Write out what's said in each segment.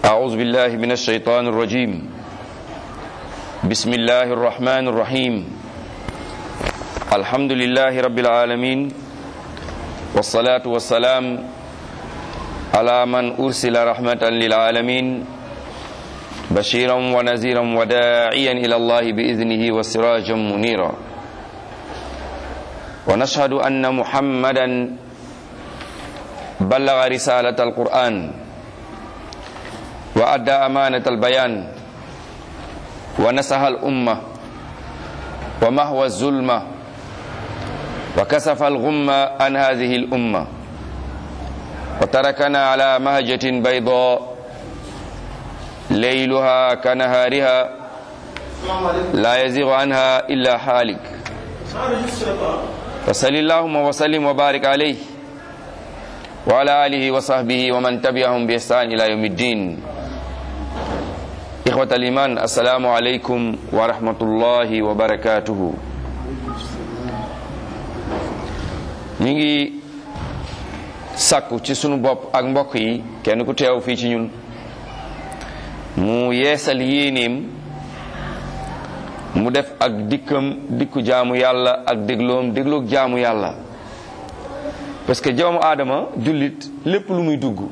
أعوذ بالله من الشيطان الرجيم بسم الله الرحمن الرحيم الحمد لله رب العالمين والصلاة والسلام على من أرسل رحمة للعالمين بشيرا ونذيرا وداعيا إلى الله بإذنه وسراجا منيرا ونشهد أن محمدا بلغ رسالة القرآن وأدى أمانة البيان ونصح الأمة ومهوى الظلمة وكسف الغمة عن هذه الأمة وتركنا على مهجة بيضاء ليلها كنهارها لا يزيغ عنها إلا حالك فصل اللهم وسلم وبارك عليه وعلى آله وصحبه ومن تبعهم بإحسان إلى يوم الدين إخوة الإيمان السلام عليكم ورحمة الله وبركاته ñu ngi sàkku ci sunu bopp ak mbokk yi kenn ku teew fii ci ñun mu yeesal yéenéem mu def ak dikkam dikku jaamu yàlla ak dégloom dégloog jaamu yàlla parce que jaamu aadama jullit lépp lu muy dugg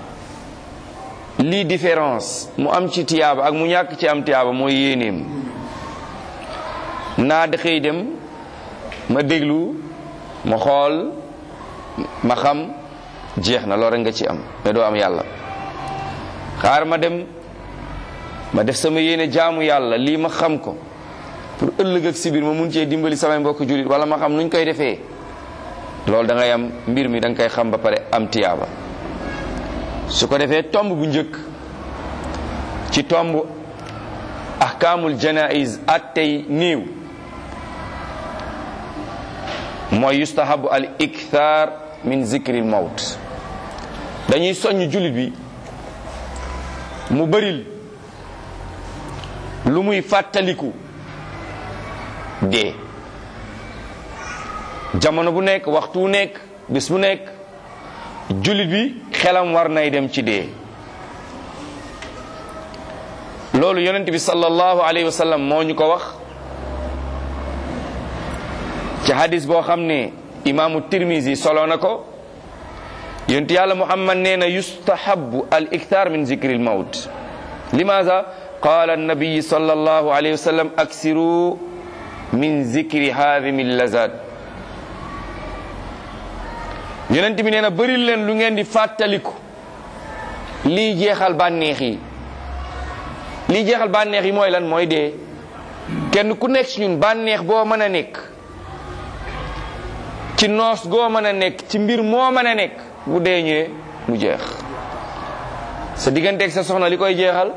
lii différence mu am ci tiyaaba ak mu ñàkk ci am tiyaaba mooy yéenéem naa da xëy dem ma déglu ma xool ma xam jeex na loolu rek nga ci am mais doo am yàlla xaar ma dem ma def sama yéene jaamu yàlla lii ma xam ko pour ëllëg ak si biir ma mun cee dimbali samay mbokk jullit wala ma xam nuñ koy defee loolu da ngay am mbir mi da nga koy xam ba pare am tiyaaba su ko defee tomb bu njëkk ci tomb ahkaamul janaiz attey néew mooy yustahabu al ikthar min zikril mawt dañuy soññ jullit bi mu bëril lu muy fàttaliku dee jamono bu nekk waxtu bu nekk bés bu nekk jullit bi xelam war nay dem ci dee loolu yonent bi sallallahu alayhi wa sallam moo ñu ko wax ci hadis boo xam ne imaamu tirmisi solo na ko yonent yàlla muhammad nee na yustahabu al iktar min zikri l mawt limaza qala annabiyi sallallahu alayhi wa sallam aksiru min zikri haadimi lazat yonent bi nee na bëri leen lu ngeen di fàttaliku lii jeexal bànneex yi lii jeexal bànneex yi mooy lan mooy dee kenn ku nekk ci ñun bànneex boo mën a nekk ci noos goo mën a nekk ci mbir moo mën a nekk bu dee ñëwee mu jeex sa digganteeg sa soxna li koy jeexal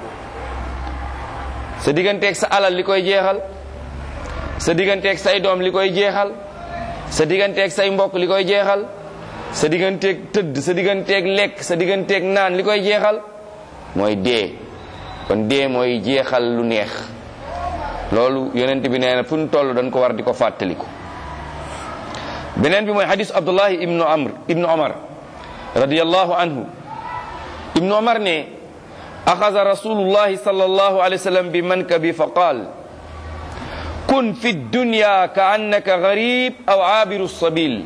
sa digganteeg sa alal li koy jeexal sa digganteeg say doom li koy jeexal sa digganteeg say mbokk li koy jeexal sa digganteeg tëdd sa digganteeg lekk sa digganteeg naan li koy jeexal mooy dee kon dee mooy jeexal lu neex loolu yonent bi nee na fu ñu toll dañ ko war di ko fàttaliku beneen bi mooy hadis abdullahi ibnu amr ibnu omar radiallahu anhu ibnu omar ne axada rasulullahi sallallahu alayhi wa sallam bi mankabi fa qaal kun fi dunya ka annaka garib aw aabiru sabil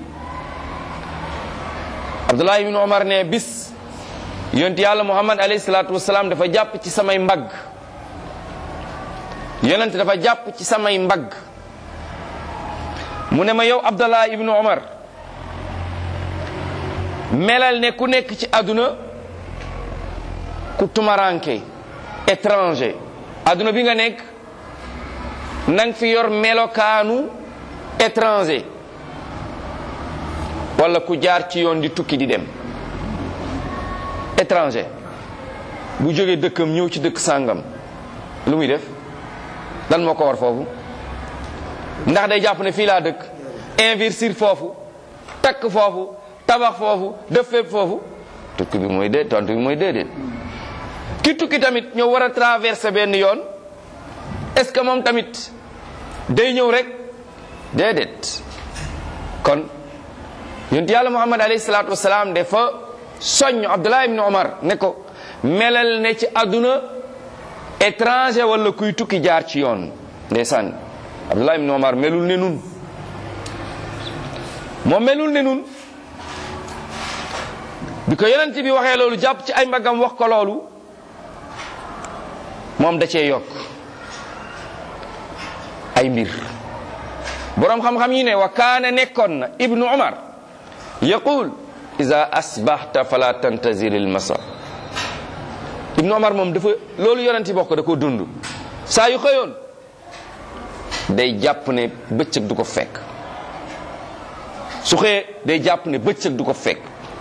abdullah ibn omar ne bis yonent yàlla muhammad alayhi salatu wasalaam dafa jàpp ci samay mbagg yonent dafa jàpp ci samay mbagg mu ne ma yow abdullah ibn omar melal ne ku nekk ci àdduna ku tumaranke étranger àdduna bi nga nekk nang fi yor melokaanu étranger wala ku jaar ci yoon di tukki di dem étranger bu jógee dëkkam ñëw ci dëkk sàngam lu muy def lan moo ko war foofu ndax day jàpp ne fii laa dëkk investir foofu takk foofu tabax foofu def fépp foofu tukki bi mooy dee tontu bi mooy déedéet ki tukki tamit ñëw war a traverser benn yoon est ce que moom tamit day ñëw rek déedéet kon yonent yàlla muhammad alayhi salaatu wasalaam dafa soññ abdullah ibn omar ne ko melal ne ci àdduna étranger wala kuy tukki jaar ci yoon ndeysaan Abdullah ibn Omar melul ne nun moom melul ne nun bi ko yonent bi waxee loolu jàpp ci ay mbagam wax ko loolu moom da cee yokk ay mbir boroom xam-xam yi ne wa kaana nekkoon na ibnu umar yaqul ida asbahta fala tantazir il masa ibnu umar moom dafa loolu yonent bi wax ko da ko dund saa yu xëyoon day jàpp ne bëccëg du ko fekk su xëyee day jàpp ne bëccëg du ko fekk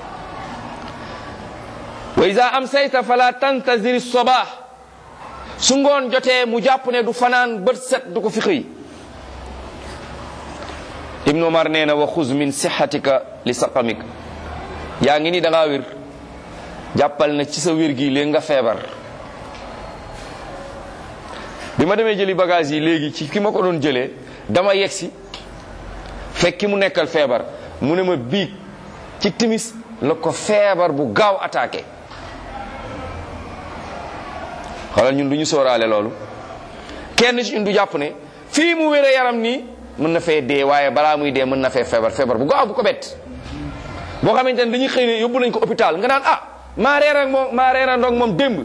wa ida amsayta fala tantazir sobah su ngoon jotee mu jàpp ne du fanaan bët set du ko fi xëy ibnu omar nee na wa xuz min sixatika li saqamik yaa ngi ni da ngaa wér jàppal na ci sa wér gi léegi nga feebar bi ma demee jëli bagage yi léegi ci ki ma ko doon jëlee dama yegsi fekk ki mu nekkal feebar mu ne ma biig ci timis la ko feebar bu gaaw attaqué xoolal ñun du ñu sóoraale loolu kenn ci ñun du jàpp ne fii mu wére yaram nii mën na fee dee waaye balaa muy dee mën na fee feebar feebar bu gaaw bu ko bett boo xamante ne dañuy xëy ne yóbbu nañ ko hôpital nga naan ah maa reer ak moom maa reer ak moom démb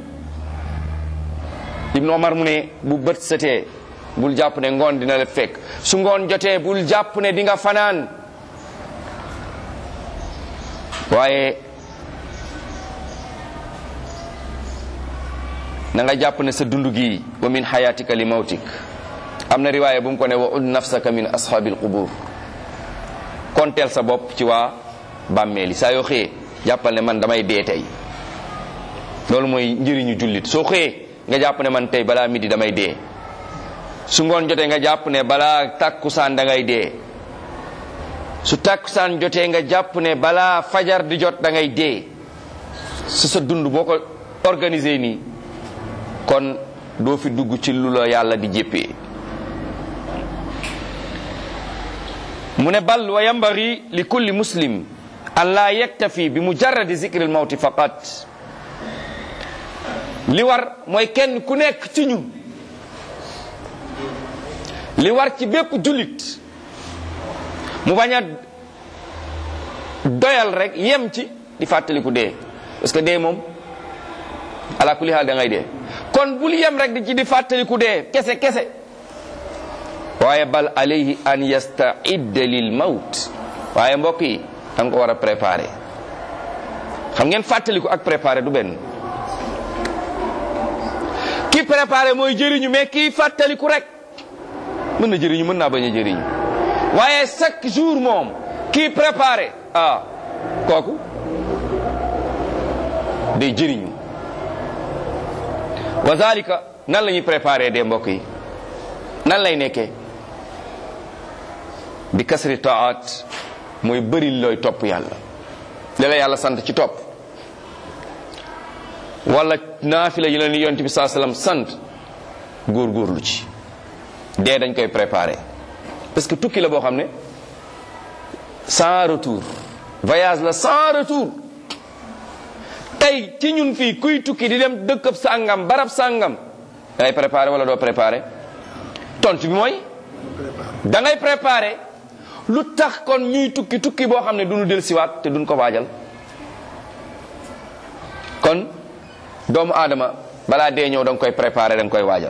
Ibnu Omar mu ne bu bët setee bul jàpp ne ngoon dina la fekk su ngoon jotee bul jàpp ne di nga fanaan waaye na nga jàpp ne sa dund gi wa min xayatika li mawtik am na riwaaya bu mu ko ne wa ud nafsaka min ashabil qubur konteel sa bopp ci waa bàmmeeli saa yoo xëyee jàppal ne man damay dee tey loolu mooy njëriñu jullit soo xëyee nga jàpp ne man tey balaa midi damay dee su ngoon jotee nga jàpp ne balaa takkusaan da ngay dee su takkusaan jotee nga jàpp ne balaa fajar di jot da ngay dee su sa dund boo ko organisé nii kon doo fi dugg ci lu la yàlla di jéppee mu ne bal wa yambagi li kulli muslim an laa yaktafi bi mujarradi zikri al mawti faqat li war mooy kenn ku nekk ci ñun li war ci bépp jullit mu bañ a doyal rek yem ci di fàttaliku dee parce que dee moom ala kulli haal da ngay dee kon bul yem rek di ci di fàttaliku dee kese kese waaye bal alayhi an yastaidda lil mawt waaye mbokk yi da nga ko war a préparer xam ngeen fàttaliku ak préparer du benn ki préparer mooy jëriñu mais kii fàttaliku rek mën na jëriñu mën naa bañ a jëriñu waaye chaque jour moom kii préparer ah kooku day jëriñu wa zalika nan la ñuy préparer des mbokk yi nan lay nekkee bi kasri taat mooy bëri looy topp yàlla li la yàlla sant ci topp wala naafila yi la ni yonent bi saa sallam sant góorgóorlu ci dee dañ koy préparer parce que tukki la boo xam ne sans retour voyage la sans retour tey ci ñun fii kuy tukki di dem dëkkab sàngam barab sàngam da ngay préparer wala doo préparer tontu bi mooy da ngay préparer lu tax kon ñuy tukki tukki boo xam ne duñu del siwaat te duñ ko waajal kon doomu aadama balaa dee ñëw da nga koy préparer da nga koy waajal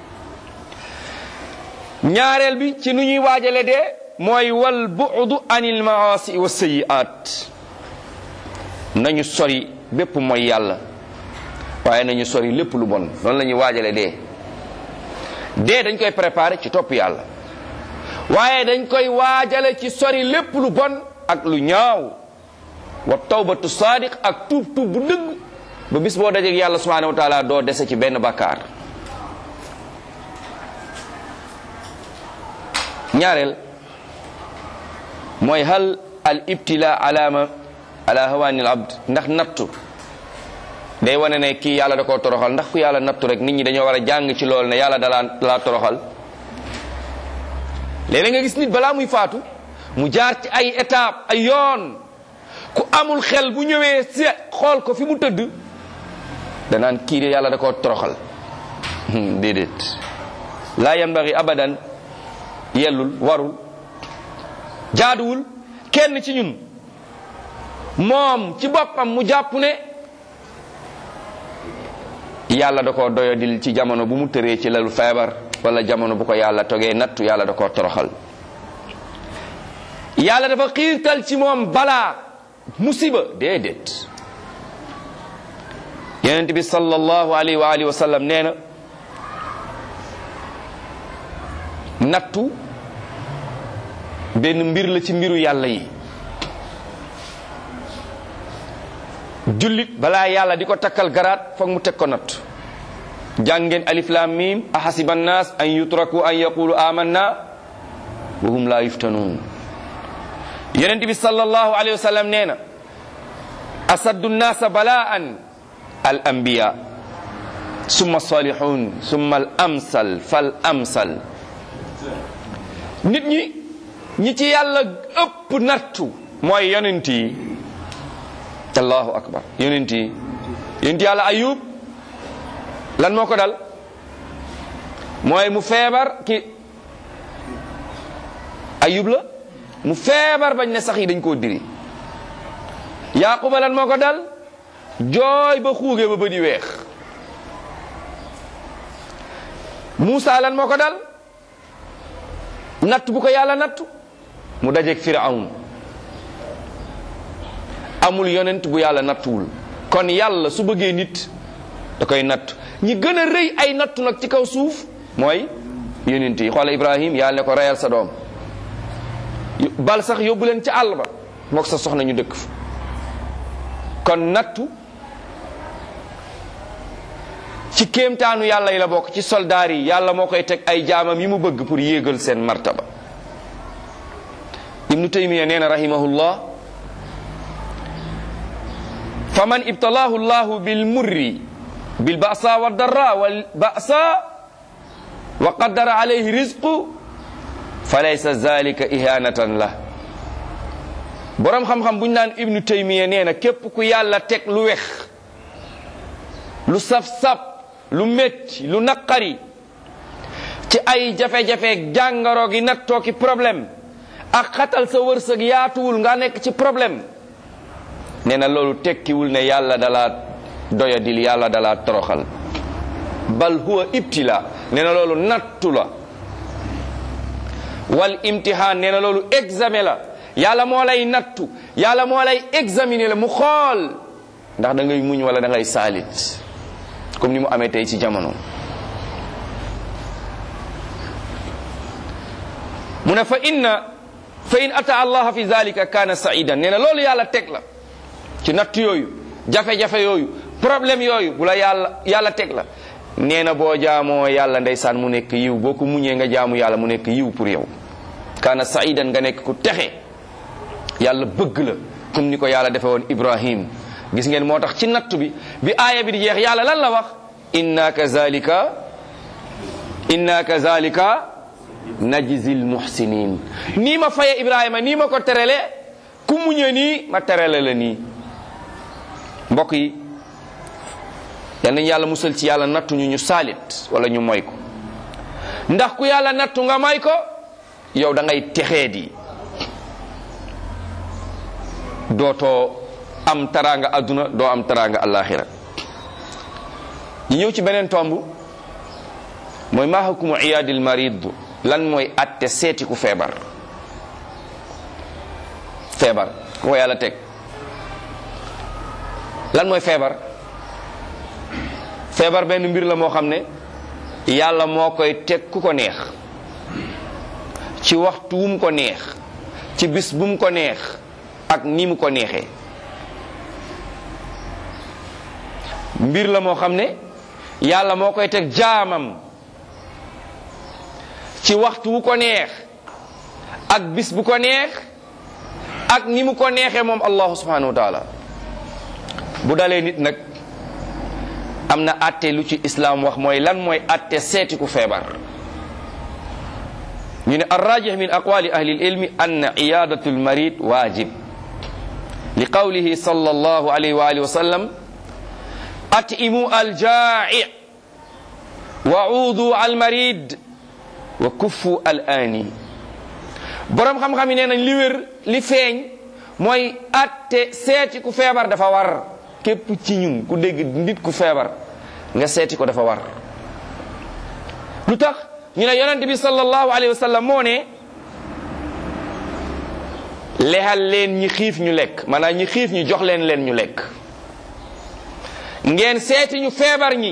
ñaareel bi ci nu ñuy waajale dee mooy wal bu'du anil maasi wa sayiat nañu sori bépp mooy yàlla waaye nañu sori lépp lu bon noonu la ñuy waajale dee dee dañ koy préparer ci topp yàlla waaye dañ koy waajale ci sori lépp lu bon ak lu ñaaw wa tawbatu sadiq ak tuub tuub bu dëgg ba bis boo dajeeg yàlla subhanahu wa taala doo dese ci benn bakkaar ñaareel mooy hal al ibtila alama ala hawani al abd ndax nattu day wane ne kii yàlla da koo toroxal ndax ku yàlla nattu rek nit ñi dañoo war a jàng ci loolu ne yàlla dalaa dalaa toroxal léeg-léeg nga gis nit balaa muy faatu mu jaar ci ay étape ay yoon ku amul xel bu ñëwee si xool ko fi mu tëdd danaan kii de yàlla da koo toroxal déedéet laa yanbaghi abadan yellul warul jaaduwul kenn ci ñun moom ci boppam mu jàpp ne yàlla da koo doyadil ci jamono bu mu tëree ci lalu feebar wala jamono bu ko yàlla togee nattu yàlla da koo toroxal yàlla dafa xiirtal ci moom balaa musiba déedéet yonent bi sallallahu alayhi wa alihi wa sallam nee na nattu benn mbir la ci mbiru yàlla yi jullit balaa yàlla di ko takkal garaat foog mu teg ko natt jàngeen alif lam mim ahasiba annas an yutraku an yaqulu amanna wa hum la yuftanun yonent bi sallallahu alayhi wa sallam nee na asaddu nnasa balaan al anbiya summa salihun summa al amsal fal amsal nit ñi ñi ci yàlla ëpp nattu mooy yonent yi allahu akbar yonent yi yonent yàlla ayub lan moo ko dal mooy mu feebar ki ayub la mu feebar bañ ne sax yi dañ koo diri yaquba lan moo ko dal jooy ba xuuge ba bëdi weex Muusa lan moo ko dal natt bu ko yàlla nattu mu dajeeg firawn amul yonent bu yàlla nattuwul kon yàlla su bëggee nit da koy natt ñi gën a rëy ay nattu nag ci kaw suuf mooy yonent yi xoola ibrahim yàlla ne ko reyal sa doom bal sax yóbbu leen ci àll ba mook sa soxna ñu dëkk fa kon nattu ci kéemtaanu yàlla yi la bokk ci soldaar yi yàlla moo koy teg ay jaamam yi mu bëgg pour yéegal seen martaba ibnu taymiya nee na rahimahullah fa man ibtalaahu llahu bil murri bil ba'sa wa darra wal ba'sa wa qaddara alayhi rizqu fa laysa zalika ihanatan la borom xam-xam bu ñu naan ibnu taymiya nee na képp ku yàlla teg lu wex lu saf-saf lu métti lu naqari ci ay jafe-jafe jàngaro gi nattoo ki problème ak xatal sa wërsëg yaatuwul nga nekk ci problème nee na loolu tekkiwul ne yàlla dala doyadil yàlla dala toroxal bal huwa ibtila nee na loolu nattu la wal imtihaan nee na loolu examen la yàlla moo lay nattu yàlla moo lay examiner la mu xool ndax da ngay muñ wala da ngay saalit comme ni mu amee tey ci jamono mu ne fa inna fa in ata allah fi zalika kana saidan nee na loolu yàlla teg la ci natt yooyu jafe-jafe yooyu problème yooyu bu la yàlla yàlla teg la nee na boo jaamoo yàlla ndeysaan mu nekk yiw boo ko muñee nga jaamu yàlla mu nekk yiw pour yow kana saidan nga nekk ku texe yàlla bëgg la comme ni ko yàlla defe woon ibrahim gis ngeen moo tax ci nattu bi bi aaya bi di jeex yàlla lan la wax inna kazalika inna kazalika najzil muhsinin nii ma faye ibrahima nii ma ko terele ku muñe nii ma terele la nii mbokk yi yal nañu yàlla musal ci yàlla nattu ñu ñu saalit wala ñu moy ko ndax ku yàlla nattu nga may ko yow da ngay texee di dootoo am taraanga adduna doo am taraanga alaxira ñu ñëw ci beneen tomb mooy maa hukumu iyaadil marid lan mooy atte seeti ku feebar feebar ku ko yàlla teg lan mooy feebar feebar benn mbir la moo xam ne yàlla moo koy teg ku ko neex ci waxtu wu mu ko neex ci bis bu mu ko neex ak ni mu ko neexee mbir la moo xam ne yàlla moo koy teg jaamam ci waxtu wu ko neex ak bis bu ko neex ak ni mu ko neexee moom allahu subhanahu wa taala bu dalee nit nag am na atte lu ci islaam wax mooy lan mooy atte seeti ku feebar ñu ne arrajih min aqwali ahli ilmi anna iyadatu lmarid waajib li qawlihi sallallahu alayhi wa alihi wa sallam atimu aljaa'i wa uudu almarid wa kuffu al aani boroom xam-xam yi nee nañ li wér li feeñ mooy atte seeti ku feebar dafa war képp ci ñun ku dégg nit ku feebar nga seeti ko dafa war lu tax ñu ne yonent bi sallallahu alayhi wa sallam moo ne lexal leen ñi xiif ñu lekk maanaam ñi xiif ñu jox leen leen ñu lekk ngeen seeti ñu feebar ñi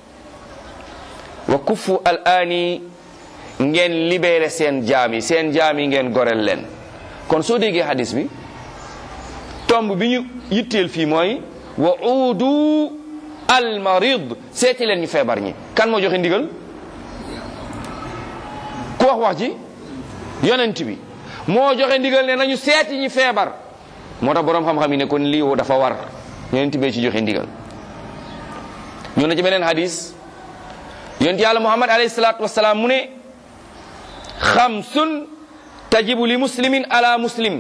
wa kuffu al aani ngeen libéré seen jaam yi seen jaam yi ngeen gorel leen kon soo déggee hadis bi tomb bi ñu yitteel fii mooy wa uudu al marid seeti leen ñu feebar ñi kan moo joxe ndigal ku wax wax ji yonent bi moo joxe ndigal ne nañu seeti ñi feebar moo tax boroom xam-xam yi ne kon lii dafa war yonent bee ci joxe ndigal ñu ne ci beneen hadis yonent yàlla muhammad alayhi salaatu wasalaam mu ne xamsun tajibu li muslimin ala muslim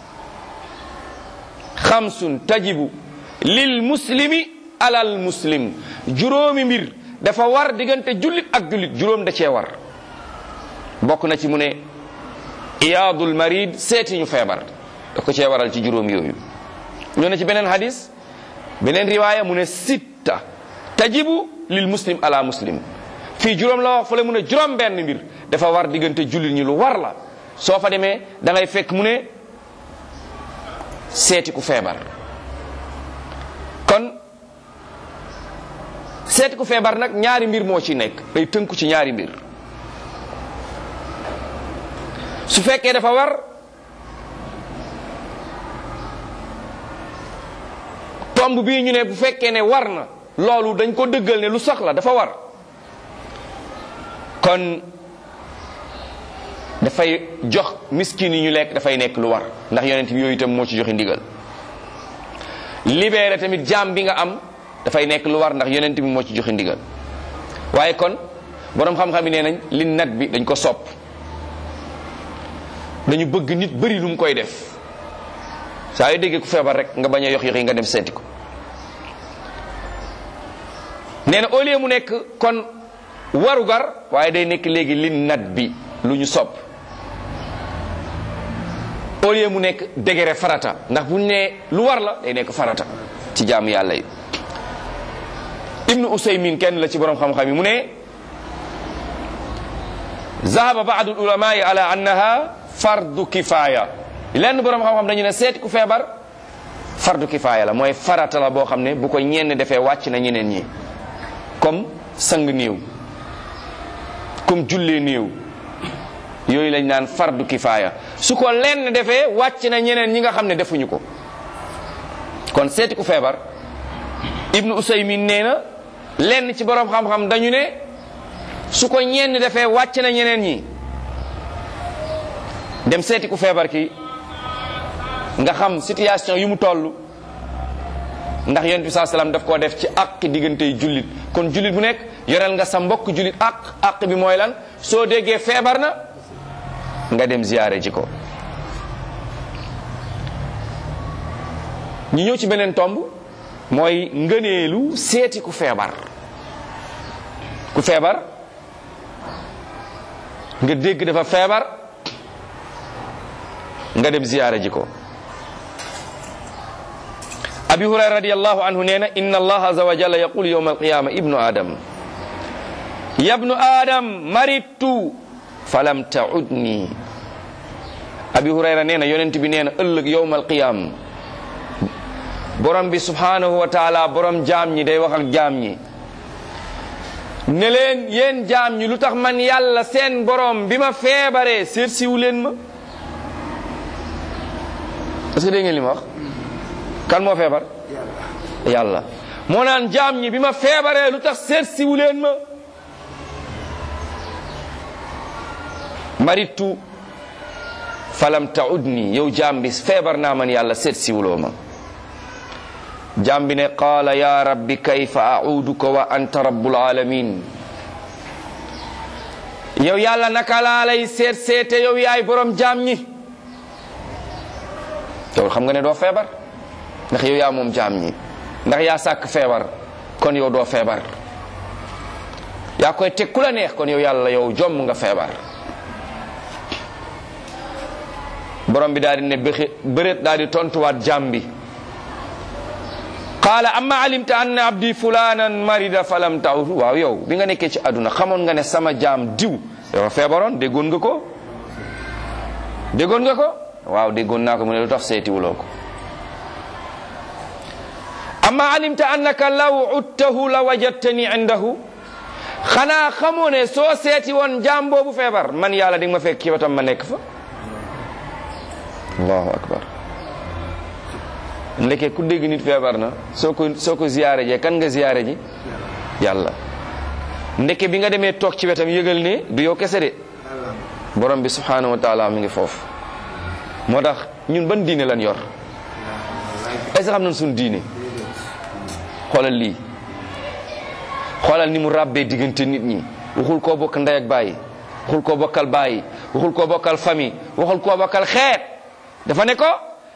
xamsun tajibu lil muslimi alal muslim juróomi mbir dafa war diggante jullit ak jullit juróom da cee war bokk na ci mu ne iyaadul marid seeti ñu feebar da ko cee waral ci juróom yooyu ñoo ne ci beneen hadis beneen riwaaya mu ne sitta tajibu lil muslim ala muslim fii juróom la wax fële mu ne juróom benn mbir dafa war diggante jullit ñi lu war la soo fa demee da ngay fekk mu ne seeti ku feebar kon seeti ku feebar nag ñaari mbir moo ci nekk day tënku ci ñaari mbir su fekkee dafa war tomb bii ñu ne bu fekkee ne war na loolu dañ ko dëggal ne lu soxla dafa war kon dafay jox miskin yi ñu lekk dafay nekk lu war ndax yonent bi yooyu itam moo ci joxe ndigal libéré tamit jaam bi nga am dafay nekk lu war ndax yonent bi moo ci joxe ndigal waaye kon boroom xam-xam yi nee nañ li nat bi dañ ko sopp dañu bëgg nit bëri lu mu koy def saa yu déggee ku feebar rek nga bañ a yox yox yi nga dem seeti ko nee na au lieu mu nekk kon warugar waaye day nekk léegi li nat bi lu ñu sopp au lieu mu nekk dégere farata ndax bu ñu nee lu war la day nekk farata ci jaamu yàlla yi ibnu usaymin kenn la ci borom xam-xam yi mu ne zahaba baadu ulamai ala annaha fardu kifaya lenn borom xam-xam dañu ne seeti ku feebar fardu kifaya la mooy farata la boo xam ne bu ko ñenn defee wàcc na ñeneen ñi comme sang néew comme jullee néew yooyu lañ naan fardu kifaaya su ko lenn defee wàcc na ñeneen ñi nga xam ne defuñu ko kon seeti ku feebar ibnu usaymin nee na lenn ci borom xam-xam dañu ne su ko ñenn defee wàcc na ñeneen ñi dem seeti ku feebar ki nga xam situation yu mu toll ndax yonent bi saa salaam daf koo def ci àq diggante jullit kon jullit bu nekk yoreel nga sa mbokk jullit àq àq bi mooy lan soo déggee feebar na nga dem ziyaare ji ko ñu ñëw ci beneen tomb mooy ngëneelu seeti ku feebar ku feebar nga dégg dafa feebar nga dem ziyaare ji ko abi hurayra radiallahu anhu nee na inna allah aza wa jalla yaqul yawma alqiyama ibnu adam yabnu adam maridtu falam taudni abi hurayra nee na yonent bi nee na ëllëg yawma alqiyam borom bi subhanahu wa taala borom jaam ñi day wax ak jaam ñi ne leen yéen jaam ñi lu tax man yàlla seen borom bi ma feebaree seet siwu leen ma est-ce que dégg ngeen li ma wax kan moo feebar yàlla moo naan jaam ñi bi ma feebaree lu tax seet siwu leen ma maritu falam taudni yow jaam bi feebar naa man yàlla seet siwuloo ma jaam bi ne qaala ya rabbi kayfa auduka wa anta rabbul alamin yow yàlla naka laa lay seet seete yow yaay borom jaam ñi yow xam nga ne doo feebar ndax yow yaa moom jaam ñi ndax yaa sàkk feebar kon yow doo feebar yaa koy teg ku la neex kon yow yàlla yow jomm nga feebar borom bi daal di ne bëxi bëreet daal di tontuwaat jaam bi qaala amma alimta anna abdi fulanan marida falam ta'ud waaw yow bi nga nekkee ci àdduna xamoon nga ne sama jaam diw yow feebaroon déggoon nga ko déggoon nga ko waaw déggoon naa ko mu ne lu tax seetiwuloo ko amma alimta annaka law uttahu la wajadtani indahu xanaa xamoo ne soo seeti woon jaam boobu feebar man yàlla di nga ma fekk ci wetam ma nekk fa allahu akbar ndeke ku dégg nit feebar na soo ko soo ko ziyaare jee kan nga ziyaare ji yàlla ndeke bi nga demee toog ci wetam yëgal ne du yow kese de borom bi subhanahu wa taala mi ngi foofu moo tax ñun ban diine lan yor est ce xam nañ suñ diine xoolal lii xoolal ni mu ràbbee diggante nit ñi waxul koo bokk ndey ak bàyyi waxul koo bokkal bàyyi waxul koo bokkal famille waxul koo bokkal xeet dafa ne ko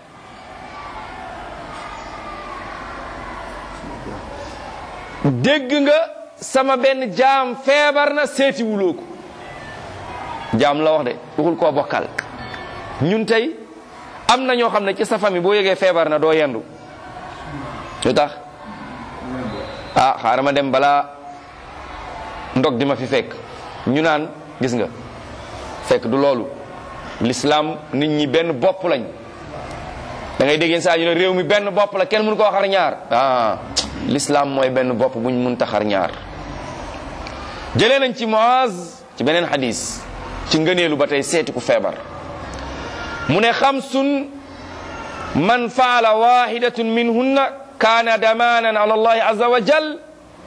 dégg nga sama benn jaam feebar na seeti wuloo ko jaam la wax de waxul koo bokkal ñun tey am na ñoo xam ne ci sa famille boo yëgee feebar na doo yendu lu tax ah xaaral ma dem balaa ndog di ma fi fekk ñu naan gis nga fekk du loolu l'islam nit ñi benn bopp lañ da ngay déggeen saa ñu ne réew mi benn bopp la kenn mënu koo xar ñaar ah l'islam mooy benn bopp buñ mun ta xar ñaar jëlee nañ ci Muaz ci beneen hadis ci ngëneelu ba tey seeti ku feebar mu ne xamsun man faala wahidatun minhunna kaana damanan ala allahi azza wa jal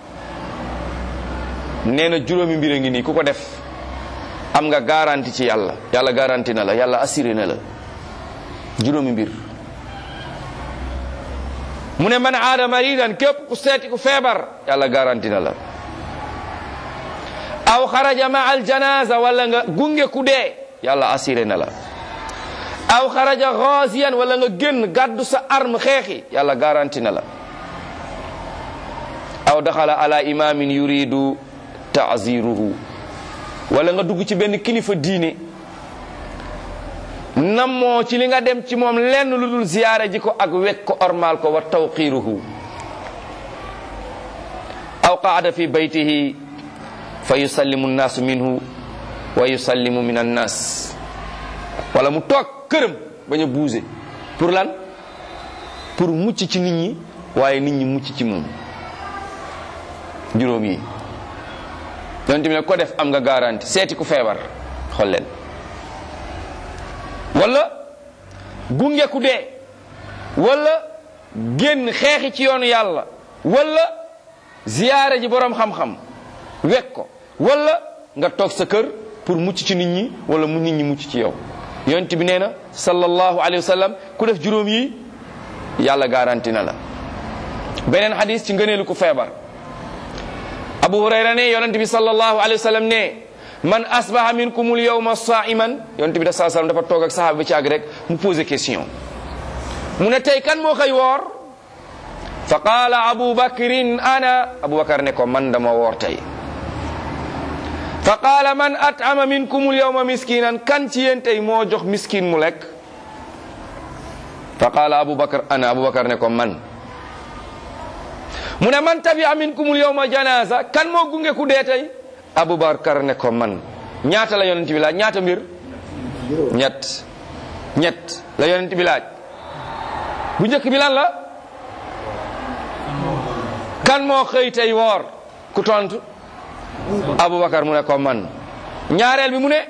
nee na juróomi mbir a ngi nii ku ko def am nga garanti ci yàlla yàlla garanti na la yàlla assuré na la juróomi mbir mu ne man aada maridan képp ku seeti ku feebar yàlla garanti na la aw xaraja ma al janaza wala nga gunge ku dee yàlla assuré na la aw xaraja ghaziyan wala nga génn gàddu sa arme xeexi yàlla garanti na la aw daxala ala imamin yuridu taaziruhu wala nga dugg ci benn kilifa diine nammoo ci li nga dem ci moom lenn lu dul ziyaare ji ko ak wekk ko ormal ko wa tawqiruhu aw qaada fi baytihi fa yusallimu nnaasu minhu wa yusallimu min annas wala mu toog këram bañ a buuse pour lan pour mucc ci nit ñi waaye nit ñi mucc ci moom juróom yi yonent bi ne ko def am nga garanti seeti ku feebar xool leen wala gunge ku dee wala génn xeexi ci yoonu yàlla wala ziyaare ji boroom xam-xam wekk ko wala nga toog sa kër pour mucc ci nit ñi wala mu nit ñi mucc ci yow yonent bi nee na sallallahu alayhi wa sallam ku def juróom yi yàlla garanti na la beneen xadis ci ngëneelu ku feebar abu hurayra ne yonent bi sallallahu alayhi wa sallam ne man asbaha minkumul yawma saiman yonent bi da saa sallam dafa toog ak sahaaba bi ci àgg rek mu posé question mu ne tey kan moo koy woor fa qaala abu bakrin ana abu bakar ne ko man dama woor tey fa qaala man at'ama minkumul yawma miskinan kan ci yéen tey moo jox miskin mu lekk fa qaala abu bakar ana abu bakar ne ko man mu ne man tabi'a minkumul yawma janaza kan moo gunge ku dee tey abubakar ne ko man ñaata la yonent bi laaj ñaata mbir ñett ñett la yonent bi laaj bu njëkk bi lan la kan moo xëy tey woor ku tontu abubakar mu ne ko man ñaareel bi mu ne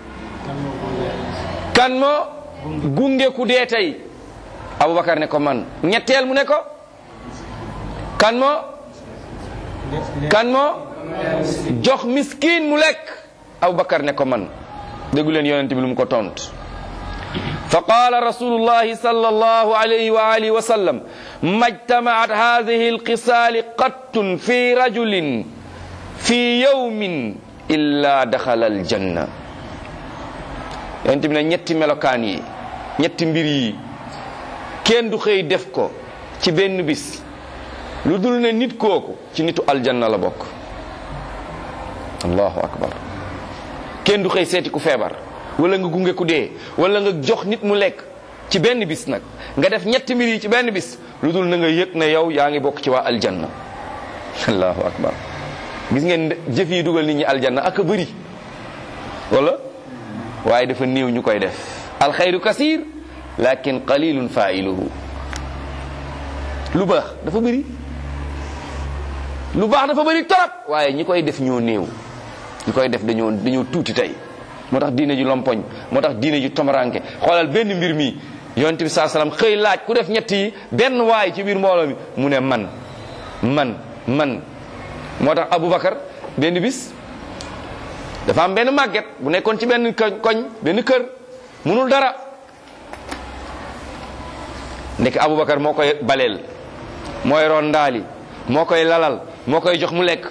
kan moo gunge ku dee tey abubakar ne ko man ñetteel mu ne ko kan moo kan moo jox miskin mu lekk abubakar ne ko man déggu leen yonent bi lu mu ko tont fa qaala rasulullahi sallallahu alayhi wa alihi wa sallam majtamaat hadihi alqisaali qattun fi rajulin fi yawmin illa daxala aljanna yonent bi ne ñetti melokaan yi ñetti mbir yi kenn du xëy def ko ci benn bis lu dul ne nit kooku ci nitu aljanna la bokk allahu akbar kenn du xëy seeti ku feebar wala nga gunge ku dee wala nga jox nit mu lekk ci benn bis nag nga def ñetti mbir yi ci benn bis lu dul na nga yëg ne yow yaa ngi bokk ci waa aljanna allahu akbar gis ngeen jëf yi dugal nit ñi aljanna ak a bëri wala waaye dafa néew ñu koy def alxayru kasir lakin qalilun failuhu lu baax dafa bëri lu baax dafa bëri torop waaye ñi koy def ñoo néew ñi koy def dañoo dañoo tuuti tey moo tax diine ji lompoñ moo tax diine ji tomaranke xoolal benn mbir mi yonent bi saa salaam xëy laaj ku def ñett yi benn waay ci biir mbooloo mi mu ne man man man moo tax Aboubacar benn bis dafa am benn màgget bu nekkoon ci benn koñ benn kër munul dara ndek Aboubacar moo koy baleel mooy ron ndaali moo koy lalal moo koy jox mu lekk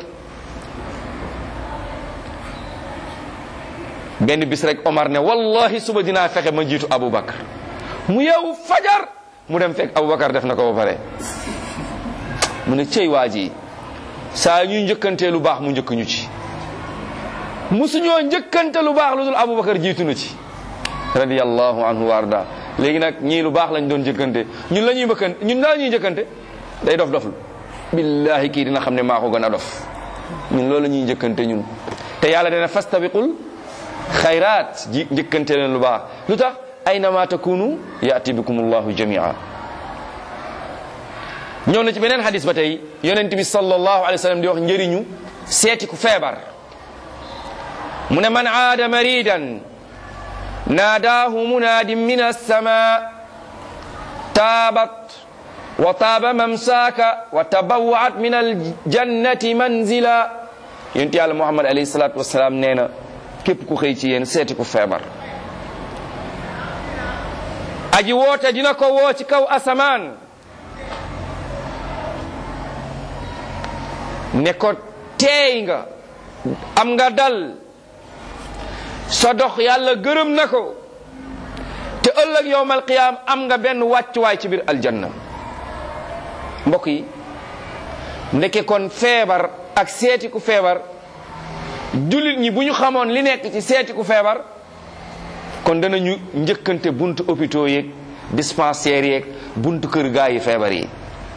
benn bis rek Omar ne wallahi suba dinaa fexe ma jiitu Aboubacar mu yeewu fajar mu dem fekk Aboubacar def na ko ba pare mu ne cey waa ji saa ñuy njëkkantee lu baax mu njëkk ñu ci musuñoo njëkkante lu baax lu dul Aboubacar jiitu na ci radiyallahu anhu warda léegi nag ñii lu baax lañ doon njëkkante ñun la ñuy mbëkkante ñun la ñuy njëkkante day dof doflu billahi kii dina xam ne maa ko gën a dof ñun loolu la ñuy njëkkante ñun te yàlla dana fastabiqul xayraat ji njëkkante leen lu baax lu tax aynama takunu yaati bikum allahu jamia ñëw na ci beneen xadis ba tey yonent bi sallallahu alayhi wa sallam di wax njëriñu seeti ku feebar mu ne man aada maridan naadaahu munaadin min alsama taabat wa taaba mamsaaka wa tabawaat min aljannati manzila yonent yàlla muhammad alayhi salatu wasalaam nee na képp ku xëy ci yéen seeti ku feebar aji woote dina ko woo ci kaw asamaan ne ko teey nga am nga dal sa dox yàlla gërëm na ko te ëllëg yowmal qiyaam am nga benn wàccuwaay ci biir aljanna mbokk yi ndeke kon feebar ak seeti ku feebar jullit ñi bu ñu xamoon li nekk ci seeti ku feebar kon danañu njëkkante buntu hôpitaux yeeg dispensaires yeeg buntu kër gaa yi feebar yi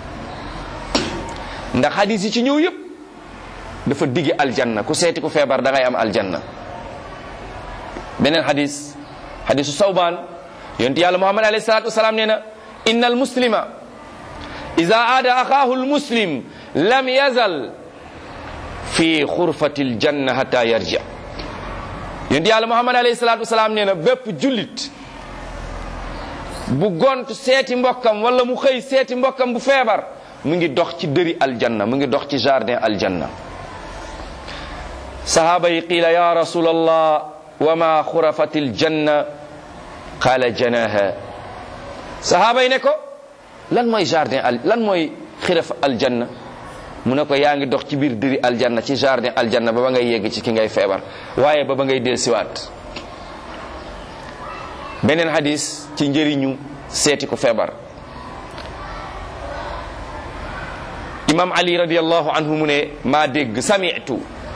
ndax hadis yi ci ñëw yépp dafa digge aljanna ku seeti ku feebar da ngay am aljanna beneen hadis hadisu sawbaan yonent yàlla muhammad alayhi salatu wasalaam nee na inna al muslima ida aada axaahu al muslim lam yazal fi xurfati l janna hatta yarji yonent yàlla muhammad alayhi salatu wasalaam nee na bépp jullit bu gont seeti mbokkam wala mu xëy seeti mbokkam bu feebar mu ngi dox ci dëri aljanna mu ngi dox ci jardin aljanna sahaaba yi qiila ya rasul allah wa ma xurafati aljanna qaala janaha sahaaba yi ne ko lan mooy jardin al lan mooy xiraf aljanna mu ne ko yaa ngi dox ci biir dëri aljanna ci jardin aljanna ba ba ngay yegg ci ki ngay feebar waaye ba ba ngay del siwaat beneen hadis ci njëriñu seeti ko feebar imam ali radiallahu anhu mu ne maa dégg samitu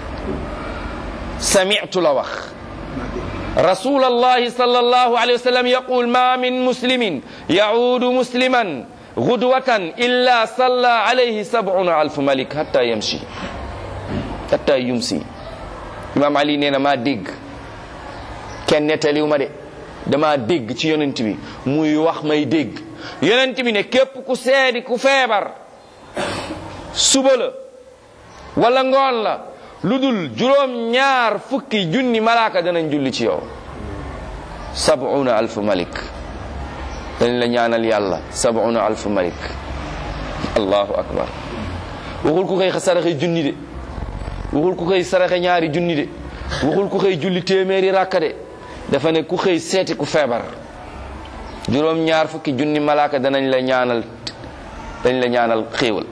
samitu la wax rasul allahi sal allahu alayhi wa sallam yaqul ma min muslimin yaudu musliman gudwatan illa salla alayhi sabuna alfu malik hatta yamshi hatta yumsi imam ali nee na maa dégg kenn nettaliw ma de dama dégg ci yonent bi muy wax may dégg yonent bi ne képp ku seedi ku feebar suba la wala ngoon la lu dul juróom ñaar fukki junni malaaka danañ julli ci yow sabuna alfu malik dañ la ñaanal yàlla sabuna alfu malik allahu akbar waxul ku koy saraxe junni de waxul ku koy saraxe ñaari junni de waxul ku koy julli téeméeri rakka de dafa ne ku xëy seeti ku feebar juróom ñaar fukki junni malaaka danañ la ñaanal dañ la ñaanal xéewal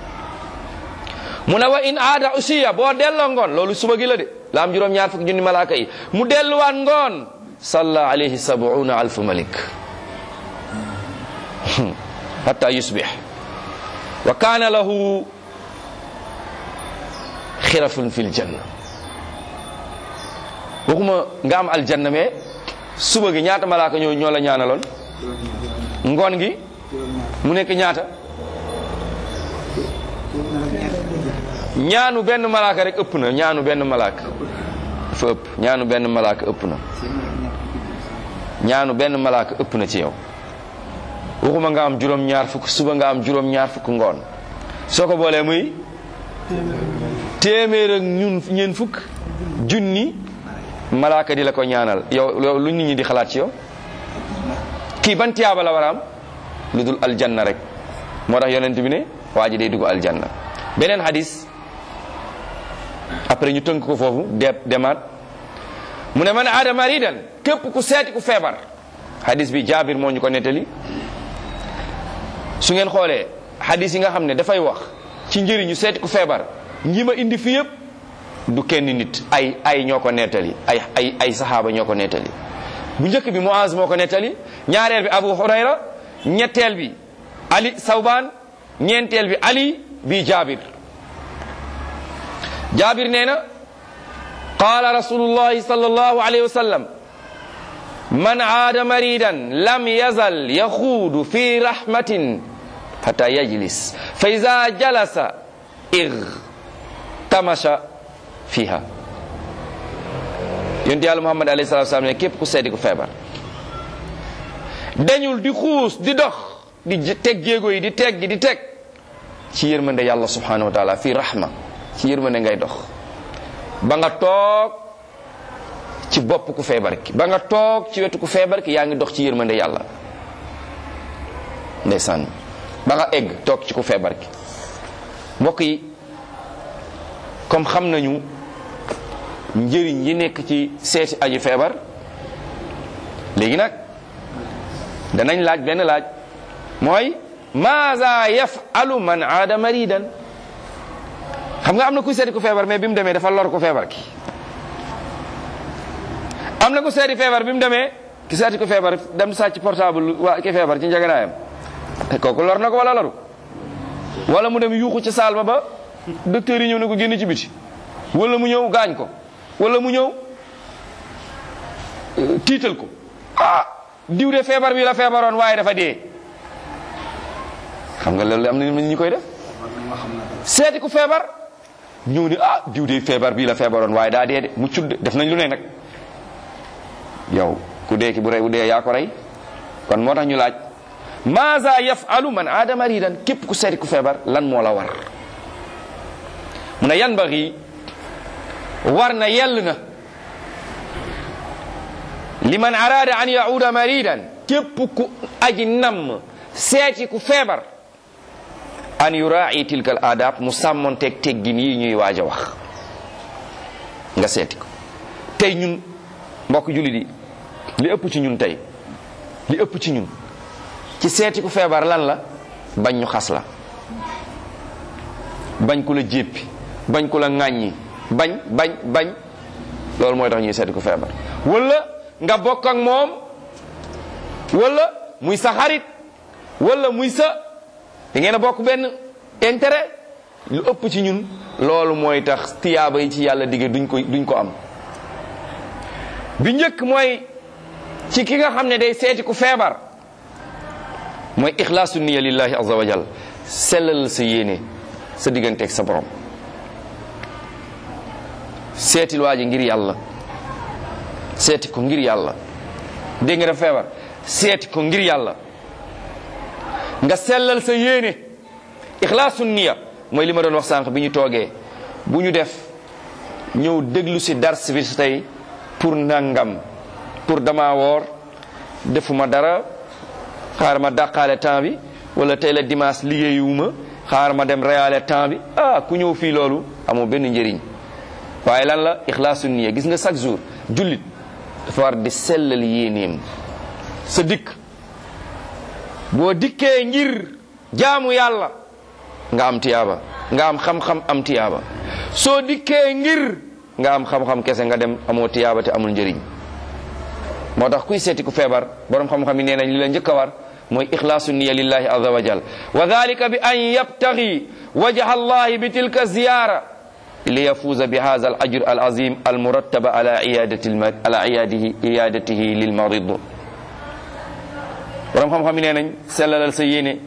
mu ne wa in aada usiya boo delloo ngoon loolu suba gi la de la am juróom ñaar fukki junni malaaka yi mu delluwaat ngoon salla alayhi sabuuna alfu malik hatta yusbih wa kaana lahu xirafun fil janna waxuma nga am aljanna mais suba gi ñaata malaaka ñoo ñoo la ñaanaloon ngoon gi mu nekk ñaata ñaanu benn malaaka rek ëpp na ñaanu benn malaaka dafa ëpp ñaanu benn malaaka ëpp na ñaanu benn malaaka ëpp na ci yow waxuma nga am juróom ñaar fukk suba nga am juróom ñaar fukk ngoon soo ko boolee muy téeméer ak ñun ñeen fukk junni malaaka di la ko ñaanal yow yow lu nit ñi di xalaat ci yow kii ban tiyaaba la war a am lu dul aljanna rek moo tax yonent bi ne waa ji day dugg aljanna beneen hadis après ñu tënk ko foofu de demaat mu ne man aada maridan képp ku seeti ku feebar hadis bi jaabir moo ñu ko nettali su ngeen xoolee hadis yi nga xam ne dafay wax ci njëriñu seeti ku feebar ñi ma indi fi yëpp du kenn nit ay ay ñoo ko nettali ay ay ay saxaaba ñoo ko nettali bu njëkk bi Muaz moo ko nettali ñaareel bi Abu Hurayra ñetteel bi Ali Sawbaan ñeenteel bi Ali bi Jaabir Jaabir nee na qaala rasulullahi sallallahu alayhi wa sallam man aada maridan lam yazal yaxuudu fi rahmatin hatta yajlis fa ida jalasa igtamasha fiha yonent yàlla muhammad alayhi salatu wasalam ne képp ku seedi ku feebar dañul di xuus di dox di teg jéego yi di teg gi di teg ci yërmande yàlla subhanahu wa taala fii rahma ci yërmande ngay dox ba nga toog ci bopp ku feebar ki ba nga toog ci wetu ku feebar ki yaa ngi dox ci yërmande yàlla ndeysaan ba nga egg toog ci ku feebar ki mbokk yi comme xam nañu njëriñ yi nekk ci seeti aji feebar léegi nag danañ laaj benn laaj mooy maaza yafalu man aada maridan xam nga am na ku seeti ku feebar mais bi mu demee dafa lor ku feebar ki am na ku seeti feebar bi mu demee ki seeti ku feebar dem sàcc portable waa ki feebar ci njaganaayam kooku lor na ko wala loru wala mu dem yuuxu ci saal ba ba docteur yi ñëw ne ko génn ci biti wala mu ñëw gaañ ko wala mu ñëw tiital ko ah diw de feebar bi la feebaroon waaye dafa dee xam nga loolu am na ñu koy def seeti ku feebar ñëw ni ah diw de feebar bii la feebaroon waaye daa dee de mu cudd def nañ lu ne nag yow ku dee ki bu rey bu dee yaa ko rey kon moo tax ñu laaj maaza yafalu man aada maridan képp ku seeti ku feebar lan moo la war mu ne yan baxi war na yell na liman araada an yauda maridan képp ku aji namm seeti ku feebar an yurai tilka al adab mu sàmmonteeg teggin yi ñuy waaj a wax nga seeti ko tey ñun mbokk jullit yi li ëpp ci ñun tey li ëpp ci ñun ci seeti ku feebar lan la bañ ñu xas la bañ ku la jéppi bañ ku la ŋàññi bañ bañ bañ loolu mooy tax ñuy seeti ku feebar wala nga bokk ak moom wala muy sa xarit wala muy sa da ngeen a bokk benn intérêt lu ëpp ci ñun loolu mooy tax tiyaaba yi ci yàlla dige duñ ko duñ ko am bi njëkk mooy ci ki nga xam ne day seeti ku feebar mooy ixlaasu niya lillahi azza wa jal sellal sa yéene sa digganteeg sa borom seetil waa ji ngir yàlla seeti ko ngir yàlla dégg nga def feebar seeti ko ngir yàlla nga sellal sa yéene ixlaasu niya mooy li ma doon wax sànq bi ñu toogee bu ñu def ñëw déglu si dars bi tey pour nangam pour dama woor defuma dara xaar ma dàqaale temps bi wala tey la dimanche liggéeyuwuma xaar ma dem reyaale temps bi ah ku ñëw fii loolu amoo benn njëriñ waaye lan la ixlaasu niya gis nga chaque jour jullit dafa war di sellal yéeneem sa dikk boo dikkee ngir jaamu yàlla nga am tiyaaba nga am xam-xam am tiyaaba soo dikkee ngir nga am xam-xam kese nga dem amoo tiyaaba te amul njëriñ moo tax kuy seeti ku feebar borom xam-xam yi nee nañ li la njëkk a war mooy ixlaasu niya lillahi azza wa jal wa dalika bi an yabtagi wajha allahi bi tilka ziyara liyafuuza bi hadha al ajr al azim al murattaba ala iyadati ala iyadihi iyadatihi lil marid borom xam-xam yi nee nañ sellalal sa yéene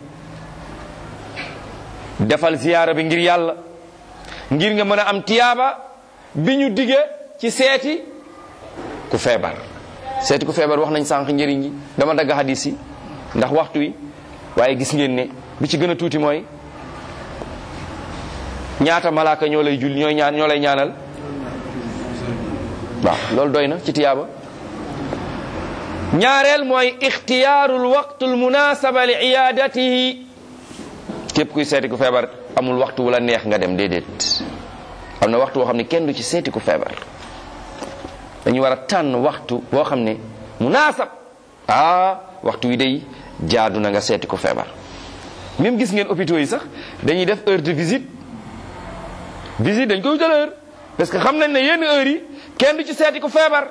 defal ziyaara bi ngir yàlla ngir nga mën a am tiyaaba bi ñu dige ci seeti ku feebar seeti ku feebar wax nañ sànq njëriñ yi dama dagg hadis yi ndax waxtu wi waaye gis ngeen ne bi ci gën a tuuti mooy ñaata malaaka ñoo lay jul ñooy ñaan ñoo lay ñaanal waaw loolu doy na ci tiyaaba ñaareel mooy ixtiyaarul waqtul munasaba li iyadatihi képp kuy seeti ku feebar amul waxtu wala neex nga dem déedéet am na waxtu woo xam ne kenn du ci seeti ku feebar dañu war a tànn waxtu boo xam ne munaasab ah waxtu wi day jaadu na nga seeti ku feebar même gis ngeen hôpitaux yi sax dañuy def heure de visite visite dañ koy wutal heure parce que xam nañ ne yenn heure yi kenn du ci seeti ku feebar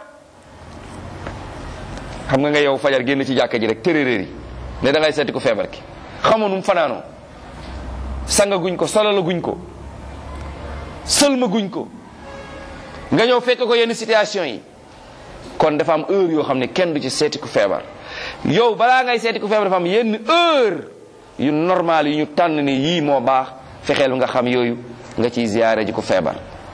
xam nga nga yow fajar génn ci jàkka ji rek tërëréer yi ne da ngay seeti ku feebar ki xamoon mu fanaanoo sanga guñ ko solala guñ ko sëlma guñ ko nga ñëw fekk ko yenn situation yi kon dafa am heure yoo xam ne kenn du ci seeti ku feebar yow balaa ngay seeti ku feebar dafa am yenn heure yu normal yu ñu tànn ne yii moo baax fexeel nga xam yooyu nga ciy ziyaare ji ku feebar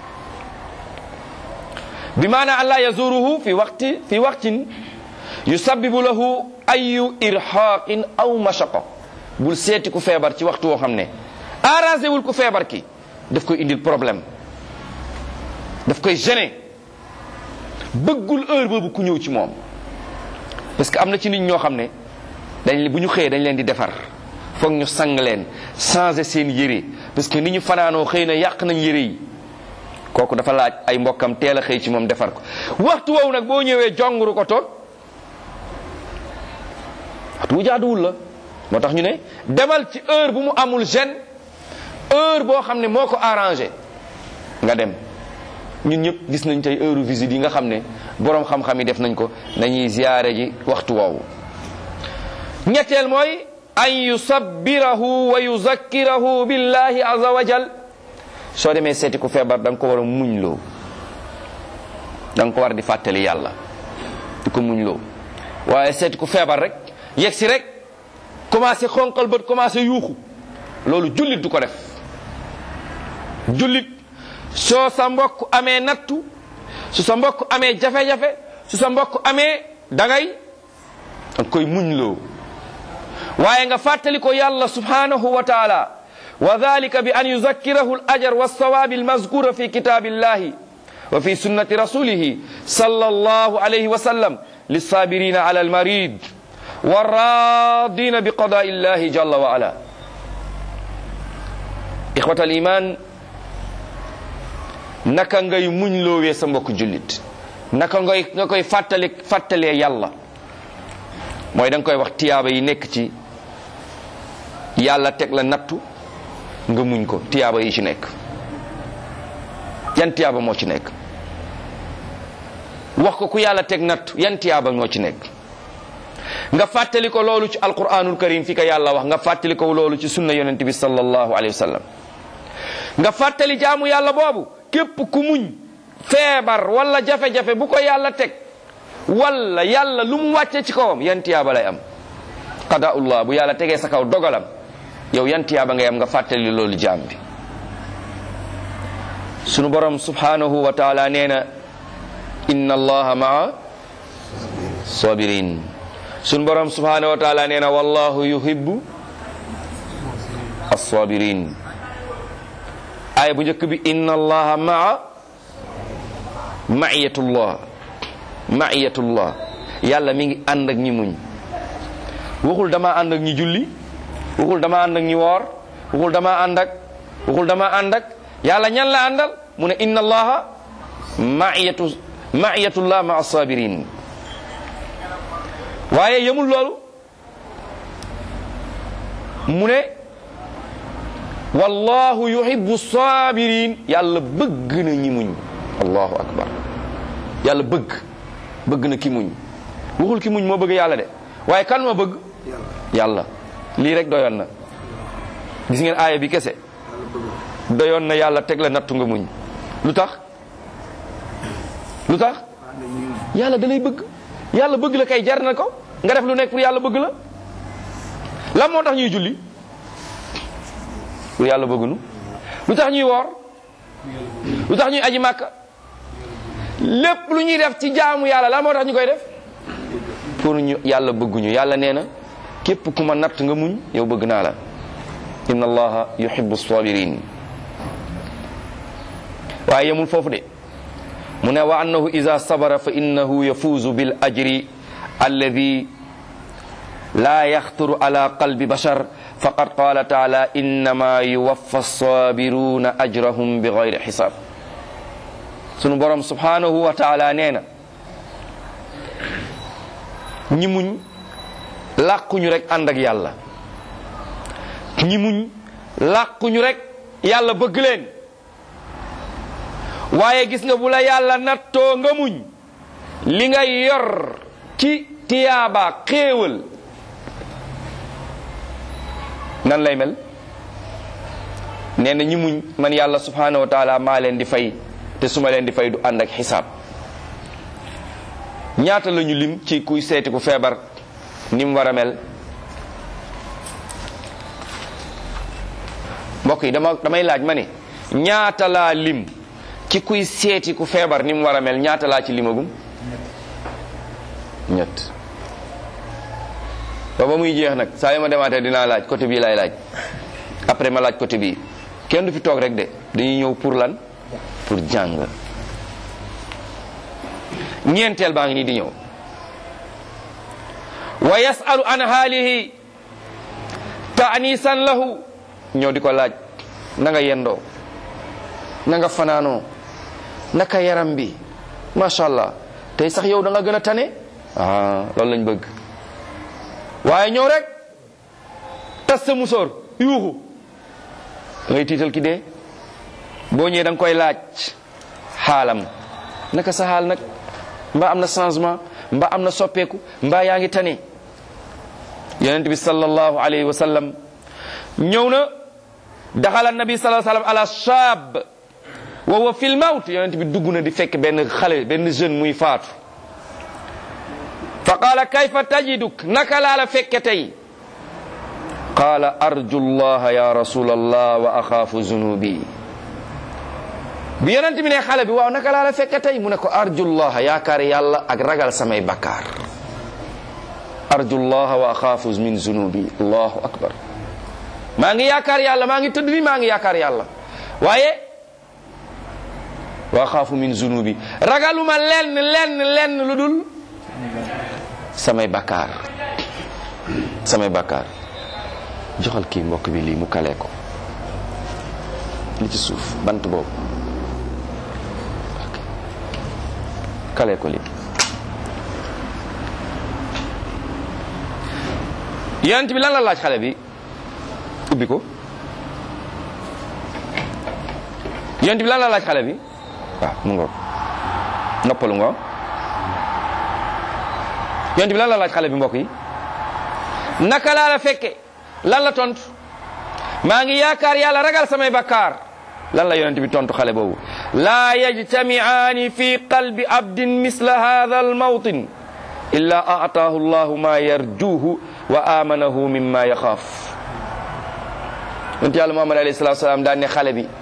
bi maana allah yazuruhu fi waqti fi waqtin yusabbibu lahu ayu irhaqin aw mashaqa bul seeti ku feebar ci waxtu woo xam ne arrangé wul ku feebar ki daf koy indil problème daf koy gêner bëggul heure boobu ku ñëw ci moom parce que am na ci nit ñoo xam ne dañ bu ñu xëyee dañ leen di defar foog ñu sang leen changer seen yére parce que ni ñu fanaanoo xëy na yàq nañ yére yi kooku dafa laaj ay mbokkam teel a xëy ci moom defar ko waxtu woowu nag boo ñëwee jonguru ko toog waxtu wu jaaduwul la moo tax ñu ne demal ci heure bu mu amul gêne heure boo xam ne moo ko arrangé nga dem ñun ñëpp gis nañ tey heure visite yi nga xam ne boroom xam-xam yi def nañ ko nañuy ziyaare ji waxtu woowu ñetteel mooy an yusabbirahu wa yuzakkirahu billahi azza wa jal soo demee seeti ku feebar da nga ko war a muñ loo da nga ko war di fàttali yàlla di ko muñ loo waaye seeti ku feebar rek yegg si rek commencé xonqal bët commencé yuuxu loolu jullit du ko def jullit soo sa mbokk amee nattu su sa mbokk amee jafe-jafe su sa mbokk amee dangay danga koy muñ loo waaye nga fàttali ko yàlla subhanahu wa taala wa dhalika bi an yuzakkirahu al ajr wa sawabi al mazkura fi kitabillahi wa fi sunnati rasulihi sallallahu alayhi wa sallam lissabirina ala al marid والراضين بقضاء الله جل وعلا إخوة الإيمان naka ngay muñ loowee sa mbokk jullit naka ngay nga koy fàttali fàttalee yàlla mooy da nga koy wax tiyaaba yi nekk ci yàlla teg la nattu nga muñ ko tiyaaba yi ci nekk yan tiyaaba moo ci nekk wax ko ku yàlla teg nattu yan tiyaaba moo ci nekk nga fàttali ko loolu ci alquranul karim fi ko yàlla wax nga fàttali ko loolu ci sunna yonent bi sallallahu alayhi wa sallam nga fàttali jaamu yàlla boobu képp ku muñ feebar wala jafe-jafe bu ko yàlla teg wala yàlla lu mu wàcce ci kawam yan tiyaaba lay am qadaullah bu yàlla tegee sa kaw dogalam yow yan tiyaaba ngay am nga fàttali loolu jaam bi sunu borom subhanahu wa taala nee na inna allaha maa sabirin sun borom subhanahu wa taala nee na wallahu yuhibbu as-sabirin aaya bu njëkk bi inna allaha maa maiyatullah maiyatullah yàlla mi ngi ànd ak ñi muñ waxul dama ànd ak ñi julli waxul dama ànd ak ñi woor waxul dama ànd ak waxul dama ànd ak yàlla ñan la àndal mu ne inna allaha maiyatu maiyatullah ma as-sabirin waaye yemul loolu mu ne wallahu yuhibbu sabirin yàlla bëgg na ñi muñ allahu akbar yàlla bëgg bëgg na ki muñ waxul ki muñ moo bëgg yàlla de waaye kan ma bëgg yàlla lii rek doyoon na gis ngeen aaya bi kese doyoon na yàlla teg la nattu nga muñ lu tax lu tax yàlla da lay bëgg yàlla bëgg la kay jar na ko nga def lu nekk pour yàlla bëgg la lan moo tax ñuy julli pour yàlla bëggunu lu tax ñuy woor lu tax ñuy aji màkka lépp lu ñuy def ci jaamu yàlla lan moo tax ñu koy def pour ñu yàlla bëgguñu yàlla nee na képp ku ma natt nga muñ yow bëgg naa la inna allaha yuhibbu sabirin waaye yemul foofu de mu ne wa annahu ida sabara fa innahu yafuuzu bil ajri alladi la yaxturu ala qalbi bashar faqad qala taala innama yuwaffa sabiruna ajrahum bi gayri xisaab sunu borom subhanahu wa taala nee na ñi muñ làquñu rek ànd ak yàlla ñi muñ làquñu rek yàlla bëgg leen waaye gis nga bu la yàlla nattoo nga muñ li nga yor ci tiyaaba xéewal nan lay mel nee na ñi muñ man yàlla subhanahu wa taala maa leen di fay te su ma leen di fay du ànd ak xisaab ñaata la ñu lim ci kuy seeti ku feebar ni mu war a mel mbokk yi dama damay laaj ma ne ñaata laa lim ci kuy seeti ku feebar ni mu war a mel ñaata laa ci limagum ñett ba ba muy jeex nag saa yu ma demaatee dinaa laaj côté bii laay laaj après ma laaj côté bii kenn du fi toog rek de dañuy ñëw pour lan pour jàng ñeenteel baa ngi nii di ñëw wa yasalu an haalihi taanisan lahu ñëw di ko laaj na nga yendoo na nga fanaanoo naka yaram bi macha allah tey sax yow da nga gën a tane ah loolu lañ bëgg waaye ñëw rek tas sa musóor yuuxu da ngay tiital ki dee boo ñëwee da nga koy laaj xaalam naka sa xaal nag mbaa am na changement mbaa am na soppeeku mbaa yaa ngi tane yonent bi sallallahu alayhi wa sallam ñëw na daxala nabi sallallahu alayhi wa sallam ala shaab wa huwa fil mawt yonent bi dugg na di fekk benn xale benn jeune muy faatu fa qaala kayfa tajiduk naka laa la fekke tey qaala arju llaha ya rasul allah wa axaafu zunubi bi yonent bi ne xale bi waaw naka laa la fekke tey mu ne ko arju llaha yaakaar yàlla ak ragal samay bakkaar arju llaha wa axaafu min zunubi allahu akbar maa ngi yaakaar yàlla maa ngi tëdd ni maa ngi yaakaar yàlla waaye wa axaafu min zunubi ragaluma lenn lenn lenn lu dul samay bakkaar samay bakkaar joxal kii mbokk bi lii mu kalee ko li ci suuf bant boobu kalee ko lii yonent bi lan la laaj xale bi ubbi ko yonent bi lan la laaj xale bi waaw mu ngoog noppalu nga yonent bi lan la laaj xale bi mbokk yi naka laa la fekke lan la tontu maa ngi yaakaar yàlla ragal samay bakkaar lan la yonent bi tontu xale boobu laa yajtamiaani fi qalbi abdin misla hadha almawtin illa aataahu llahu ma yarjuhu wa amanahu mimma yaxaaf yonent yàlla muhammad alayhi salatu salaam daan ne xale bi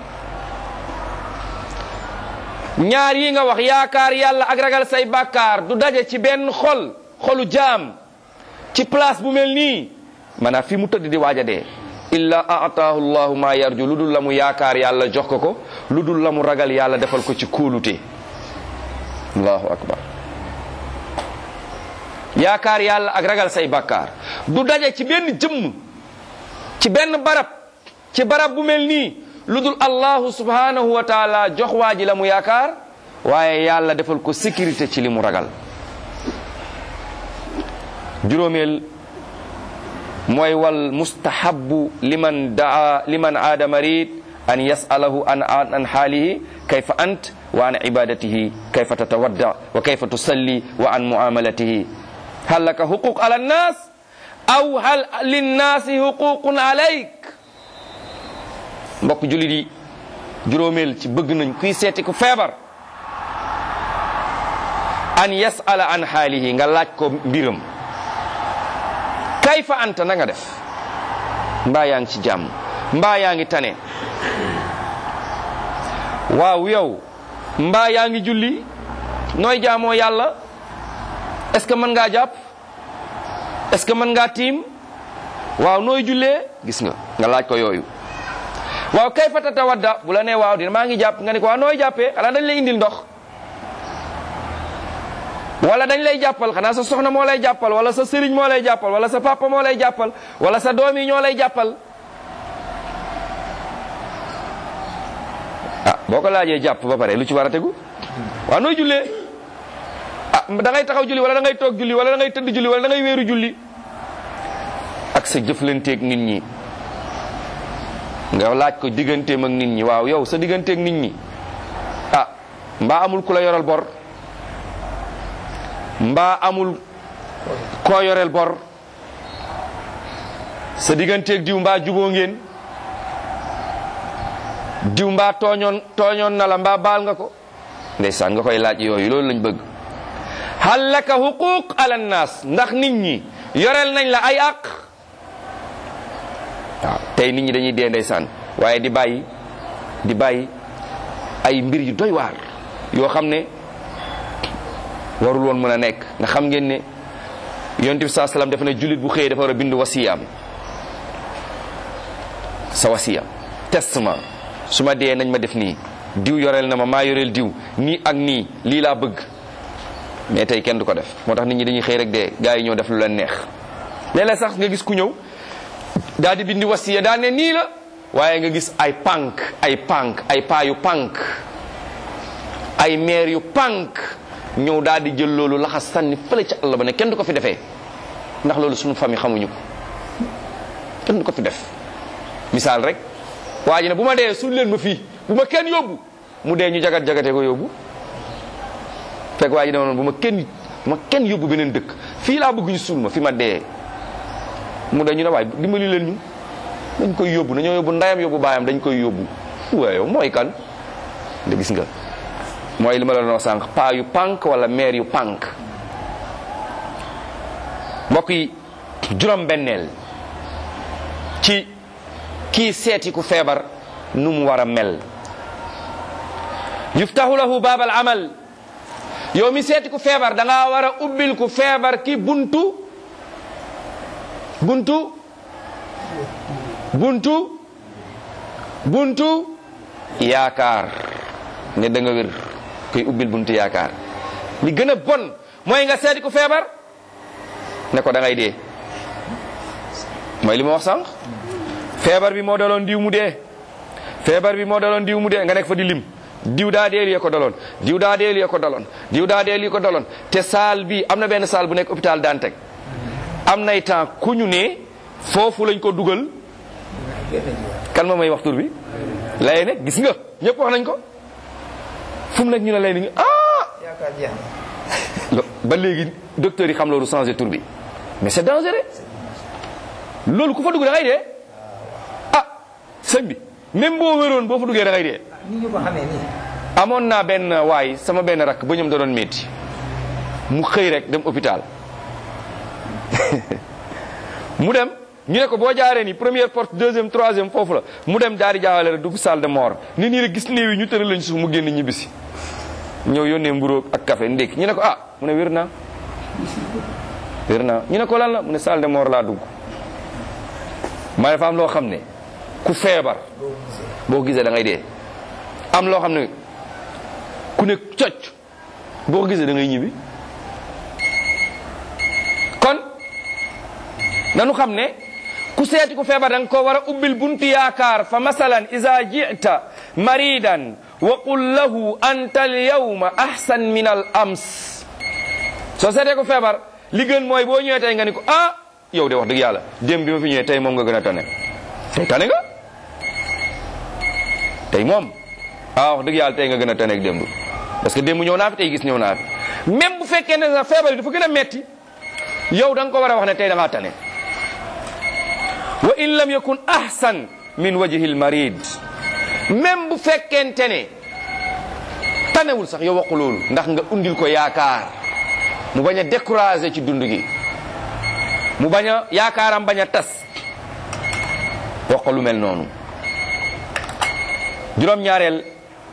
ñaar yi nga wax yaakaar yàlla ak ragal say bakkaar du daje ci benn xol xolu jaam ci place bu mel nii maanaam fi mu tëdd di waaj a dee illa aataahu llahu ma yarju lu dul la mu yaakaar yàlla jox ko ko lu dul la mu ragal yàlla defal ko ci kóolute allahu akbar yaakaar yàlla ak ragal say bakkaar du daje ci benn jëmm ci benn barab ci barab bu mel nii lu dul allahu subhanahu wa taala jox waa ji la mu yaakaar waaye yàlla defal ko sécurité ci li mu ragal juróomeel mooy wal mustahabu liman daa liman aada marid an yasalahu an an xaalihi kayfa ant wa an ibadatihi kayfa tatawadda wa kayfa tusalli wa an muamalatihi hal laka huquq ala nnas aw hal linnaasi huququn alayk mbokk jullit yi juróomeel ci bëgg nañ kuy seeti ku feebar an yasala an xaalihi nga laaj ko mbiram kayfa anta na nga def mbaa yaa ngi ci jàmm mbaa yaa ngi tane waaw yow mbaa yaa ngi julli nooy jaamoo yàlla est-ce que mën ngaa jàpp est-ce que mën ngaa tiim waaw nooy jullee gis nga nga laaj ko yooyu waaw kayfa tatawadda bu la nee waaw dina maa ngi jàpp nga ne ko waaw nooy jàppee xanaa dañ lay indil ndox wala dañ lay jàppal xanaa sa soxna moo lay jàppal wala sa sëriñ moo lay jàppal wala sa papa moo lay jàppal wala sa doom yi ñoo lay jàppal ah boo ko laajee jàpp ba pare lu ci war a tegu waaw nooy jullee ah da ngay taxaw julli wala da ngay toog julli wala da ngay tëdd julli wala da ngay wéeru julli ak sa jëflanteeg nit ñi nga laaj ko digganteem ak nit ñi waaw yow sa digganteeg nit ñi ah mbaa amul ku la yoral bor mbaa amul koo yoreel bor sa digganteeg diw mbaa juboo ngeen diw mbaa tooñoon tooñoon na la mbaa baal nga ko ndeysaan nga koy laaj yooyu loolu lañ bëgg hal laka huquq ala nnaas ndax nit ñi yoreel nañ la ay àq waaw tey nit ñi dañuy dee ndeysaan waaye di bàyyi di bàyyi ay mbir yu doy waar yoo xam ne warul woon mën a nekk nga xam ngeen ne yonent bi saa salaam dafa ne jullit bu xëyee dafa war a bind wasiyaam sa wasiya testament su ma dee nañ ma def nii diw yoreel na ma maa yoreel diw nii ak nii lii laa bëgg mais tey kenn du ko def moo tax nit ñi dañuy xëy rek dee gars yi ñëw def lu leen neex léeg-léeg sax nga gis ku ñëw daal di bindi wasiya daal ne nii la waaye nga gis ay pànk ay pànk ay paa yu pànk ay meer yu pànk ñëw daal di jël loolu laxas sànni fële ca àll ba ne kenn du ko fi defee ndax loolu suñu famille xamuñu ko kenn du ko fi def misaal rek waa ji ne bu ma dee suul leen ma fii bu ma kenn yóbbu mu dee ñu jagat jagatee ko yóbbu fekk waa ji ne noonu bu ma kenn bu ma kenn yóbbu beneen dëkk fii laa bëgg ñu suul ma fi ma dee mu dee ñu ne waaye dimbali leen ñu dañ koy yóbbu nañoo yóbbu ndayam yóbbu baayam dañ koy yóbbu waaye mooy kan da gis nga mooy li ma la doon sànq paa yu pànk wala meer yu pànk mbokk yi juróom benneel ci kii seeti ku feebar nu mu war a mel yuftahu lahu baabal amal yow mi seeti ku feebar da ngaa war a ubbil ku feebar ki buntu buntu buntu buntu yaakaar ne da nga wér koy ubbil buntu yaakaar li gën a bon mooy nga seeti ku feebar ne ko da ngay dee mooy li ma wax sànq feebar bi moo daloon diw mu dee feebar bi moo daloon diw mu dee nga nekk fa di lim diw daa dee lii ko daloon diw daa dee lii ko daloon diw daa dee lii ko daloon te saal bi am na benn saal bu nekk hôpital Dantec am nay temps ku ñu ne foofu lañ ko dugal kan ma may wax tur bi lay ne gis nga ñëpp wax nañ ko fu mu nekk ñu ne lay ni ah yaakaar jeex lo- ba léegi docteur yi xam loolu changé tur bi mais c'est dangereux loolu ku fa dugg da ngay dee ah sëñ bi même boo wéroon boo fa duggee da ngay dee ni ñu ko xamee nii amoon naa benn waay sama benn rakk ba ñoom da doon métti mu xëy rek dem hôpital mu dem ñu ne ko boo jaaree ni première porte deuxième troisième foofu la mu dem jaari jaawale rek dugg salle de mort ni nii rek gis néew yi ñu tëral lañ suuf mu génn ñibbisi ñëw yónnee mburóog ak café ndékki ñu ne ko ah mu ne wér naa wér naa ñu ne ko lan la mu ne salle de mort laa dugg ma dafa am loo xam ne ku feebar boo gisee da ngay dee am loo xam ne ku ne cocc boo ko gisee da ngay ñibbi kon nanu xam ne ku seeti ku feebar da nga ko war a ubbil buntu yaakaar fa masalan ida jita maridan wa qul lahu anta al yawma ahsan min al ams soo seetee ku feebar li gën mooy boo ñëwee tey nga ni ko ah yow de wax dëgg yàlla démb bi ma fi ñëwee tey moom nga gën a tane tey tane nga tey moom ah wax dëgg yàlla tey nga gën a tane ak démb parce que démb ñëw naa fi tey gis ñëw naa fi même bu fekkee ne sa feebar yi dafa gën a metti yow da nga ko war a wax ne tey da ngaa tane wa in lam yakun ahsan min wajhi al marid même bu fekkente ne tanewul sax yow waxu loolu ndax nga undil ko yaakaar mu bañ a découragé ci dund gi mu bañ a yaakaaram bañ a tas wax ko lu mel noonu juróom-ñaareel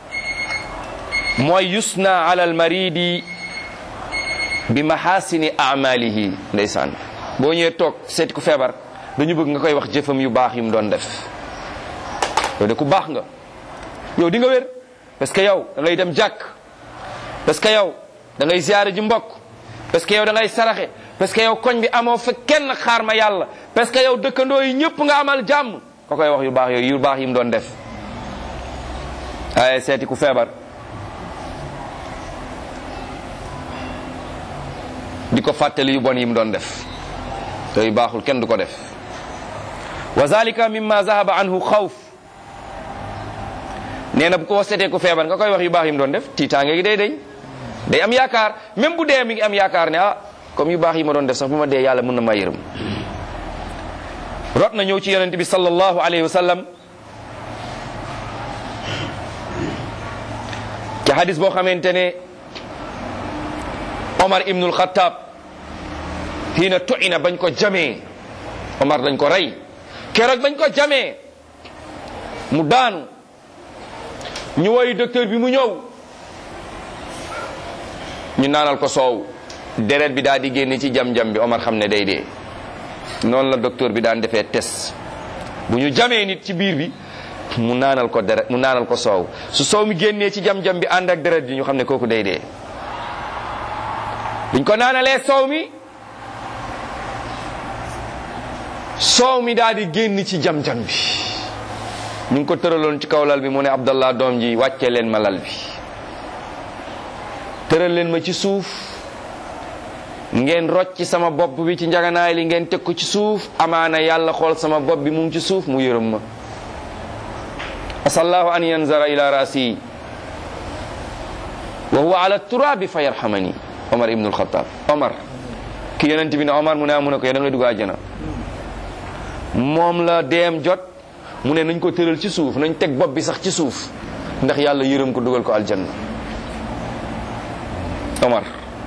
mooy yusna ala al maridi bi mahasini amalihi ndeysaan boo ñëwee toog seeti ku feebar dañu bëgg nga koy wax jëfam yu baax yu mu doon def yow de ku baax nga yow di nga wér parce que yow da ngay dem jàkk parce que yow da ngay ziyaare ji mbokk parce que yow da ngay saraxe parce que yow koñ bi amoo fa kenn xaar ma yàlla parce que yow dëkkandoo yi ñëpp nga amal jàmm ko koy wax yu baax yooyu yu baax yi mu doon def ay seeti ku feebar di ko fàttali yu bon yi mu doon def yooyu baaxul kenn du ko def wa zalika mimma zahaba anhu xawf nee na bu ko seetee ku feebar nga koy wax yu baax yi mu doon def tiitaange gi day dañ day am yaakaar même bu dee mi ngi am yaakaar ne ah comme yu baax yi ma doon def sax bu ma dee yàlla mën na ma yërëm rot na ñëw ci yonent bi sallallahu alayhi wa sallam ci hadis boo xamante ne Omar ibnul Xattaab xiina tuina bañ ko jamee Omar dañ ko rey keroog bañ ko jamee mu daanu ñu woy docteur bi mu ñëw ñu naanal ko soow deret bi daal di génne ci jam-jam bi Omar xam ne day dee noonu la docteur bi daan defee test bu ñu jamee nit ci biir bi mu naanal ko deret mu naanal ko soow su soow mi génnee ci jam-jam bi ànd ak deret bi ñu xam ne kooku day dee biñ ko naanalee soow mi soow mi daal di génn ci jam-jam bi ñu ngi ko tëraloon ci kaw lal bi mu ne Abdallah doom ji wàccee leen ma lal bi tëral leen ma ci suuf ngeen rocc ci sama bopp bi ci njaganaay li ngeen teg ko ci suuf amaana yàlla xool sama bopp bi mu ngi ci suuf mu yërëm ma asallahu an yanzara ila rasi wa huwa ala turabi fa yarhamani omar ibnul xataab omar ki yonent bi ne omar mu ne mu ne ko da ngay dugg àjjana moom la deem jot mu ne nañ ko tëral ci suuf nañ teg bopp bi sax ci suuf ndax yàlla yërëm ko dugal ko aljanna omar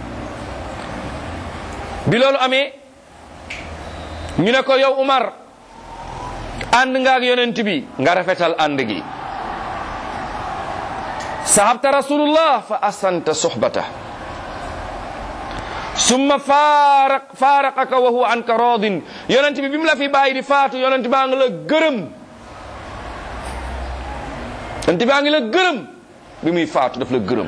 bi loolu amee ñu ne ko yow Umar ànd nga ak yonent bi nga rafetal ànd gi sahabta rasulullah fa asanta suhbata summa faaraq faaraqaka wa huwa anka radin yonent bi bi mu la fi bàyyi di faatu yonent baa ngi la gërëm yonent baa ngi la gërëm bi muy faatu daf la gërëm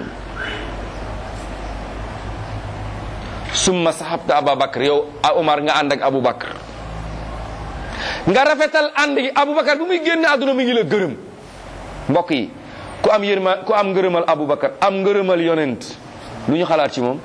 summa sahabta ababakar yow a Umar nga ànd ak Aboubacar nga rafetal ànd gi Aboubacar bu muy génn àdduna mi ngi la gërëm mbokk yi ku am yërma ku am ngërëmal Aboubacar am ngërëmal yonent lu ñu xalaat ci moom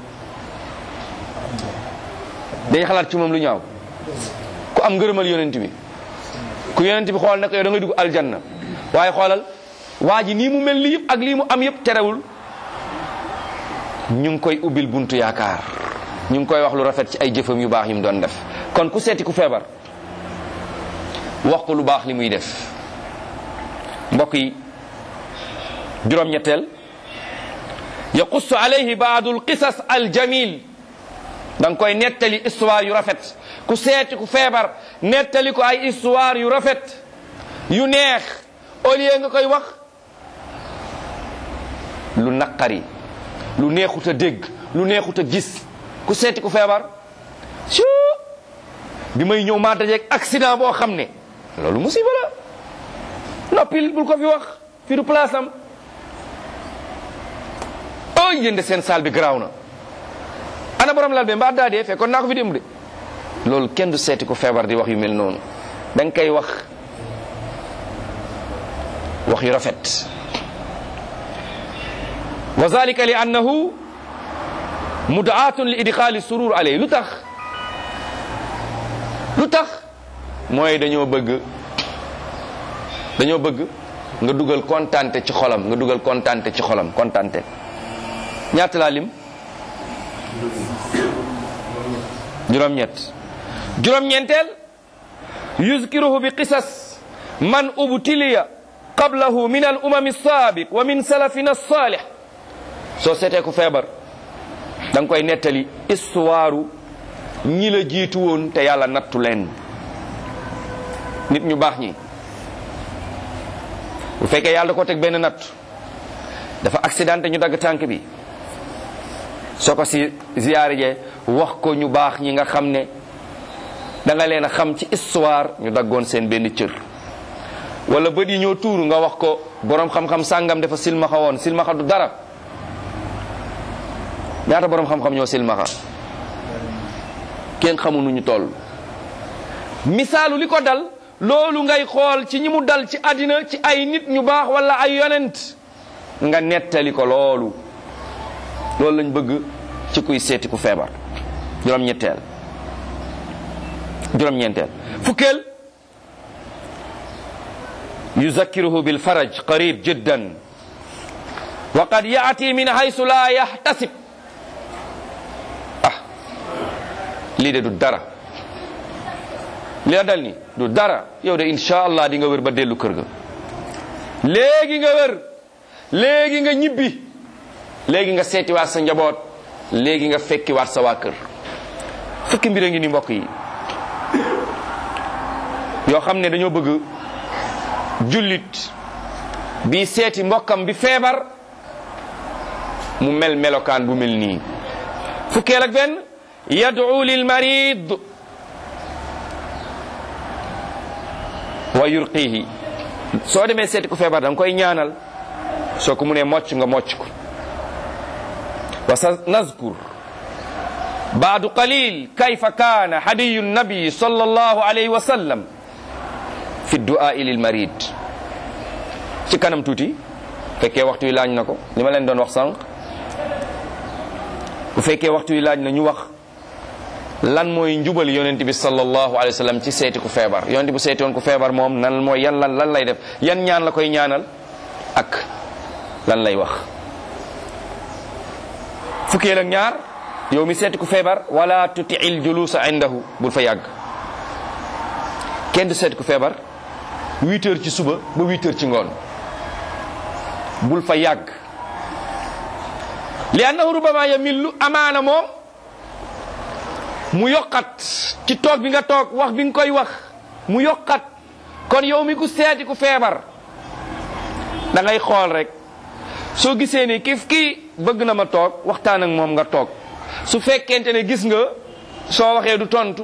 dañuy xalaat ci moom lu ñaaw ku am ngërëmal yonent bi ku yonent bi xool nag yow da ngay dugg aljanna waaye xoolal waa ji nii mu mel lii yëpp ak lii mu am yëpp terewul ñu ngi koy ubbil buntu yaakaar ñu ngi koy wax lu rafet ci ay jëfam yu baax yi mu doon def kon ku seeti ku feebar wax ko lu baax li muy def mbokk yi juróom-ñetteel yaqussu alayhi baadu alqisas aljamil da nga koy nettali histoire yu rafet ku seeti ku feebar nettali ko ay histoire yu rafet yu neex au lieu nga koy wax lu naqari lu neexut a dégg lu neexut a gis ku seeti ku feebar su bi may ñëw maa dajeeg accident boo xam ne loolu musiba la noppil bul ko fi wax fi du place am oh yéen seen saal bi garaaw na ana borom lal be mbaa daa dee fekkoon naa ko fi dem de loolu kenn du seeti ku feebar di wax yu mel noonu da nga koy wax wax yu rafet wa zalika li annahu mudaatun li idxaali surur alay lu tax lu tax mooy dañoo bëgg dañoo bëgg nga dugal kontante ci xolam nga dugal kontante ci xolam kontante ñaata laa lim juróom-ñett juróom-ñeenteel yuzkiruhu bi qisas man ubtiliya qablahu min al umami saabiq wa min salafina salih soo seetee ku feebar da nga koy nettali histoire ñi la jiitu woon te yàlla nattu leen nit ñu baax ñi bu fekkee yàlla da ko teg benn natt dafa accidenté ñu dagg tànk bi soo ko si ziyaare jee wax ko ñu baax ñi nga xam ne da nga leen a xam ci histoire ñu daggoon seen benn cër wala bët yi ñoo tuuru nga wax ko borom xam-xam sàngam dafa silmaxa woon silmaxa du dara ñaata borom xam-xam ñoo silmaxa kenn xamu nu ñu toll misaalu li ko dal loolu ngay xool ci ñi mu dal ci àddina ci ay nit ñu baax wala ay yonent nga nettali ko loolu loolu lañ bëgg ci kuy seeti ku feebar juróom-ñetteel juróom-ñeenteel fukkeel yuzakkiruhu bil faraj qarib jiddan wa qad yaati min haysu la yahtasib ah lii de du dara li la dal ni du dara yow de insha allah di nga wër ba dellu kër ga léegi nga wër léegi nga ñibbi léegi nga seetiwaat sa njaboot léegi nga fekkiwaat sa waa kër fukki mbir a ngi ni mbokk yi yoo xam ne dañoo bëgg jullit bi seeti mbokkam bi feebar mu mel melokaan bu mel nii fukkeel ak benn yad'u lil marid wa yurqihi soo demee seeti ku feebar da nga koy ñaanal soo ko mu ne mocc nga mocc ko wa sa nazkur baadu qalil kayfa kaana hadiyu nabi sallallahu alayhi wa sallam fi du'aa'i lil marid ci kanam tuuti fekkee waxtu wi laaj na ko li ma leen doon wax sànq bu fekkee waxtu wi laaj na ñu wax lan mooy njubal yonent bi sallallahu alayhi wa sallam ci seeti ku feebar yonent bu seeti woon ku feebar moom nan mooy yan lan lan lay def yan ñaan la koy ñaanal ak lan lay wax fukkeel ak ñaar yow mi seeti ku feebar wala tuti'il julusa indahu bul fa yàgg kenn du seeti ku feebar huit heures ci suba ba huit heures ci ngoon bul fa yàgg li annahu rubama yamillu amaana moom mu yokkat ci toog bi nga toog wax bi nga koy wax mu yokkat kon yow mi ku seeti ku feebar da ngay xool rek soo gisee ni kif kii bëgg na ma toog waxtaan ak moom nga toog su fekkente ne gis nga soo waxee du tontu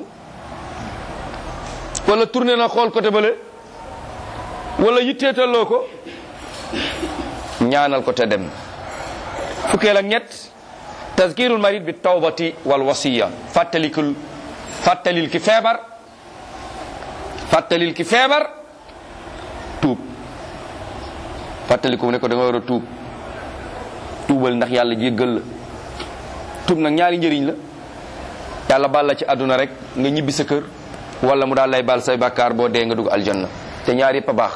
wala tourné na xool côté bële wala yitteetaloo ko ñaanal ko te dem fukkeel ak ñett tazkirul marid bi tawbati wal wasiya fàttalikul fàttalil ki feebar fàttalil ki feebar tuub fàttaliku ne ko da nga war a tuub tuubal ndax yàlla jéggal la tuub nag ñaari njëriñ la yàlla baal la ci àdduna rek nga ñibbi sa kër wala mu daal lay baal say bàkkaar boo dee nga dugg aljanna te ñaar yëpp a baax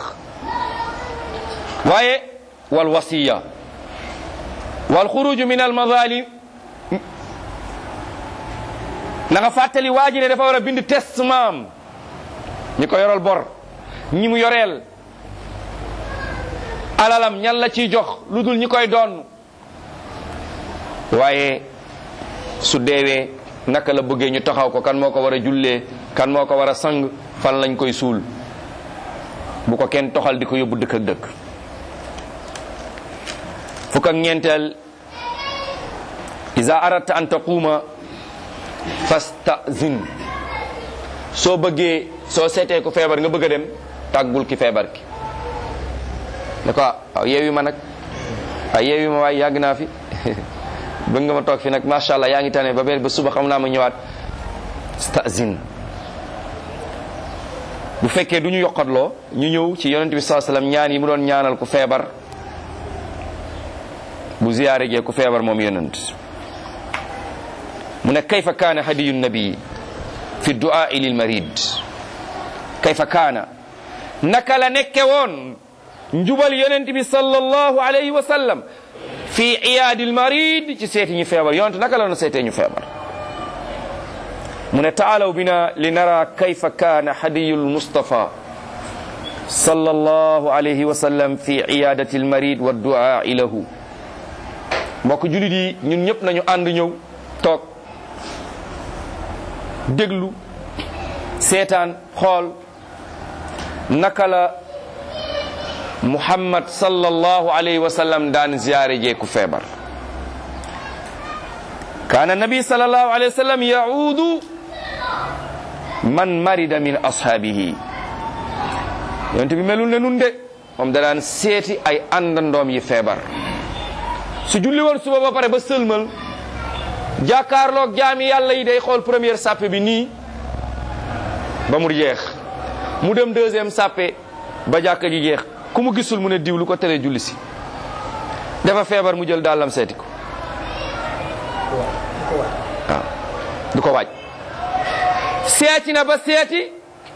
waaye wal wasiya wal xuruju min al mazalim na nga fàttali waa ji ne dafa war a bind testament ñi ko yoral bor ñi mu yoreel alalam ñan la ciy jox lu dul ñi koy doon waaye su deewee naka la bëggee ñu taxaw ko kan moo ko war a jullee kan moo ko war a sang fan lañ koy suul bu ko kenn toxal di ko yóbbu dëkk ak dëkk fukk ak ñeenteel iza aradta an taquuma fastazin soo bëggee soo seetee ku feebar nga bëgg a dem tàggul ki feebar ki ne ko waaw yeewi ma nag waaw yeewi ma waaye yàgg naa fi bëgg nga ma toog fi nag macha allah yaa ngi tane ba ba suba xam naa ma ñëwaat stazin bu fekkee du ñu yokkatloo ñu ñëw ci yonent bi saa sallam ñaan yi mu doon ñaanal ku feebar bu ziyaare jee ku feebar moom yonent mu ne kayfa kaana hadiyu nabii fi du'aa lil marid kayfa kaana naka la nekke woon njubal yonent bi sallallahu alayhi wa sallam fi iyaadil marid ci seeti ñu feebar yonent naka la doon seetee ñu feebar mu ne taalaw bina li nara kayfa kaana hadiyu lmustafa sallallahu alayhi wa sallam fi iyadati almarid wa duaai lahu mbokk julit yi ñun ñëpp nañu ànd ñëw toog déglu seetaan xool naka la muhammad sallallahu alayhi wa sallam daan ziyaare jeeku feebar kaana nabi sallallahu alayhi wa sallam yaudu man marida min ashaabihi yonent bi melul ne nun de moom da daan seeti ay àndandoom yi feebar su julli woon suba ba pare ba sëlmal jàkkaarloog jaami yàlla yi day xool première sàppe bi nii ba mu jeex mu dem deuxième sàppe ba jàkka ji jeex ku mu gisul mu ne diw lu ko tere julli si dafa feebar mu jël dàllam seeti ko waaw du ko waaj seeti na ba seeti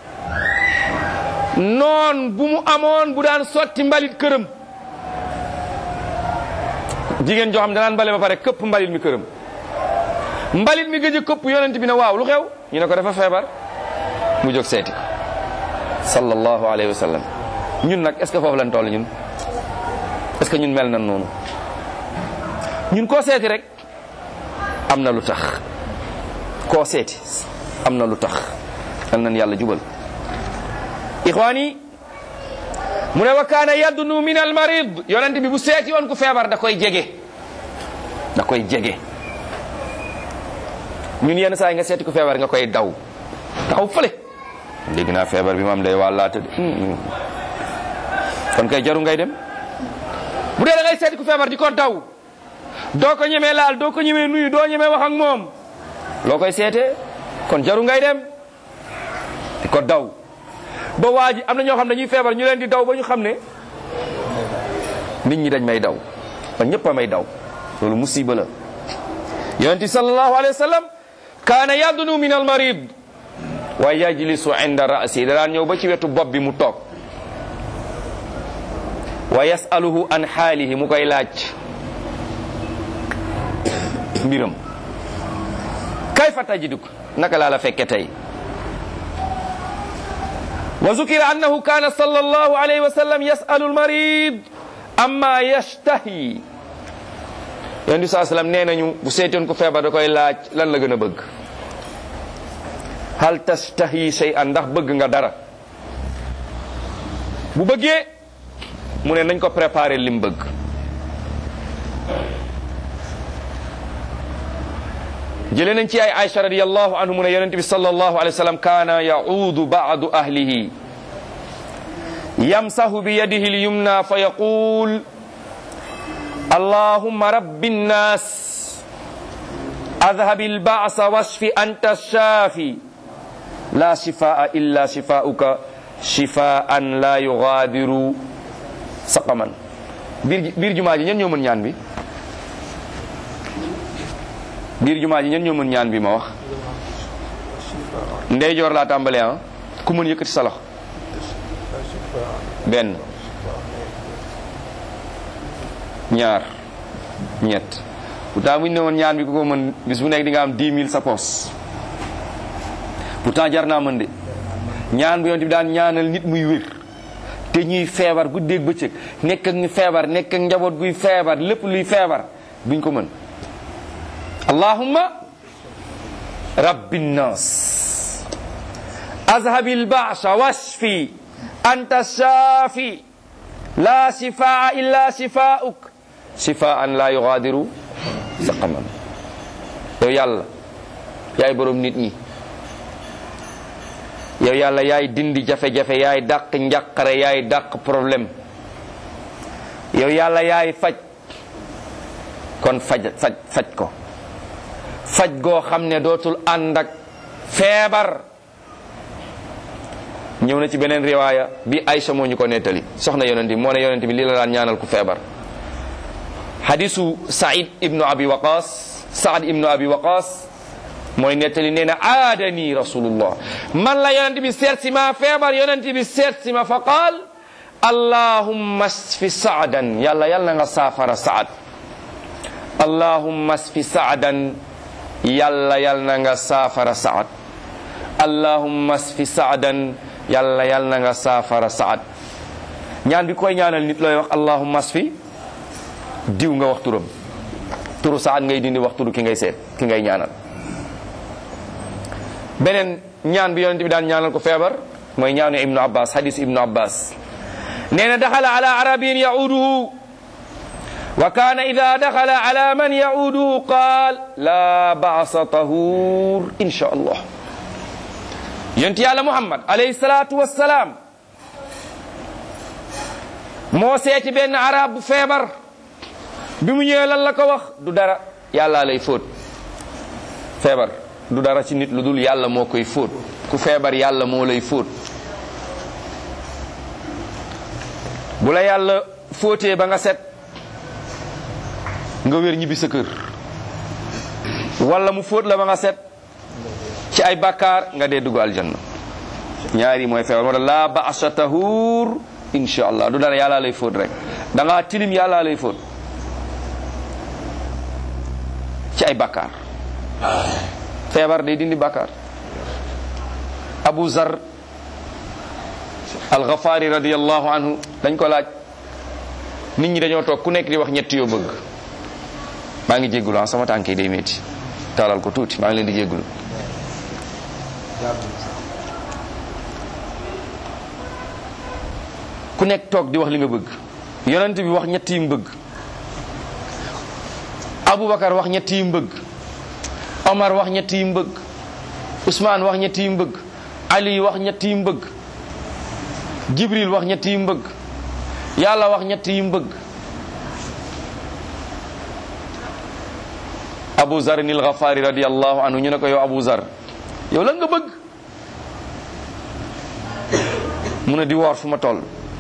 noon bu mu amoon bu daan sotti mbalit këram jigéen joo xam danaan mbale ba pare këpp mbalit mi këram mbalit mi gëj a këpp yonent bi ne waaw lu xew ñu ne ko dafa feebar mu jóg seeti ko sallallahu alayhi wa sallam ñun nag est ce que foofu lañ toll ñun est ce que ñun mel nan noonu ñun koo seeti rek am na lu tax koo seeti am na lu tax yal nañ yàlla jubal ixwaani mu ne wa kaana yaddunu min al marid yonent bi bu seeti woon ku feebar da koy jege da koy jege ñun yenn saa yi nga seeti ku feebar nga koy daw taxaw fële dégg naa feebar bi maam day wàllaate de kon kay jaru ngay dem bu dee da ngay seeti ku feebar di ko daw doo ko ñemee laal doo ko ñemee nuyu doo ñemee wax ak moom loo koy seetee kon jaru ngay dem di ko daw ba waa ji am na ñoo xam ne dañuy feebar ñu leen di daw ba ñu xam ne nit ñi dañ may daw man ñëpp a may daw loolu musiba la yonent sallallahu alayhi wa sallam kaana yadunu min al marid wa yajlisu inda rasi da daan ñëw ba ci wetu bopp bi mu toog wa yasaluhu an xaalihi mu koy laaj mbiram kayfa tajiduk naka laa la fekke tey wa zukira annahu kana sallallahu alayhi wa sallam yasalu almarid amma yashtahi yonent bi saa sallam nee nañu bu seetoon ko feebar da koy laaj lan la gën a bëgg hal tashtahi shay'an ndax bëgg nga dara bu bëggee mu ne nañ ko préparer lim bëgg jëlee nañ ci ay Aïcha radiyallahu anhu mu ne yonent bi sallallahu alayhi wa sallam kaana yaudu baadu ahlihi yamsahu bi yadihi lyumna fa yaqul allahumma rabbi nnas adhabi alba'sa washfi anta shafi la shifaa illa shifauka shifaan la yughadiru saqaman biir biir jumaa ji ñen ñoo mën ñaan bi biir jumaa ji ñen ñoo mën ñaan bi ma wax ndeyjoor laa tàmbalee ah ku mën yëkkati sa loxo benn ñaar ñett pourtant bu ñu ne woon ñaan bi ku ko mën bis bu nekk di nga am 10 000 sa poos pourtant jar naa mën de ñaan bu yonent bi daan ñaanal nit muy wér te ñuy feebar guddeeg bëccëg nekk ak ñu feebar nekk ak njaboot guy feebar lépp luy feebar duñ ko mën allahumma rabbi nnas azhabil ba'sa washfi anta shafi la shifaa illa shifauk shifaan la yughadiru saqaman yow yàlla yaay borom nit ñi yow yàlla yaay dindi jafe-jafe yaay dàq njàqare yaay dàq problème yow yàlla yaay faj kon faj faj faj ko faj goo xam ne dootul ànd ak feebar ñëw na ci beneen riwaaya bi Aïcha moo ñu ko nettali soxna yonent bi moo ne yonent bi lii la daan ñaanal ku feebar hadisu Saïd ibnu Abi Waqas Saad ibnu Abi Waqas mooy nettali nee na aadani rasulullah man la yonent bi seet si ma feebar yonent bi seet si ma fa qaal allahumma sfi saadan yàlla yàlla na nga saafara saad allahumma sfi saadan yàlla yàlla na nga saafara saad allahumma sfi saadan yàlla yàlla na nga saafara saad ñaan bi koy ñaanal nit looy wax allahumma sfi diw nga wax turam turu saad ngay dindi wax turu ki ngay seet ki ngay ñaanal beneen ñaan bi yonent bi daan ñaanal ko feebar mooy ñaanu ibnu abbas hadis ibnu abbas nee na daxala ala arabiyin yauduhu wa kaana ida daxala ala man yauduhu qaal la baasa tahur insha allah yonent yàlla muhammad alayhi salatu wassalaam moo seeti benn arab bu feebar bi mu ñëwee lan la ko wax du dara yàlla lay fóot feebar du dara ci nit lu dul yàlla moo koy fóot ku feebar yàlla moo lay fóot bu la yàlla fóotee ba nga set nga wér ñibbi sa kër wala mu fóot la ba nga set ci ay bàkkaar nga dee dugg aljanna ñaari mooy feebar moo tax laa ba'sa tahuur insha allah du dara yàlla lay fóot rek da ngaa tilim yàlla lay fóot ci ay bàkkaar feebar day dindi bàkkaar abu zar alxafaari radiallahu anhu dañ ko laaj nit ñi dañoo toog ku nekk di wax ñetti yoo bëgg maa ngi jéggulu ah sama tànk yi day métti taalal ko tuuti maa ngi leen di jéggulu ku nekk toog di wax li nga bëgg yonent bi wax ñetti yi mu bëgg aboubacar wax ñetti yi mu bëgg omar wax ñetti yi mu bëgg ousmane wax ñetti yi mu bëgg ali wax ñetti yi mu bëgg jibril wax ñetti yi mu bëgg yàlla wax ñetti yi mu bëgg abu zar nil ghafari radiallahu anhu ñu ne ko yow abu zar yow lan nga bëgg mu ne di woor fu ma toll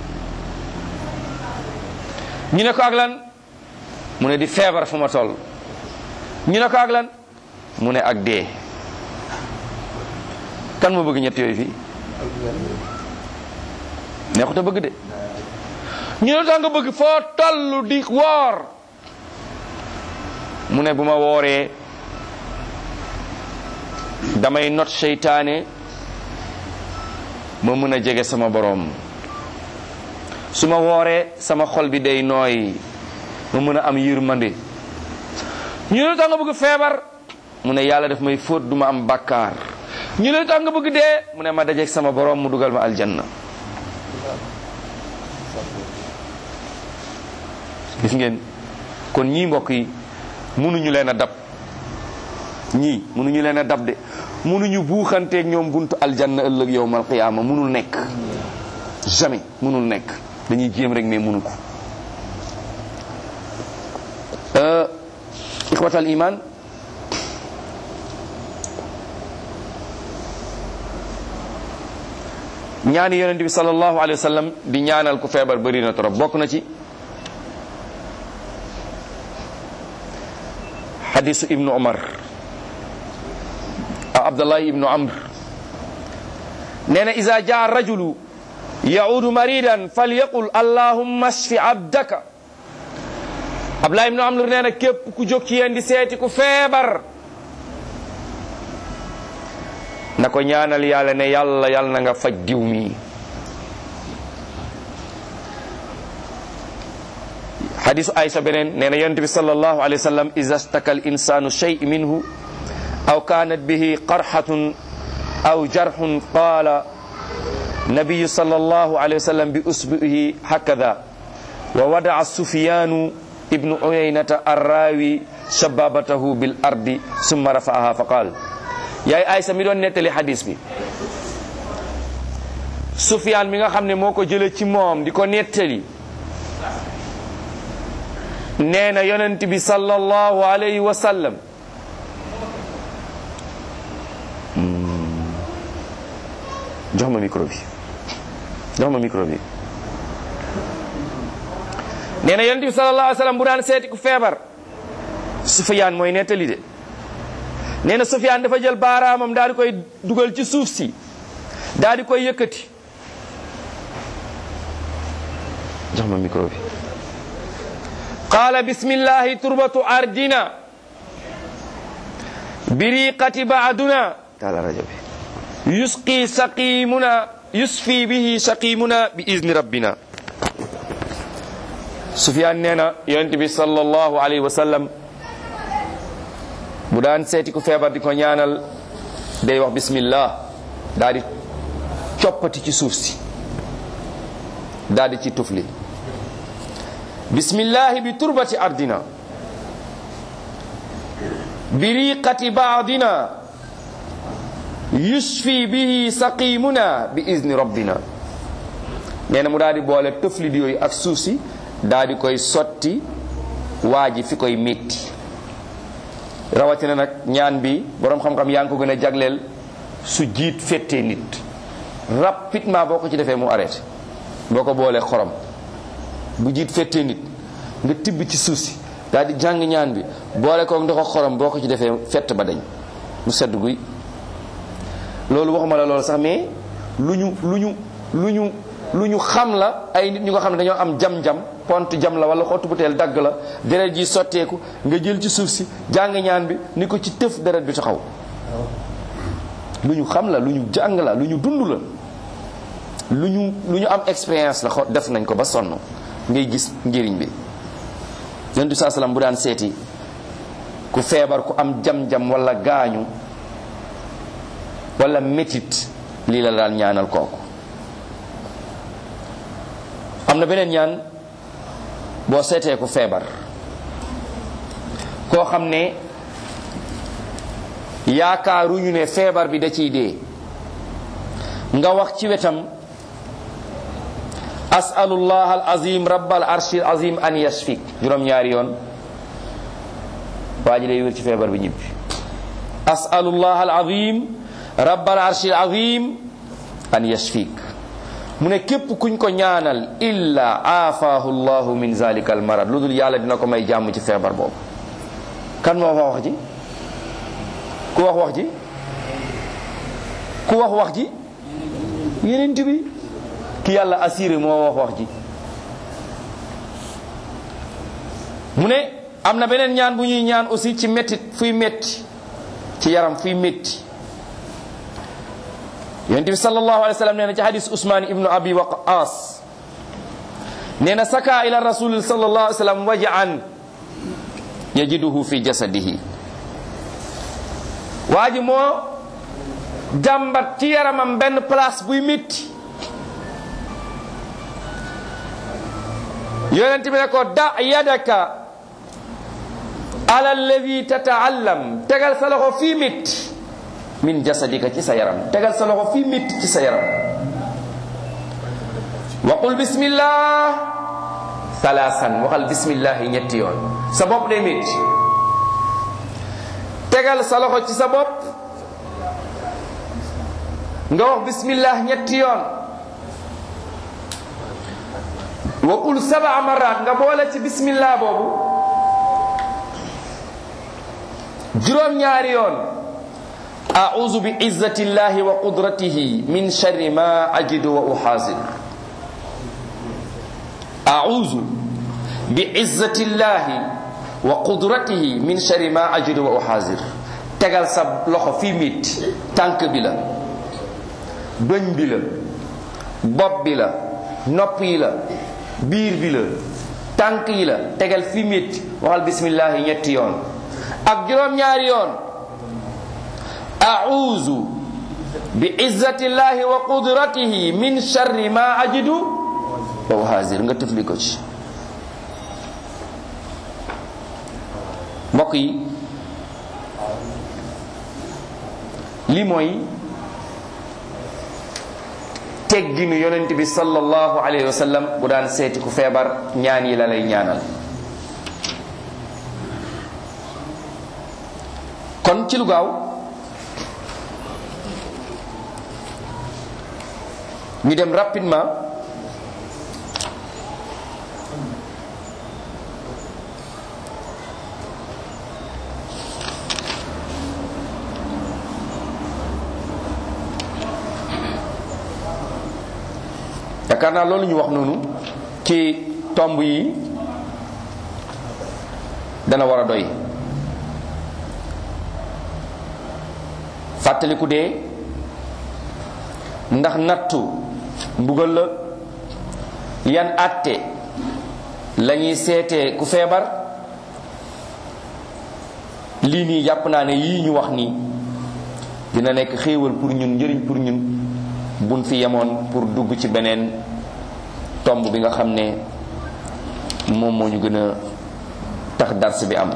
ñu ne ko ak lan mu ne di feebar fu ma toll ñu ne ko ak lan mu ne ak dee kan moo bëgg ñett yooyu fii neexut a bëgg de ñu ne tax nga bëgg foo toll di woor mu ne bu ma wooree damay not seytaane ma mën a jege sama boroom su ma wooree sama xol bi day nooy ma mën a am yërmande ñu ne tax nga bëgg feebar mu ne yàlla daf may fóot du ma am bàkkaar ñu ne tax nga bëgg dee mu ne ma dajeeg sama boroom mu dugal ma aljanna gis ngeen kon ñii mbokk yi mënuñu leen a dab ñii mënuñu leen a dab de mënuñu buuxanteeg ñoom buntu aljanna ëllëg yowmal qiyaama mënul nekk jamais mënul nekk dañuy jéem rek mais mënu ko ixwatal iman ñaani yonent bi sallallahu alayhi wa sallam di ñaanal ku feebar bëri na trop bokk na ci hadisu ibnu umar a abdullahi ibnu amr nee na ida jaa rajulu yaudu maridan falyaqul allahumma shfi abdaka abdullahi ibnu amr nee na képp ku jóg ci yéen di seeti ku feebar na ko ñaanal yàlla ne yàlla yàlla na nga faj diw mi hadisu aysa beneen nee na yonent bi sallallahu alayhi wa sallam iza staka al insanu shay minhu aw kanat bihi qarhatun aw jarhun qala nabiyu sallallahu alayhi wa sallam bi usbihi hakada wa wada'a sufyanu ibnu uyaynata arrawi shababatahu bil ardi summa rafa'aha fa qala yaay aysa mi doon nettali hadis bi sufyaan mi nga xam ne moo ko jële ci moom di ko nettali nee na yonent bi sallallahu alayhi wa sallam jox ma micro bi jox ma micro bi nee na yonent bi sallallahu alayhi wa sallam bu daan seeti ku feebar sufyaan mooy nettali de nee na sufyaan dafa jël baaraamam daal di koy dugal ci suuf si daal di koy yëkkati jox ma micro bi qaala bismillahi turbatu ardina biriqati baaduna taala rajo bi yusqi saqimuna yusfi bihi saqimuna bi izni rabbina sufyaan nee na yonent bi sallallahu alayhi wa sallam bu daan seeti ku feebar di ko ñaanal day wax bismillah daal di coppati ci suuf si daal di ci tufli bismillahi bi turbati ardina bi riqati baadina yusfi bihi saqimuna bi izni rabbina nee na mu daal di boole tëflit yooyu ak suuf si daal di koy sotti waa ji fi koy métti rawatina nag ñaan bi boroom xam-xam yaa ngi ko gën a jagleel su jiit fettee nit rapidement boo ko ci defee mu arrêté boo ko boolee xorom bu jiit fettee nit nga tibb ci suuf si daal di jàng ñaan bi boole koog ndox xorom boo ko ci defee fett ba dañ mu sedd guy loolu waxuma la loolu sax mais lu ñu lu ñu lu ñu lu ñu xam la ay nit ñu nga xam ne dañoo am jam-jam pont jam la wala xottu butéel dagg la deret ji sotteeku nga jël ci suuf si jàng ñaan bi ni ko ci tëf deret bi taxaw lu ñu xam la lu ñu jàng la lu ñu dund la lu ñu lu ñu am expérience la xo def nañ ko ba sonn ngay gis njëriñ bi yonent bi saa salaam bu daan seeti ku feebar ku am jam-jam wala gaañu wala métit lii la daan ñaanal kooku am na beneen ñaan boo seetee ku feebar koo xam ne yaakaaruñu ne feebar bi da ciy dee nga wax ci wetam asalullah al azim rabbal arshil azim an yashfik juróom-ñaari yoon waa ji day wér ci feebar bi ñibbi asalullah al azim rabbal arshil azim an yashfik mu ne képp kuñ ko ñaanal illa aafaahu llahu min zalika al marad lu dul yàlla dina ko may jàmm ci feebar boobu kan moo wax wax ji ku wax wax ji ku wax wax ji yeneen bi ki yàlla assuré moo wax wax ji mu ne am na beneen ñaan bu ñuy ñaan aussi ci mettit fuy metti ci yaram fuy metti yonent bi sallallahu alayhi wa sallam nee na ci hadis Usmaan ibnu Abi Waqaas nee na saka ila rasul sallallahu alayhi wa sallam wajaan yajiduhu fi jasadihi waa ji moo jàmbat ci yaramam benn place buy métti yonent bi ne ko da yadaka ala alladi tataallam tegal sa loxo fii métti min jasadika ci sa yaram tegal sa loxo fii métti ci sa yaram waqul bismillah salaasan waxal bismillah yi ñetti yoon sa bopp day métti tegal sa loxo ci sa bopp nga wax bismillah ñetti yoon waqul saba marat nga boole ci bismillah boobu juróom-ñaari yoon أعوذ بعزة الله وقدرته من شر ما أجد وأحاذر أعوذ بعزة الله وقدرته من شر ما أجد وأحاذر tegal sa loxo fii mit tànk bi la bëñ bi la bopp bi la nopp yi la biir bi la tànk yi la tegal fii mit waxal bismillahi ñetti yoon ak juróom-ñaari yoon أعوذ بعزة الله وقدرته من شر ما أجد وأحاذر nga tëfli ko ci mbokk yi li mooy tegginu yonent bi sallallahu alayhi wa sallam bu daan seeti ku feebar ñaan yi la lay ñaanal kon ci lu gaaw ñu dem rapidement yaakaar naa loolu ñu wax noonu ci tomb yi dana war a doy fàttaliku dee ndax nattu mbugal la yan àtte la ñuy seetee ku feebar lii nii jàpp naa ne yii ñu wax nii dina nekk xéewal pour ñun njëriñ pour ñun buñ fi yemoon pour dugg ci beneen tomb bi nga xam ne moom moo ñu gën a tax dars bi am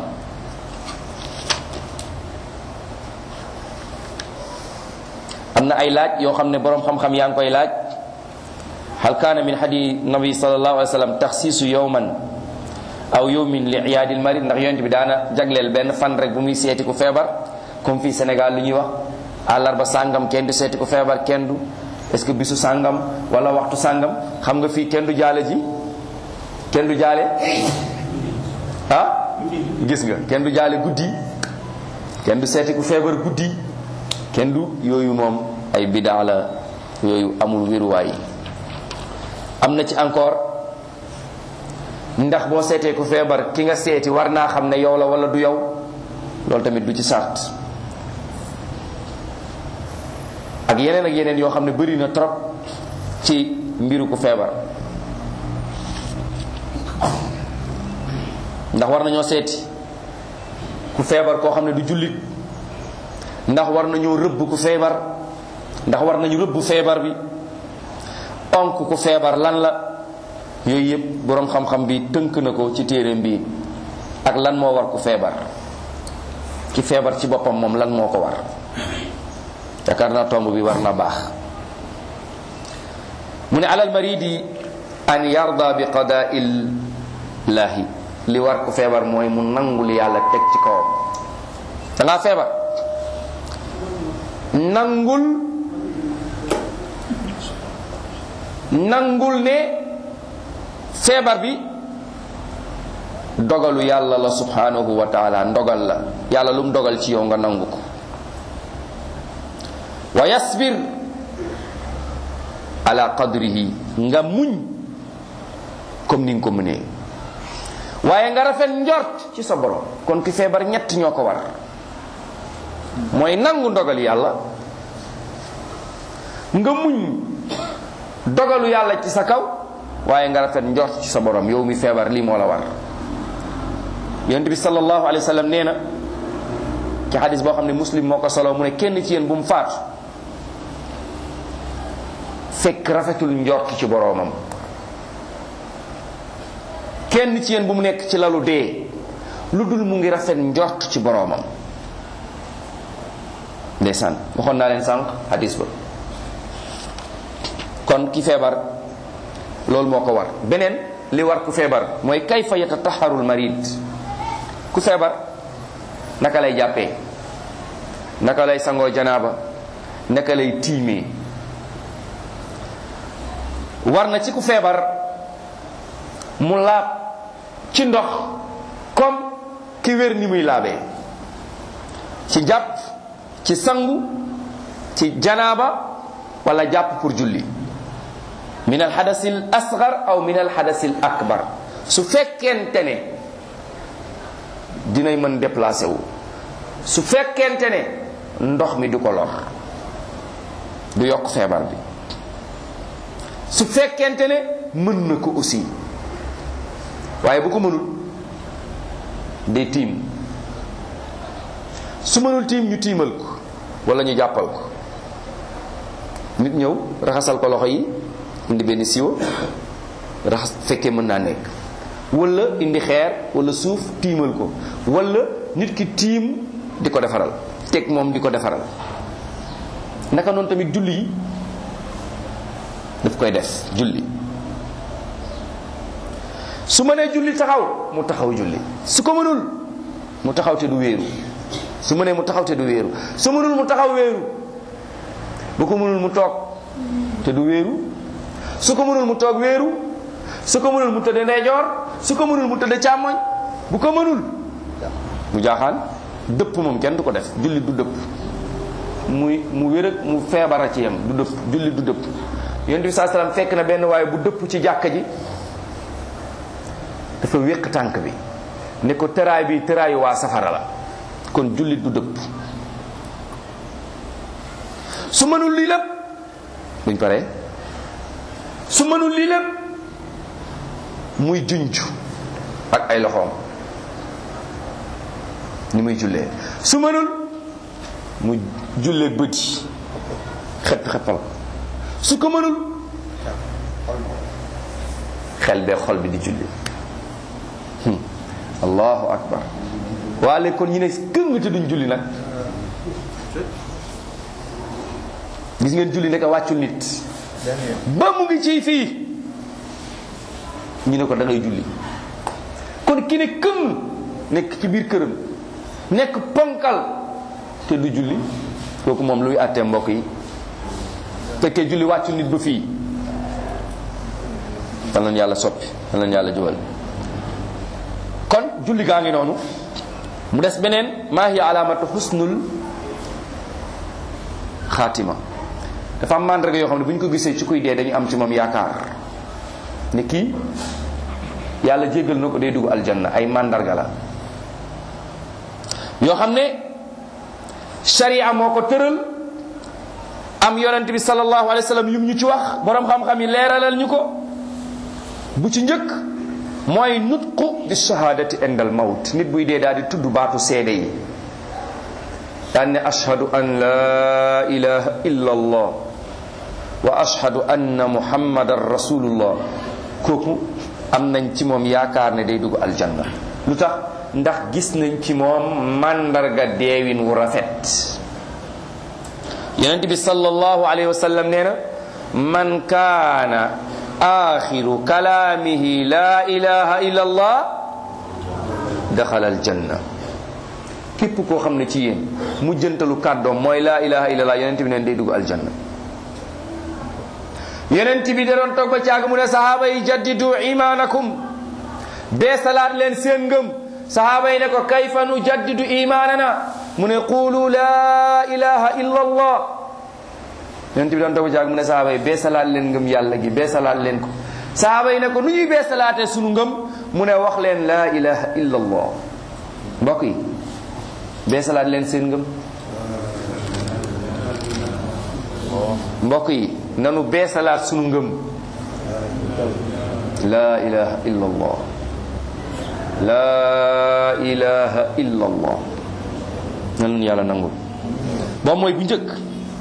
am na ay laaj yoo xam ne boroom xam-xam yaa ngi koy laaj hal kaana min hadi nabi sallallahu alayhi wa sallam taxsiisu yowman aw yowmin li iyaadil marid ndax yonent bi daana jagleel benn fan rek bu muy seeti ku feebar comme fii Sénégal lu ñuy wax àllarba sàngam kenn du seeti ku feebar kenn du est-ce que bisu sàngam wala waxtu sàngam xam nga fii kenn du jaale ji kenn du jaale ah gis nga kenn du jaale guddi kenn du seeti ku feebar guddi kenn du yooyu moom ay bidaa la yooyu amul wéruwaay am na ci encore ndax boo seetee ku feebar ki nga seeti war naa xam ne yow la wala du yow loolu tamit du ci sart ak yeneen ak yeneen yoo xam ne bëri na trop ci mbiru ku feebar ndax war nañoo seeti ku feebar koo xam ne du jullit ndax war nañoo rëbb ku feebar ndax war nañu rëbb feebar bi onk ku feebar lan la yooyu yëpp boroom xam-xam bi tënk na ko ci téereem bi ak lan moo war ku feebar ki feebar ci boppam moom lan moo ko war yaakaar naa tomb bi war na baax mu ne alal maridi an yarda bi qadaaillahi li war ku feebar mooy mu nangul yàlla teg ci kawam da ngaa feebar nangul nangul ne feebar bi dogalu yàlla la subhanahu wa taala ndogal la yàlla lu mu dogal ci yow nga nangu ko wa yasbir ala qadrihi nga muñ comme ni nga ko mënee waaye nga rafet njort ci sa borom kon ki feebar ñett ñoo ko war mooy nangu ndogal yàlla nga muñ dogalu yàlla ci sa kaw waaye nga rafet njort ci sa borom yow mi feebar lii moo la war yonent bi sallallahu alayhi wa sallam nee na ci xadis boo xam ne muslim moo ko solo mu ne kenn ci yéen bu mu faatu fekk rafetul njort ci boroomam kenn ci yéen bu mu nekk ci lalu dee lu dul mu ngi rafet njort ci boroomam ndeysaan waxoon naa leen sànq hadis ba kon ki feebar loolu moo ko war beneen li war ku feebar mooy kayfa yatataharul marid ku feebar naka lay jàppee naka lay sangoo janaaba naka lay tiimee war na ci ku feebar mu laab ci ndox comme ki wér ni muy laabee ci jàpp ci sangu ci janaaba wala jàpp pour julli min al hadasil asgar aw min al hadasil akbar su fekkente ne dinay mën déplacé wu su fekkente ne ndox mi du ko lor du yokk feebar bi su fekkente ne mën na ko aussi waaye bu ko mënul day tiim su mënul tiim ñu tiimal ko wala ñu jàppal ko nit ñëw raxasal ko loxo yi indi benn siwo raxas fekkee mën naa nekk wala indi xeer wala suuf tiimal ko wala nit ki tiim di ko defaral teg moom di ko defaral naka noonu tamit julli yi daf koy def julli su mënee julli taxaw mu taxaw julli su ko mënul mu taxaw te du wéeru su mënee mu taxaw te du wéeru su mënul mu taxaw wéeru bu ko mënul mu toog te du wéeru su ko mënul mu toog wéeru su ko mënul mu tëdd ndeyjoor su ko mënul mu tëdd càmmoñ bu ko mënul mu jaaxaan dëpp moom kenn du ko def julli du dëpp muy mu wér ak mu feebara ci yam du dëpp julli du dëpp yonent bi saa salaam fekk na benn waaye bu dëpp ci jàkka ji dafa wéq tànk bi ne ko tëraay bi tëraayu waa safara la kon jullit du dëpp su mënul lii lépp buñ paree su mënul lii lépp muy junj ak ay loxoom ni muy jullee su mënul mu jullee bët yi xepp xeppal su ko mënul xel bee xol bi di julli allahu akbar waale kon ñu ne këng te duñ julli nag gis ngeen julli nekk wàccul nit ba mu ngi ci fii ñu ne ko da ngay julli kon ki ne këng nekk ci biir këram nekk ponkal te du julli kooku moom luy àttee mbokk yi fekkee julli wàccul nit ba fii dan leen yàlla soppi dan leen yàlla jubal kon julli gaa ngi noonu mu des beneen maa hiya alaamatu xusnul xaatima dafa am màndarga yoo xam ne bu ñu ko gisee ci kuy dee dañu am ci moom yaakaar ne kii yàlla jéggal na ko day dugg aljanna ay màndarga la yoo xam ne sharia moo ko tëral am yonent bi sallallahu alayhi wa sallam yum ñu ci wax borom xam-xam yi leeralal ñu ko bu ci njëkk mooy nutqu bi shahadati indal mawt nit buy dee daal di tudd baatu seede yi daan ne ashhadu an la ilaha illa allah wa ashhadu anna muhammadan rasulullah kooku am nañ ci moom yaakaar ne day dugg aljanna lu tax ndax gis nañ ci moom màndarga deewin wu rafet yonent bi sallallahu alayhi wa sallam nee na man kaana axiru kalaamihi la ilaha illa allah daxala aljanna képp koo xam ne ci yéen mu jëntalu kàddoom mooy la ilaha illa allah yonent bi neen day dugg aljanna yonent bi da doon toog ba caag mu ne sahaaba yi jaddidu imaanakum bee salaat leen seen ngëm sahaaba yi ne ko kayfa nu jaddidu imaanana mu ne qulu la ilaha illa allah yonent bi doon toog ba caag mu ne sahaaba yi bee salaat leen ngëm yàlla gi bee salaat leen ko sahaaba yi ne ko nu ñuy bee salaatee sunu ngëm mu ne wax leen la ilaha illa allah mbokk yi bee salaat leen seen ngëm mbokk yi nanu beesalaat sunu ngëm laa ilaha illa allah laa ilaha illa allah nanu yàlla nangul boobu mooy bu njëkk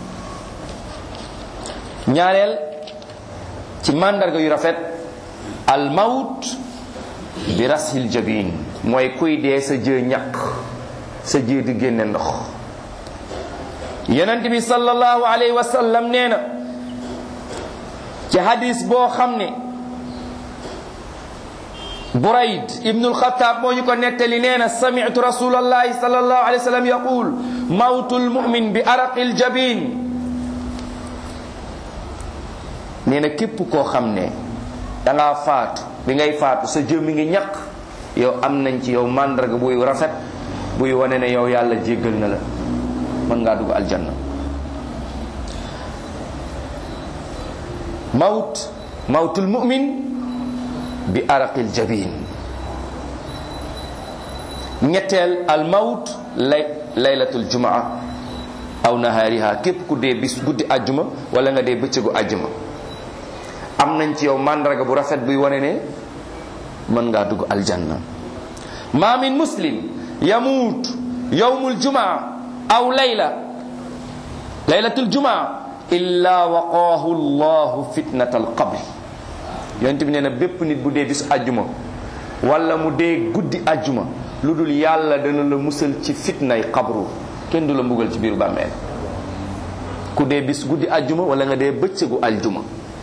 ñaareel ci màndarga yu rafet al mawt bi rasil jabin mooy kuy dee sa jë ñaq sa jë di génne ndox yonent bi sallallahu alayhi wa sallam nee na ci hadis boo xam ne burayd ibnul xataab moo ñu ko nettali nee na sami'tu rasulallahi sallallahu alayhi wa sallam yaqul mawtul mu'min bi araqil jabin nee na képp koo xam ne dangaa faatu bi ngay faatu sa jëmmi ngi ñaq yow am nañ ci yow màndarga buy rafet buy wane ne yow yàlla jéggal na la mën ngaa dugg aljanna mawt mawtul mu'min bi araqil jabin ñetteel al mawt lay laylatul jumaa aw nahaariha képp ku dee bis guddi àjjuma wala nga dee bëccëgu àjjuma am nañ ci yow màndarga bu rafet buy wane ne mën ngaa dugg aljanna ma min muslim yamuut yawmul jumaa aw layla laylatul jumaa illa waqaahu llahu fitnatal qabri yonent bi nee na bépp nit bu dee bisu àjjuma wala mu dee guddi àjjuma lu dul yàlla dana la musal ci fitnay qabru kenn du la mbugal ci biiru bàmmeel ku dee bis guddi àjjuma wala nga dee bëccëgu aljuma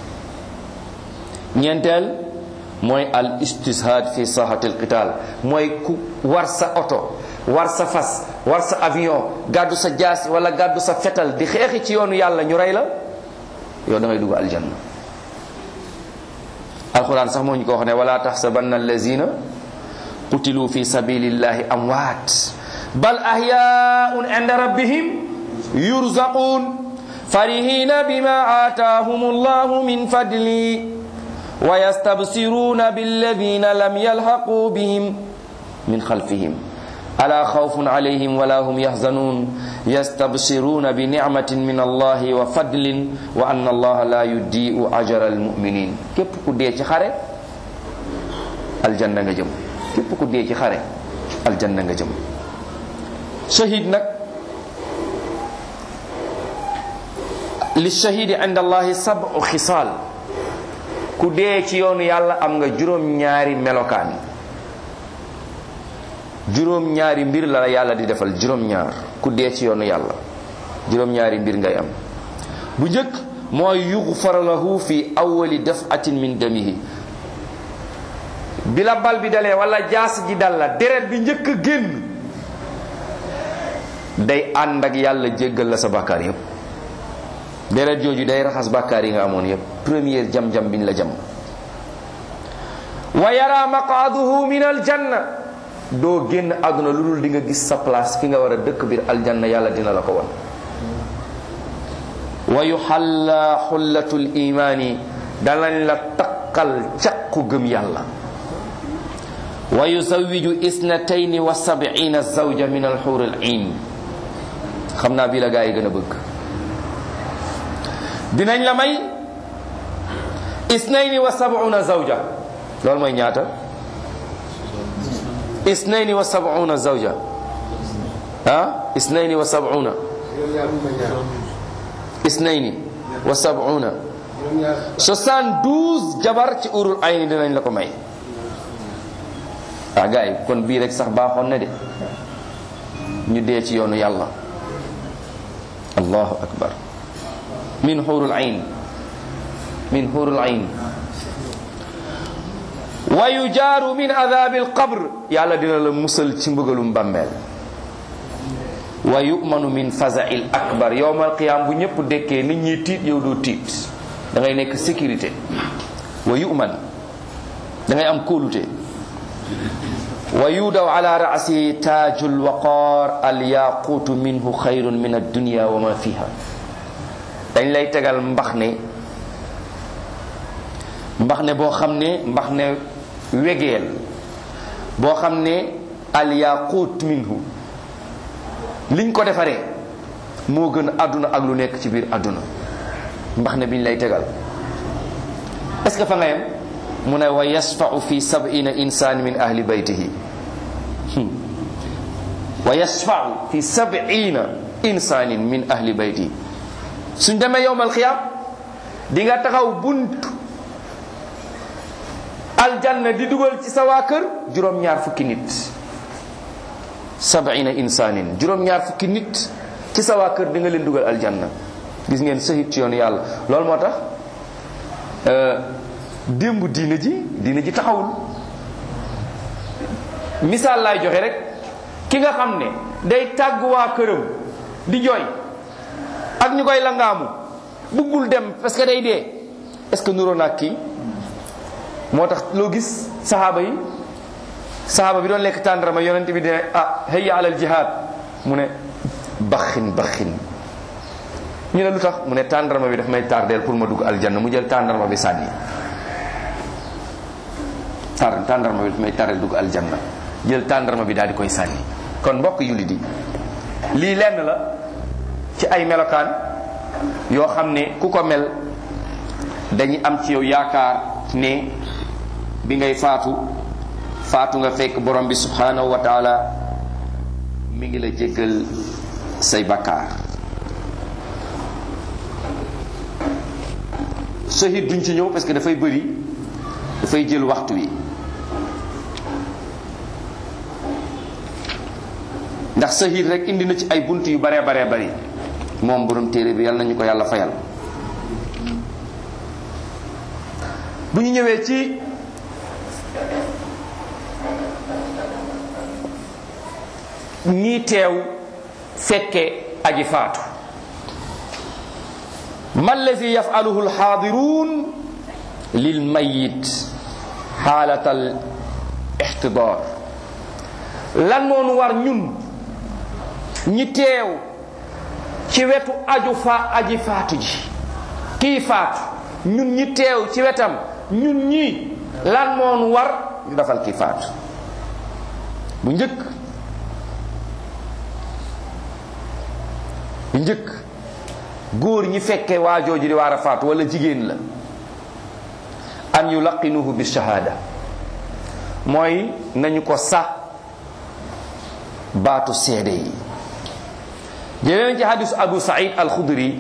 ñeenteel mooy al istishad fi sahatil qital mooy ku war sa oto war sa fas war sa avion gàddu sa jaas wala gàddu sa fetal di xeexi ci yoonu yàlla ñu rey la yow da ngay dugg aljanna alquran sax moo ñu ko wax ne wala taxsabanna allazina qutilu fi sabilillahi amwaat bal ahyaun inda rabbihim yurzaqun farihina bima ataahum allahu min fadli wa yastabsiruna billadina lam yalhaqu bihim min xalfihim ala xawfun alayhim wala hum yaxzanuun yastabsiruuna bi nicmatin min allahi wa fadlin wa anna allaha la yudiu ajra almuminin képp ku dee ci xare aljanna nga jëm képp ku dee ci xare aljanna nga jëm shahid nag li shahidi inda allahi sabu xisaal ku dee ci yoonu yàlla am nga juróom-ñaari melokaan juróom-ñaari mbir la la yàlla di defal juróom-ñaar ku dee ci yoonu yàlla juróom-ñaari mbir ngay am bu njëkk mooy yughfar lahu fi awwali dafatin min damihi bi la bal bi dalee wala jaas ji dal la deret bi njëkk a génn day ànd ak yàlla jéggal la sa bàkkaar yépp deret jooju day raxas bàkkaar yi nga amoon yépp première jam-jam biñ la jam wa yara maqaduhu min aljanna doo génn àdduna lu dul di nga gis sa place fi nga war a dëkk biir aljanna yàlla dina la ko won wa yuxalla xullatul imaani danañ la takkal caqu gëm yàlla wa yuzawiju isnatayni wa sab'ina zawja min alxuur al ain xam naa bii la gaa yi gën a bëgg dinañ la may isnayni wa sab'una zawja loolu mooy ñaata isnayni wa sab'una zawja ah isnayni wa sab'una isnayni wa sab'una soixante-douze jabar ci urul ayni dinañ la ko may ah gars yi kon bii rek sax baaxoon na de ñu dee ci yoonu yàlla allahu akbar min hurul ayn min hurul ayn wa yujaaru min adabi alqabr yàlla dina la musal ci mbugalum bàmmeel wa yumanu min fazail akbar yowmal qiyam bu ñëpp dekkee nit ñi tiit yow doo tiit da ngay nekk sécurité wa yuman da ngay am kóolute wa yudaw ala rasi taaju lwaqar alyaquutu minhu xayrun min addunya wa ma fiha dañ lay tegal mbax ne mbax ne boo xam ne mbax ne wegeel boo xam ne alyaquut minhu liñ ko defaree moo gën àdduna ak lu nekk ci biir àdduna mbax ne biñ lay tegal est-ce que fa nga yem mu ne wa yasfau fi sab'ina insaan min ahli baytihi wa yasfau fi sab'ina insaanin min ahli baytihi suñ demee yowmal xiyaam di nga taxaw bunt aljanna di dugal ci sa waa kër juróom-ñaar fukki nit sab'ina insaanin juróom-ñaar fukki nit ci sa waa kër di nga leen dugal aljanna gis ngeen sahit ci yoonu yàlla loolu moo tax démb diina ji diina ji taxawul misaal laay joxe rek ki nga xam ne day tàggu waa këram di jooy ak ñu koy langaamu buggul dem parce que day dee est-ce que nuroo naag kii moo tax loo gis saxaaba yi saxaaba bi doon lekk tàndarama yonent bi dine ah hayya alal jihaad mu ne baxin baxin ñu ne lu tax mu ne tàndarma bi daf may tardeel pour ma dugg aljanna mu jël tàndarma bi sànni tar tàndarma bi daf may tardeel dugg aljanna jël tàndarma bi daal di koy sànni kon mbokk jullit yi lii lenn la ci ay melokaan yoo xam ne ku ko mel dañuy am ci yow yaakaar ne bi ngay faatu faatu nga fekk borom bi subhanahu wa taala mi ngi la jéggal say bakkaar shahid duñ ci ñëw parce que dafay bëri dafay jël waxtu wi ndax shahid rek indi na ci ay bunt yu baree baree bari moom borom téere bi yal nañu ko yàlla fayal bu ñu ñëwee ci ñii teew fekke aji faatu ma allazi yafaluhu alxaadirun lil mayit xaalata al ixtidaar lan moonu war ñun ñi teew ci wetu aju fa aji faatu ji kii faatu ñun ñi teew ci wetam ñun ñii lan moonu war ñu defal kii faatu bu njëkk njëkk góor ñi fekke waa jooju di waar a faatu wala jigéen la an yulaqinuhu bi shahada mooy nañu ko sax baatu seede yi jëlee nañ ci hadisu abu saïd alxudri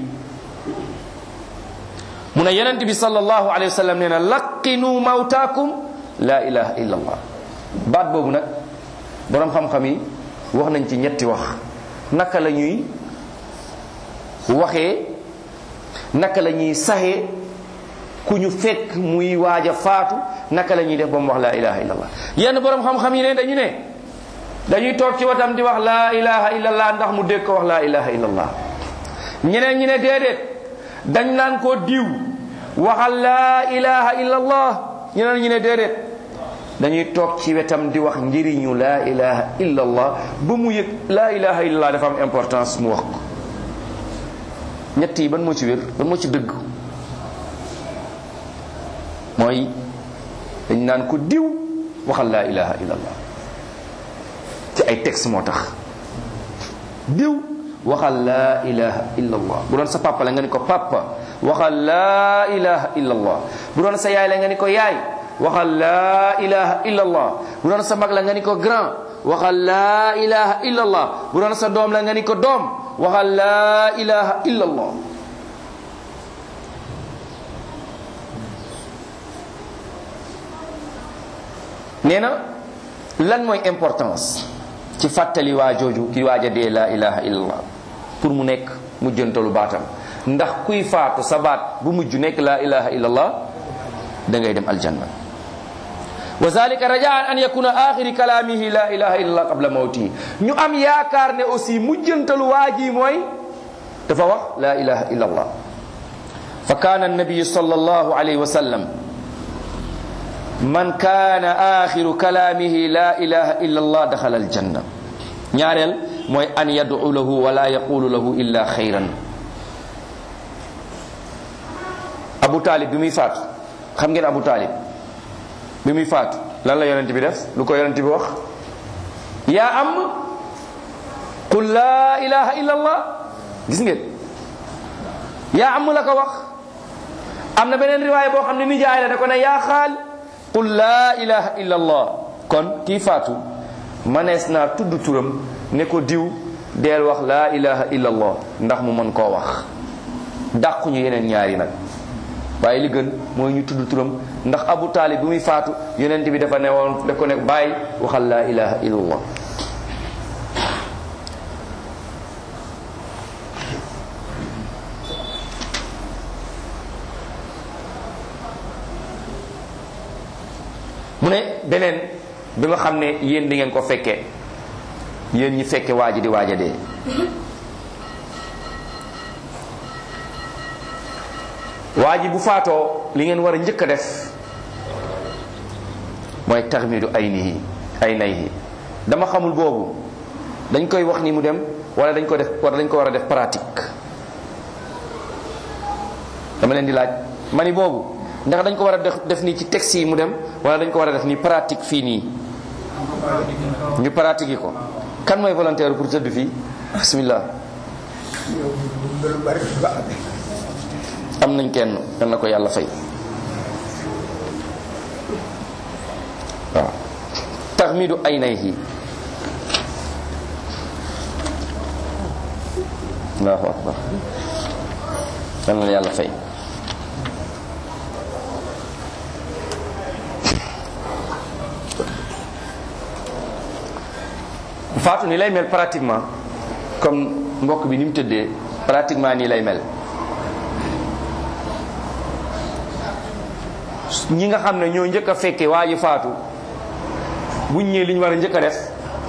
mu ne yonent bi sallallahu alayhi wa sallam nee na laqinu mawtaakum la ilaha illa allah baat boobu nag boroom xam-xam yi wax nañ ci ñetti wax naka la ñuy waxee naka la ñuy saxee ku ñu fekk muy waaj a faatu naka la ñuy def ba mu wax laa ilaha illallah yenn borom xam-xam yi ne dañu ne dañuy toog ci watam di wax laa ilaha illallah ndax mu dégg ko wax laa ilaha illallah ñeneen ñi ne déedéet dañ naan ko diw waxal laa ilaha illallah ñeneen ñi ne déedéet dañuy toog ci wetam di wax njëriñu laa ilaha illallah ba mu yëg laa ilaha illallah dafa am importance mu wax ko ñett yi ban moo ci wér ban moo ci dëgg mooy dañ naan ko diw waxal laa ilaha illallah ci ay texte moo tax diw waxal laa ilaha illallah bu doon sa papa la nga ni ko papa waxal laa ilaha illallah bu doon sa yaay la nga ni ko yaay waxal laa ilaha illallah bu doon sa mag la nga ni ko grand waxal laa ilaha illallah bu doon sa doom la nga ni ko doom waxal laa ilaha illallah nee na lan mooy importance ci fàttali waa jooju ki waaj a dee laa ilaha illallah pour mu nekk mujjantalu baatam ndax kuy faatu sa baat bu mujj nekk laa ilaha illallah da ngay dem aljanna wa zalika rajaan an yakuna axiri kalaamihi la ilaha illallah qabla mawtihi ñu am yaakaar ne aussi mujjantalu waa ji mooy dafa wax la ilaha illallah fa kaana annabiyu sallallahu alayhi wa sallam man kaana axiru kalaamihi la ilaha illallah daxala aljanna ñaareel mooy an yad'u lahu wala yaqulu lahu illa xayran abu taalib bi muy faatu xam ngeen abu taalib bi muy faatu lan la yonent bi def lu ko yonent bi wax yaa am qul laa ilaha illa allah gis ngeen yaa am la ko wax am na beneen riwaaya boo xam ne nijaay la da ko ne yaa xaal qul laa ilaha illa allah kon kii faatu manees naa tudd turam ne ko diw deel wax laa ilaha illa allah ndax mu mën koo wax dàquñu yeneen ñaari nag waaye li gën mooy ñu tudd turam ndax abu taalib bi muy faatu yonent bi dafa ne woon daf ko ne bàyyi waxal laa ilaha illallah mu ne beneen bi nga xam ne yéen di ngeen ko fekkee yéen ñi fekke waa ji di waaja dee waa ji bu faatoo li ngeen war a njëkk a def mooy taxmidu ay nihi ay nayhi dama xamul boobu dañ koy wax ni mu dem wala dañ ko def wala dañ ko war a def pratique dama leen di laaj ma ni boobu ndax dañ ko war a def def nii ci texte yi mu dem wala dañ ko war a def nii pratique fii nii ñu pratique yi ko kan mooy volontaire pour tëdd fii bismillah am nañ kenn yal na ko yàlla fay waaw taxmidu aynayhi allahu akbar yal na yàlla fay faatu ni lay mel pratiquement comme mbokk bi ni mu tëddee pratiquement nii lay mel ñi nga xam ne ñoo njëkk a fekke waa ji faatu buñ ñëwee li ñu war a njëkk a def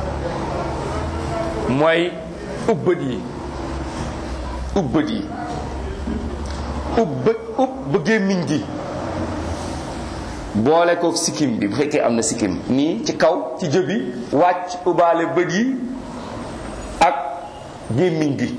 mooy ubbët yi ubbët yi ubbët ubb gémmiñ gi boole ko sikkim bi bu fekkee am na sikkim nii ci kaw ci jëbi wàcc ubbaale bët yi ak gémmiñ gi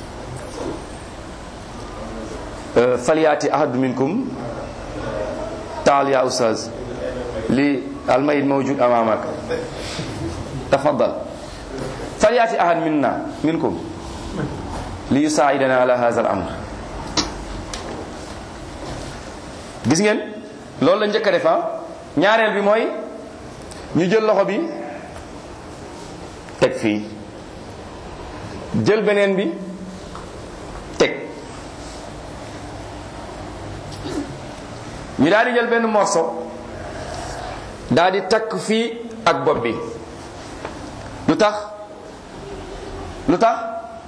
falyaati ahadu minkum taal ya ustaz li almayit mawjud amamak tafaddal falyaati ahad minna minkum li yusaidana ala hadha al amr gis ngeen loolu la njëkk a def ñaareel bi mooy ñu jël loxo bi teg fii jël beneen bi teg ñu daal di jël benn morceau daal di takk fii ak bopp bi lu tax lu tax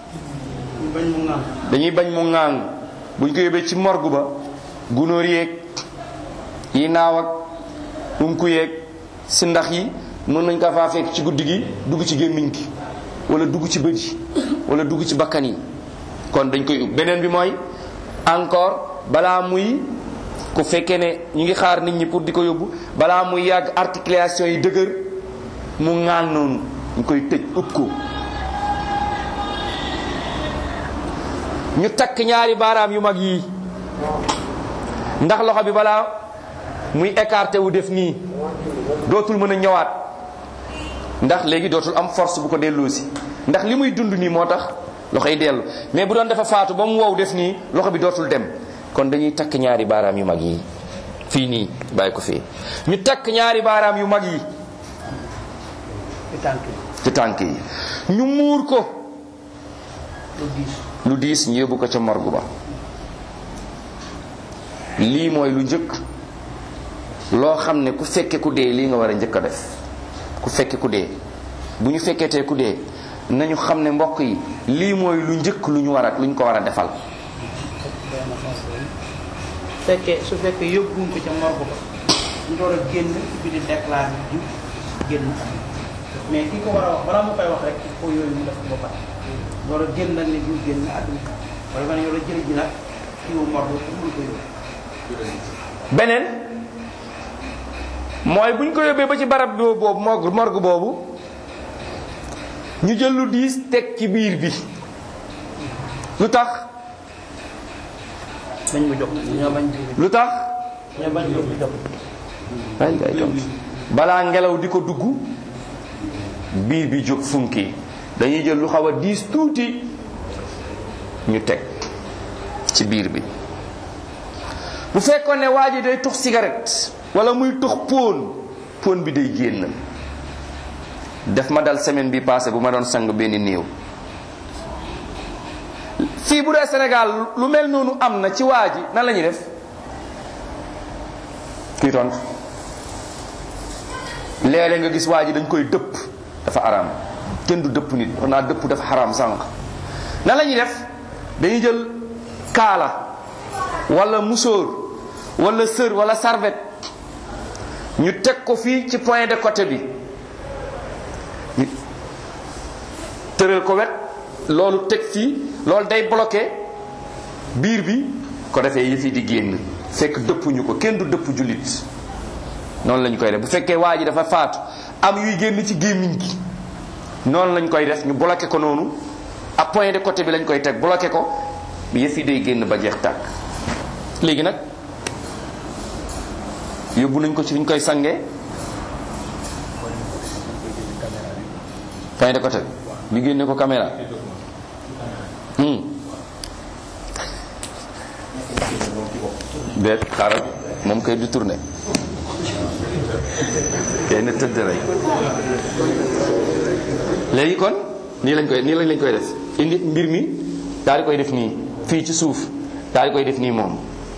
dañuy bañ mu ŋaang buñ ko yóbbee ci morgue ba gunóor yeeg yi naaw ak unku yeeg si ndax yi mën nañ ko faa fekk ci guddi gi dugg ci gémmiñ gi wala dugg ci bët yi wala dugg ci bakkan yi kon dañ koy ub beneen bi mooy encore balaa muy ku fekkee ne ñu ngi xaar nit ñi pour di ko yóbbu balaa muy yàgg articulation yi dëgër mu ŋaan noonu ñu koy tëj ub ko ñu takk ñaari baaraam yu mag yii ndax loxo bi balaa muy écarté wu def nii dootul mën a ñëwaat ndax léegi dootul am force bu ko delloosi ndax li muy dund nii moo tax loxo yi dellu mais bu doon dafa faatu ba mu wow def nii loxo bi dootul dem kon dañuy takk ñaari baaraam yu mag yi fii nii bàyyi ko fii ñu takk ñaari baaraam yu mag yi ci tànk yi ñu muur ko lu diis ñu yóbbu ko ca morgue ba lii mooy lu njëkk loo xam ne ku fekke ku dee lii nga war a njëkk a def ku fekke ku dee bu ñu fekketee ku dee nañu xam ne mbokk yi lii mooy lu njëkk lu ñu war a lu ñu ko war a defal fekkee su fekkee yóbbuwuñ ko ca morgue ba ñu door a génn bi di déclaré ju génn mais ki ko war a wax balaa mu koy wax rek il faut yooyu mu def ko ba pare door a génn nag ne ju génn àdduna wala ma ne yow la jël ji nag kii wu morgue pour mun ko yóbbu beneen mooy bu ñu ko yóbbee ba ci barab boobu morgue morgue boobu ñu jël lu diis teg ci biir bi lu tax bañ mu jox ñoo bañ lu tax ñoo bañ jox jox ay ay tam balaa ngelaw di ko dugg biir bi jóg funki dañuy jël lu xaw a diis tuuti ñu teg ci biir bi bu fekkoon ne waa ji day tux cigarette wala muy tux póon póon bi day génn def ma dal semaine bi passé bu ma doon sang benn néew fii bu dee Sénégal lu mel noonu am na ci waa ji nan la ñuy def kii tontu léeg-léeg nga gis waa ji dañ koy dëpp dafa araam kenn du dëpp nit wax naa dëpp dafa xaraam sànq nan la ñuy def dañuy jël kaala wala musóor wala sër wala serviette ñu teg ko fii ci point de côté bi ñu tëral ko wet loolu teg fii loolu day bloqué biir bi ko defee yëf yi di génn fekk dëppuñu ko kenn du dëpp jullit noonu lañ koy def bu fekkee waa ji dafa faatu am yuy génn ci gémmiñ gi noonu lañ koy def ñu bloqué ko noonu ak point de côté bi lañ koy teg bloqué ko yëf yi day génn ba jeex tàkk léegi nag yóbbu nañ ko ci fi ñu koy sangee point de côté bi génne ko caméra déet xaaral moom kay du tourné kay na tëdd rek léegi kon nii lañ koy nii lañ lañ koy def indi mbir mi daal di koy def nii fii ci suuf daal di koy def nii moom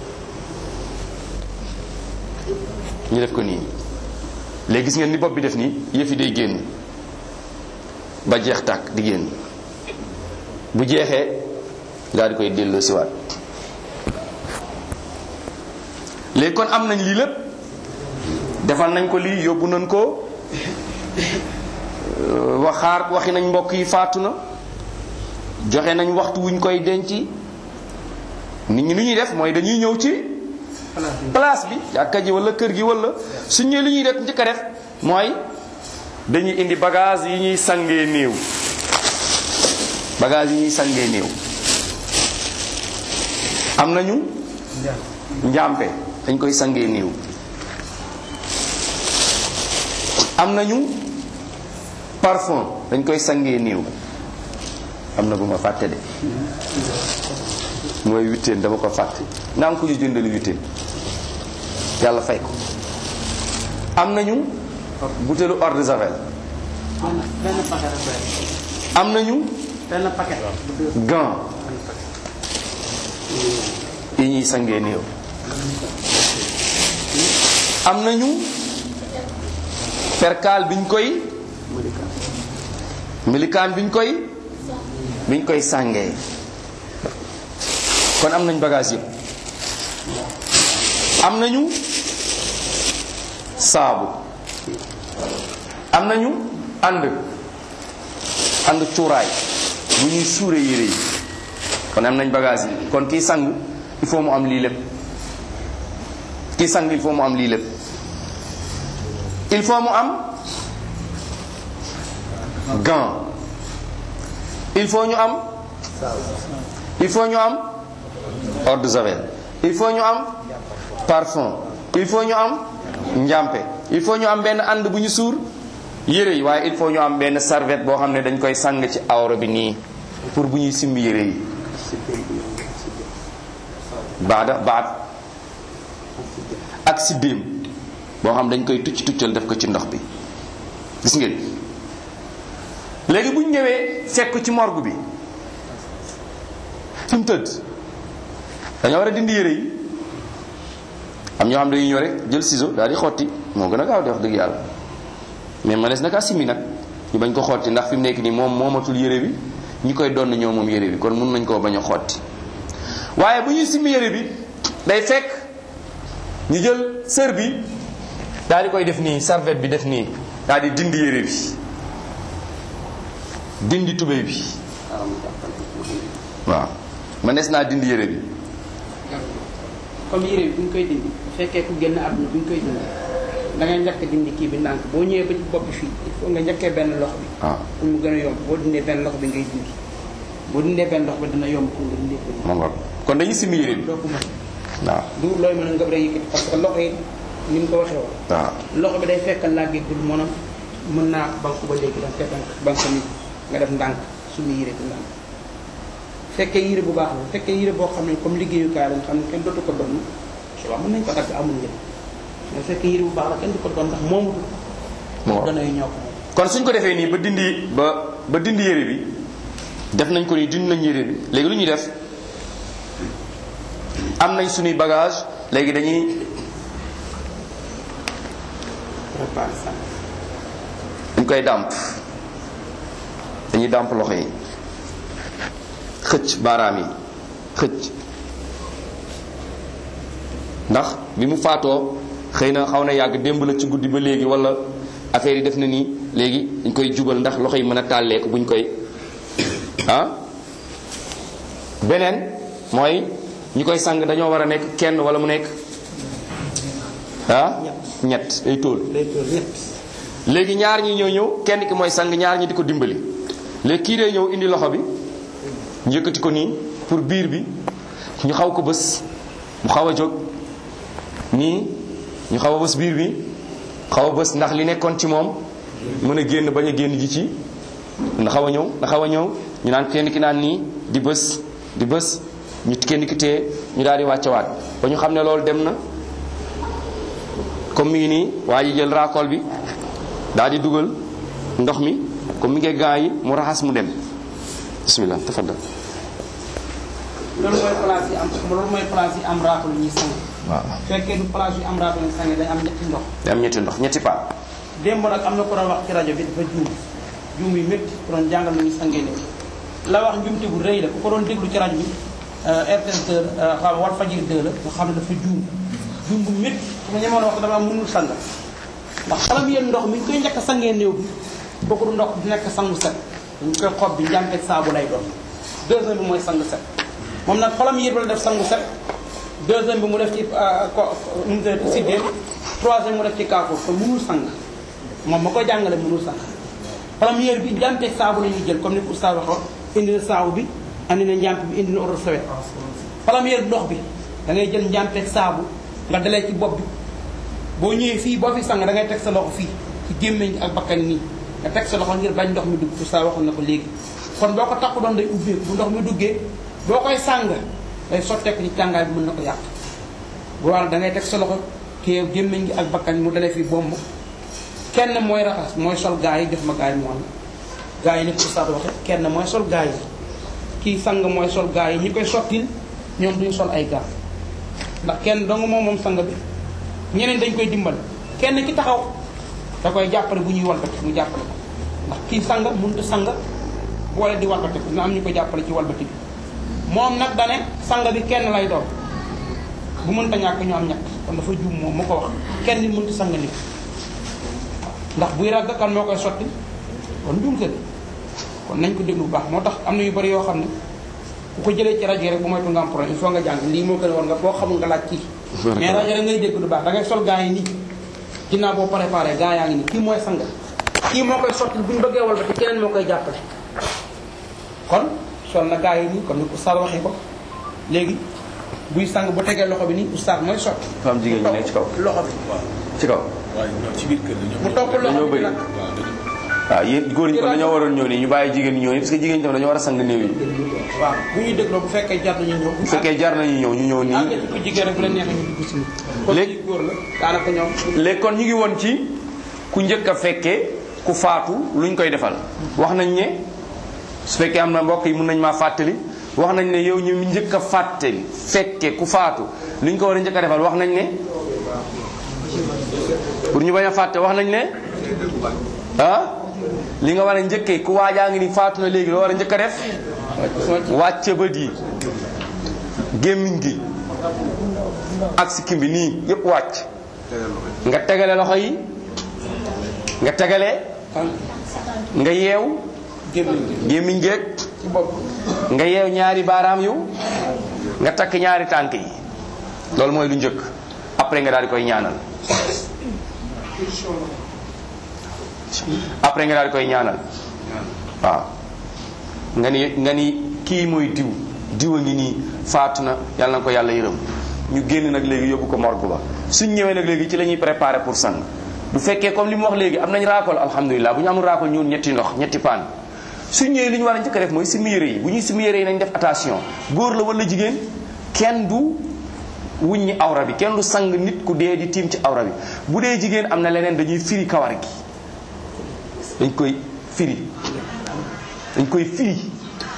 ñu def ko nii léegi gis ngeen ni bopp bi def nii yëf yi day génn ba jeex tàkk di génn bu jeexee daal di koy delloo siwaat léegi kon am nañ lii lépp defal nañ ko lii yóbbu nañ ko waxaar waxi nañ mbokk yi faatu na joxe nañ waxtu wuñ koy denc nit ñi lu ñuy def mooy dañuy ñëw ci place bi jàkka ji wala kër gi wala suñ ñëwee li ñuy def njëkk a def mooy dañuy indi bagage yi ñuy sangee néew bagage yi ñuy sangee néew am nañu njàmpe dañ koy sangee néew am nañu parfum dañ koy sangee néew am na bu ma fàtte de mooy witteen dama ko fàtte naa ko ñu jëndal witteen yàlla fay ko am nañu butéelu eau de javel benn benn paquet rek doy am nañu benn paquet bu deux gant yi ñuy sangee néew am nañu perkaal biñ koy milikaan biñ koy biñ koy sàngee kon am nañ bagage yëpp am nañu saabu am nañu ànd ànd cuuraay bu ñuy suure yére yi kon am nañ bagage yi kon kii sang il faut mu am lii lépp kii sang il faut mu am lii lépp il faut mu am gant il faut ñu am il faut ñu am eau de javel il faut ñu am parfum il faut ñu am njàmpe il faut ñu am benn ànd bu ñu suur yére yi waaye il faut ñu am benn serviette boo xam ne dañ koy sang ci awra bi nii pour bu ñuy simbi yére yi baada baat ak siddéem boo xam dañ koy tucc tuccal def ko ci ndox bi gis ngeen léegi bu ñu ñëwee fekk ci morgue bi fi mu tëdd dañoo war a dindi yére yi am ñoo xam dañuy ñëw rek jël ciseau daal di xotti moo gën a gaaw di wax dëgg yàlla mais manees naka simmi nag ñu bañ ko xotti ndax fi mu nekk nii moom moomatul yére bi ñi koy donn ñoo moom yére bi kon mun nañ koo bañ a xotti waaye bu ñuy simmi yére bi day fekk ñu jël sër bi daal di koy def nii serviette bi def nii daal di dindi yére bi dindi tubéy bi waaw manees naa dindi yére bi comme yére bi bu ñu koy dindi bu fekkee ku génn àdduna bu ñu koy dindi da ngay njëkk dindi kii bi ndànk boo ñëwee ba ci bopp bi fii il faut nga njëkkee benn loxo bi waaw pour mu gën a yomb boo dindee benn loxo bi ngay dindi boo dindee benn loxo bi dina yomb pour nga dindee ko ma ngoog kon dañuy simmi yére bi doo ko mën waaw du looy mën a nga rek yëkkati parce que loxo yi ni mu ko waxee woon waaw loxo bi day fekk làggigul maanaam mën naa banque ba léegi danga koy banque banque nit nga def ndànk suñu yére bi ndànk fekkee yére bu baax la fekkee yére boo xam ne comme liggéeyukaay lañ xam ne kenn dootu ko doon waaw mën nañ ko dagg amul njëriñ mais fekkee yére bu baax la kenn du ko doon ndax moomu ma ngoog gën a ñoo ko moom kon suñ ko defee nii ba dindi ba ba dindi yére bi def nañ ko nii dindi nañ yére bi léegi lu ñuy def am nañ suñuy bagage léegi dañuy préparé ça dañ koy dàmp dañuy dàmp loxo yi xëcc baaraam yi xëcc ndax bi mu faatoo xëy na xaw na yàgg démb la ci guddi ba léegi wala affaire yi def na nii léegi dañ koy jubal ndax loxo yi mën a tàlleeku buñ koy ah beneen mooy ñi koy sang dañoo war a nekk kenn wala mu nekk ah ñett ay tóol day tool ñett léegi ñaar ñi ñëw ñëw kenn ki mooy sang ñaar ñi di ko dimbali léegi kii dee ñëw indi loxo bi ñu yëkkati ko nii pour biir bi ñu xaw ko bës mu xaw a jóg nii ñu xaw a bës biir bi xaw a bës ndax li nekkoon ci moom mën a génn bañ a génn ji ci na xaw a ñëw na xaw a ñëw ñu naan kenn ki naan nii di bës di bës ñu kenn ki téye ñu daal di wàccewaat ba ñu xam ne loolu dem na comme mi ngi nii waa ji jël raakool bi daal di dugal ndox mi comme mi ngi gaa yi mu raxas mu dem bismillah tafaddal loolu mooy place yi am loolu mooy place yi am raatu lu ñuy sang waaw fekkee du place yi am raatu lu ñuy sang day am ñetti ndox day am ñetti ndox ñetti pa démb nag am na ko doon wax ci rajo bi dafa juum juum yu métti ku doon jàngal nu ñu sangee ne la wax njumte bu rëy la ku ko doon déglu ci rajo bi RTS 2 xam wal fajir 2 la nga xam ne dafa juum juum bu métti su ma ñemoon wax dama mënul sang ndax xalam yéen ndox mi ñu koy njëkk a sangee néew bi kooku du ndox du nekk sangu set dañu koy xob bi njàmpeeg saabu lay doon deuxième bi mooy sang set moom nag xolam yéen la def sangu set deuxième bi mu def ci ko nu mu tuddati siddéem troisième mu def ci kaakoor kon mënul sang moom ma ko jàngale mënul sang première bi njàmpeeg saabu la ñuy jël comme ni ko oustaz waxoon indi na saabu bi andi na njàmp bi indi na eau de Javel première ndox bi da ngay jël njàmpeeg saabu nga dalee ci bopp bi boo ñëwee fii boo fi sang da ngay teg sa loxo fii ci gémmiñ gi ak bakkan nii nga teg sa loxo ngir bañ ndox mi dugg oustaz waxoon na ko léegi kon boo ko takku doon day ubbeeku bu ndox mi duggee boo koy sàng day sotteeku ci càngaay bi mën na ko yàq bu war da ngay teg sa loxo kii gémmiñ gi ak bakkan mu dalee fi bomb kenn mooy raxas mooy sol gaa yi def ma gaa yi mu wan gaa yi ni ko ustaad waxe kenn mooy sol gaa yi kii sang mooy sol gaa yi ñi koy sottil ñoom duñu sol ay gaa ndax kenn dong moom moom sang bi ñeneen dañ koy dimbal kenn ki taxaw da koy jàppale bu ñuy walbati mu jàppale ko ndax kii sang mënut sang boole di walbati ko na am ñu ko jàppale ci walbati bi moom nag dane sang bi kenn lay doon bu mënta ñàkk ñu am ñett kon dafa juum moom mu ko wax kenn nit mënta sang nit ndax buy ragg kan moo koy sotti kon njuumte la kon nañ ko déglu bu baax moo tax am na yu bari yoo xam ne ku ko jëlee ci rajo rek bu moytu nga am problème il faut nga jàng lii moo gën a war nga boo xamul nga laaj kii mais rajo rek ngay dégg du baax da ngay sol gaa yi nii ginnaaw boo préparé gaa yaa ngi nii kii mooy sang kii moo koy sotti bu ñu bëggee wal ba te keneen moo koy jàppale kon sol na gaa yi nii comme ni oustaz waxee ko léegi buy sang bu tegee loxo bi nii oustaz mooy sotti dafa am jigéen ñi nekk ci kaw loxo bi ci kaw waaye ñoom ci biir kër la ñoom. mu topp loxo dañoo bi bëri. nag waaw dëgg waaw yéen góor ñi kon dañoo waroon ñëw nii ñu bàyyi jigéen ñi ñëw nii parce que jigéen ñi tam dañoo war a sang néew yi waaw bu ñuy dégloo bu fekkee jar nañu ñëw bu fekkee jar nañu ñëw ñu ñëw àgg nii ci ko jigéen rek bu la neexee ñu dugg si nii kon Léegi- ci góor la daanaka ñoom léegi kon ñu ngi woon ci ku njëkk a fekkee ku faatu luñ koy defal wax nañ ne su fekkee am na mbokk yi mun nañ maa fàttali wax nañ ne yow ñu njëkk a fàttali fekkee ku faatu luñ ko war a njëkk a defal wax nañ ne pour ñu bañ a fàtte wax nañ ne ah li nga war a njëkkee ku waajaa ngi ni faatu na léegi loo war a njëkk a def wàcce bët yi gémmiñ gi ak sikkim bi nii yépp wàcc nga tegale loxo yi nga tegale nga yeew gémmiñ gi gémmiñ géeg ci bopp nga yeew ñaari baaraam yu nga takk ñaari tànk yi loolu mooy lu njëkk après nga daal di koy ñaanal après nga daal di koy ñaanal waaw nga ni nga ni kii mooy diw diw a ngi nii faatu na yàlla na ko yàlla yërëm ñu génn nag léegi yóbbu ko morgue ba suñ ñëwee nag léegi ci la ñuy préparé pour sang bu fekkee comme li mu wax léegi am nañ raakol alhamdulilah bu ñu amul raakol ñëw ñetti ndox ñetti paan suñ ñëwee li ñu war a njëkk a def mooy simi yére yi bu ñuy simi yére yi nañ def attention góor la wala jigéen kenn du wuññi awra bi kenn du sang nit ku dee di tiim ci awra bi bu dee jigéen am na leneen dañuy firi kawar gi dañ koy firi dañ koy firi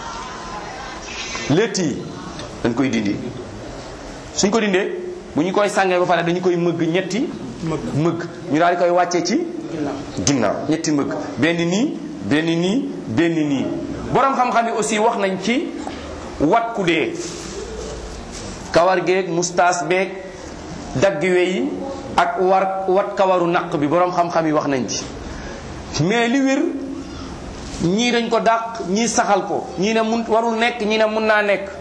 létt yi dañ koy dindi suñ ko dindee bu ñu koy sàngee ba pare dañu koy mëgg ñetti mëgg ñu daal di koy wàccee ci ginnaaw ñetti mëgg benn nii benn nii benn nii borom xam-xam yi aussi wax nañ ci wat ku dee kawar geeg mustaas beeg dagg yi ak war wat kawaru naq bi borom xam-xam yi wax nañ ci mais li wér ñii dañ ko dàq ñii saxal ko ñii ne mun warul nekk ñii ne mun naa nekk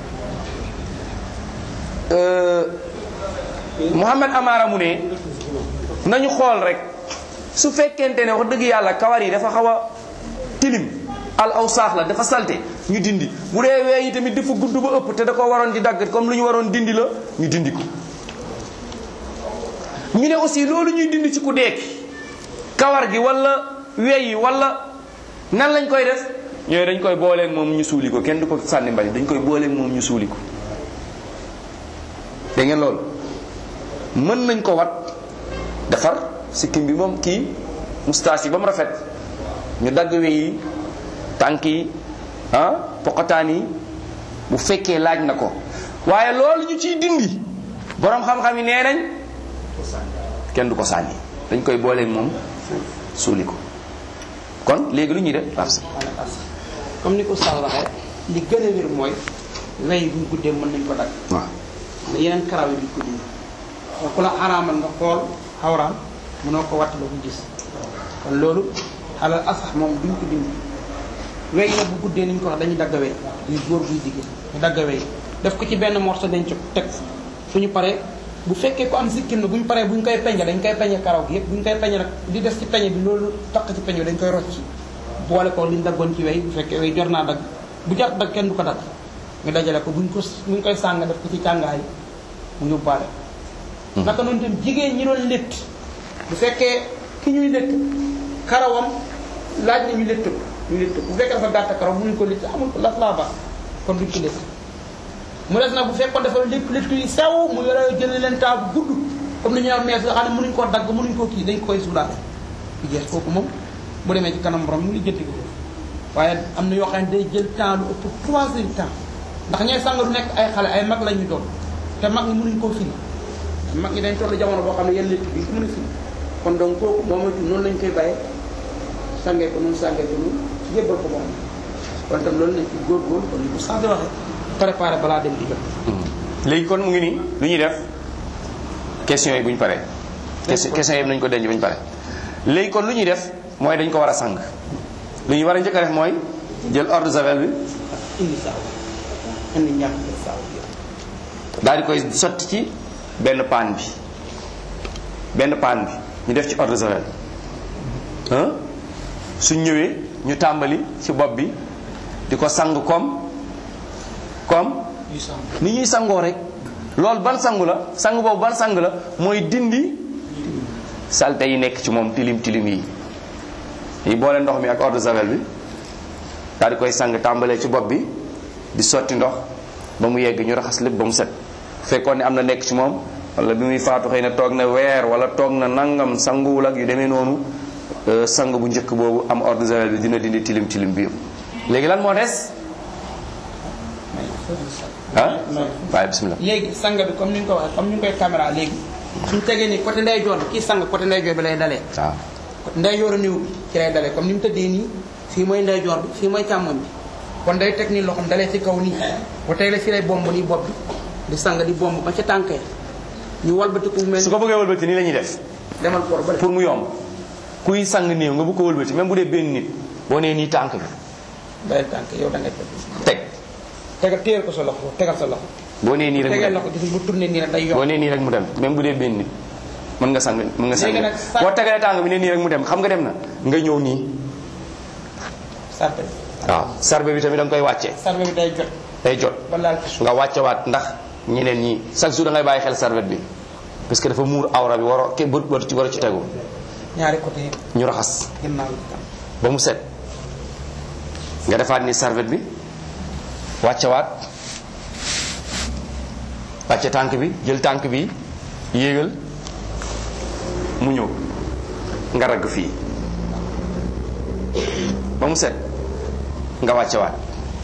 Euh, Mouhamed Amara mu ne nañu xool rek su fekkente ne wax dëgg yàlla kawar yi dafa xaw a tilim al aw saax la dafa salte ñu dindi bu dee wee yi tamit dafa gudd ba ëpp te da ko waroon di dagg comme lu ñu waroon dindi la ñu dindi ko ñu ne aussi loolu ñuy dindi ci ku deeki kawar gi wala wey yi wala nan lañ koy def ñooy dañ koy booleeg moom ñu suuli ko kenn du ko sànni mbali dañ koy booleeg moom ñu suuli ko dégg ngeen loolu mën nañ ko wat defar sikkim bi moom kii moustache yi ba mu rafet ñu dagg we yi tànk yi ah poqataan yi bu fekkee laaj na ko waaye loolu ñu ciy dindi borom xam-xam yi nee nañ kenn du ko sànni dañ koy booleeg moom suuli ko kon léegi lu ñuy def parce comme ni ko Sall waxee li gën a wér mooy wey bu ñu guddee mën nañ ko dagg waaw mais yeneen karaw yi duñ ko dindi kon ku la xaraamal nga xool xawraam mënoo ko watt ba ko gis kon loolu alal asax moom duñ ko dindi wey nag bu guddee ni ñu ko wax dañuy dagg wey muy góor buy diggee ñu dagg wey def ko ci benn morceau dañ ci teg fu ñu paree bu fekkee ko am sikkim na bu ñu paree bu ñu koy peñe dañ koy peñe karaw gi yëpp bu ñu koy peñe nag di des ci peñe bi loolu taq ci peñe bi dañ koy rocc boole ko li ñu daggoon ci wey bu fekkee wey jor naa dagg bu jot dagg kenn du ko dagg ñu dajale ko buñ ko buñ koy sàng def ko ci càngaay mu yóbbaale naka noonu tam jigéen ñi doon létt bu fekkee ki ñuy létt karawam laaj na ñu létt ko ñu létt bu fekkee dafa gàtt karaw mënuñ ko létt amul las laa baax kon duñ ko létt mu des nag bu fekkoon dafa lépp létt yu sew mu yore jël leen temps bu gudd comme ni ñu am mees nga xam ne mënuñ koo dagg mënuñ koo kii dañ koy suulaale bu jeex kooku moom bu demee ci kanam borom mu ngi jënti ko waaye am na yoo xam ne day jël temps lu ëpp trois heures de temps ndax ñooy sang du nekk ay xale ay mag la ñu doon te mag ñi mënuñ koo firi mag ñi dañ toll jamono boo xam ne yenn létt bi ko mën a firi kon donc kooku moom mooy noonu lañ koy bàyyee sangee ko noonu sangee ko noonu jébbal ko moom kon tam loolu nañ ci góorgóorlu kon ni ko sant waxee préparé balaa dem di jot léegi kon mu ngi nii lu ñuy def question yi bu ñu paree question question yi nañu ko denc bu ñu paree léegi kon lu ñuy def mooy dañ ko war a sang lu ñuy war a njëkk a def mooy jël eau de javel bi indi saaw indi ñàkk saaw bi daal di koy sotti ci benn paan bi benn paan bi ñu def ci eau de javel ah suñ ñëwee ñu tàmbali ci bopp bi di ko sang comme comme yu saaw ni ñuy sangoo rek loolu ban sangu la sang boobu ban sang la mooy dindi salte yi nekk ci moom tilim tilim yi yi boole ndox mi ak eau de javel bi daal di koy sang tàmbalee ci bopp bi di sotti ndox ba mu yegg ñu raxas lépp ba mu set fekkoon ne am na nekk ci moom wala bi muy faatu xëy na toog na weer wala toog na nangam sanguwul ak yu demee noonu euh, sang bu njëkk boobu am eau de javel bi dina dindi tilim tilim bi yëpp léegi lan moo des ah waaye bismillah léegi sang bi comme ni ñu ko waxee comme ni ñu koy caméra léegi suñ tegee ni côté ndeyjoor bi kii sang côté ndeyjoor bi lay dalee waaw ndeyjooru niw bi ci lay dalee comme ni mu tëddee nii fii mooy ndeyjoor bi fii mooy càmmoñ bi kon day teg nii loxoom dalee ci kaw nii bu teg la fii lay bomb nii bopp bi di sang di bomb ba ca tànkee ñu walbatiku mel su ko bëggee wëlbati nii la ñuy def demal por ba pour mu yomb kuy sang néew nga bu ko wëlbati même bu dee benn nit boo nee nii tànk bi day tànk yow da ngay teg teg tegal téyel ko sa loxo tegal sa loxo boo nee nii rek mu tegal dem loxo gis bu tourné nii rek day boo yomb nee nii rek mu dem même bu dee benn nit mën nga sang mën nga sang Léegi nag sa- boo tegalee tànk bi ne nii rek mu dem xam nga dem na nga ñëw nii sarbe waaw sarbe bi tamit da nga koy wàccee sarbe bi day jot day jot ba laal ci suuf nga wàccewaat ndax ñeneen ñi chaque jour da ngay bàyyi xel serviette bi parce que dafa muur awra bi waroo ke bët waru ci waru ci tegu ñaari côté yëpp ñu raxas ginnaaw bi tam ba mu set nga defaat ni serviette bi wàccewaat wàcce tànk bi jël tànk bi yéegal mu ñëw nga ragg fii ba mu set nga wàccewaat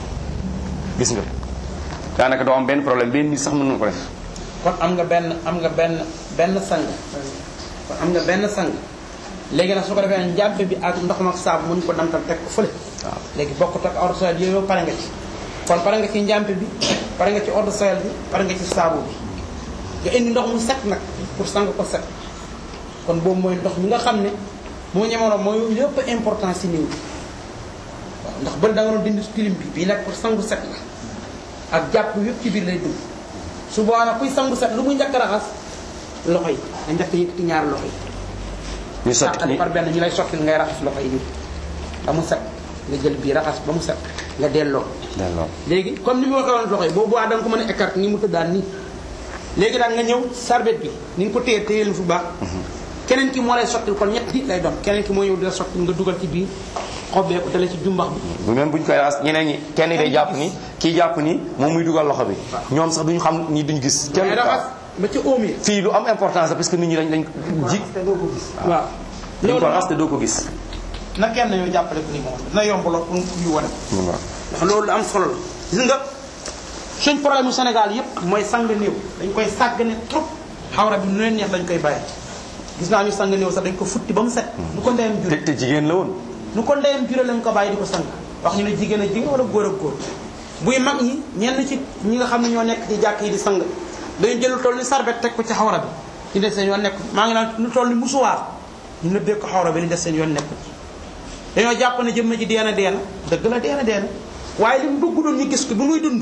gis nga daanaka doo am benn problème benn nit sax mën na ko def kon am nga benn am nga benn benn sang kon am nga benn sang léegi nag su ko defee njàmpe bi ak ndox ak saabu mën ko damtal teg ko fële waaw léegi bokkut ak ordre sel yooyu pare nga ci kon pare nga ci njàmpe bi pare nga ci ordre sel bi pare nga ci saabu bi nga indi ndox mu set nag pour sang ko set kon boobu mooy ndox mi nga xam ne moo ñemono mooy lépp importance si néew bi waaw ndax bëri da nga doon dindi tilim bi bii nag pour sangu set la ak jàpp yëpp ci biir lay dugg su boobaa nag kuy sangu set lu muy njëkk a raxas loxo yi nga njëkk a yëkkati ñaari loxo yi ñu sotti sàqali ni par benn ñu lay sottil ngay raxas loxo yi nii ba mu set nga jël bii raxas ba mu set nga delloo delloo léegi comme ni mu waxee woon loxo yi boobu waa da nga ko mën a écarter ni mu tëddaan nii léegi daal nga ñëw sarbet bi ni nga ko téye téyelu fu baax keneen ki moo lay sottil kon ñett nit lay doon keneen ki moo ñëw di la sottil nga dugal ci biir xobbee ko dale ci jumbax bi bu même buñ koy raxas ñeneen ñi kenn day jàpp ni kii jàpp ni moom muy dugal loxo bi ñoom sax duñu xam ni duñu gis kenn ngay raxas ba ci oom yi fii lu am importance la parce que nit ñi dañ dañ ji waaw duñ ko loolu raxas te doo ko gis na kenn ñoo jàppale ko ni moom dina yomb lool pour ñu wane ko ndax loolu lu am solo la gis nga suñ problème mu Sénégal yëpp mooy sang néew dañ koy sàggane trop xawra bi nu leen neex lañ koy bàyyi gis naa ñu sang néew sax dañ ko futti ba mu set nu ko ndeyam jure te te jigéen la woon nu ko ndeyam jure lañ ko bàyyi di ko sang wax ñu ne jigéen a jigéen wala góor ak góor buy mag ñi ñenn ci ñi nga xam ne ñoo nekk ci jàkk yi di sang dañu jël lu toll ni sarbet teg ko ci xawra bi ñu def seen yoon nekk maa ngi naan lu toll ni musuwaar ñu nëbbee ko xawra bi li def seen yoon nekk ci dañoo jàpp ne jëmm ji deena deena dëgg la deena deena waaye li mu bëgg doon ñu gis ko bi muy dund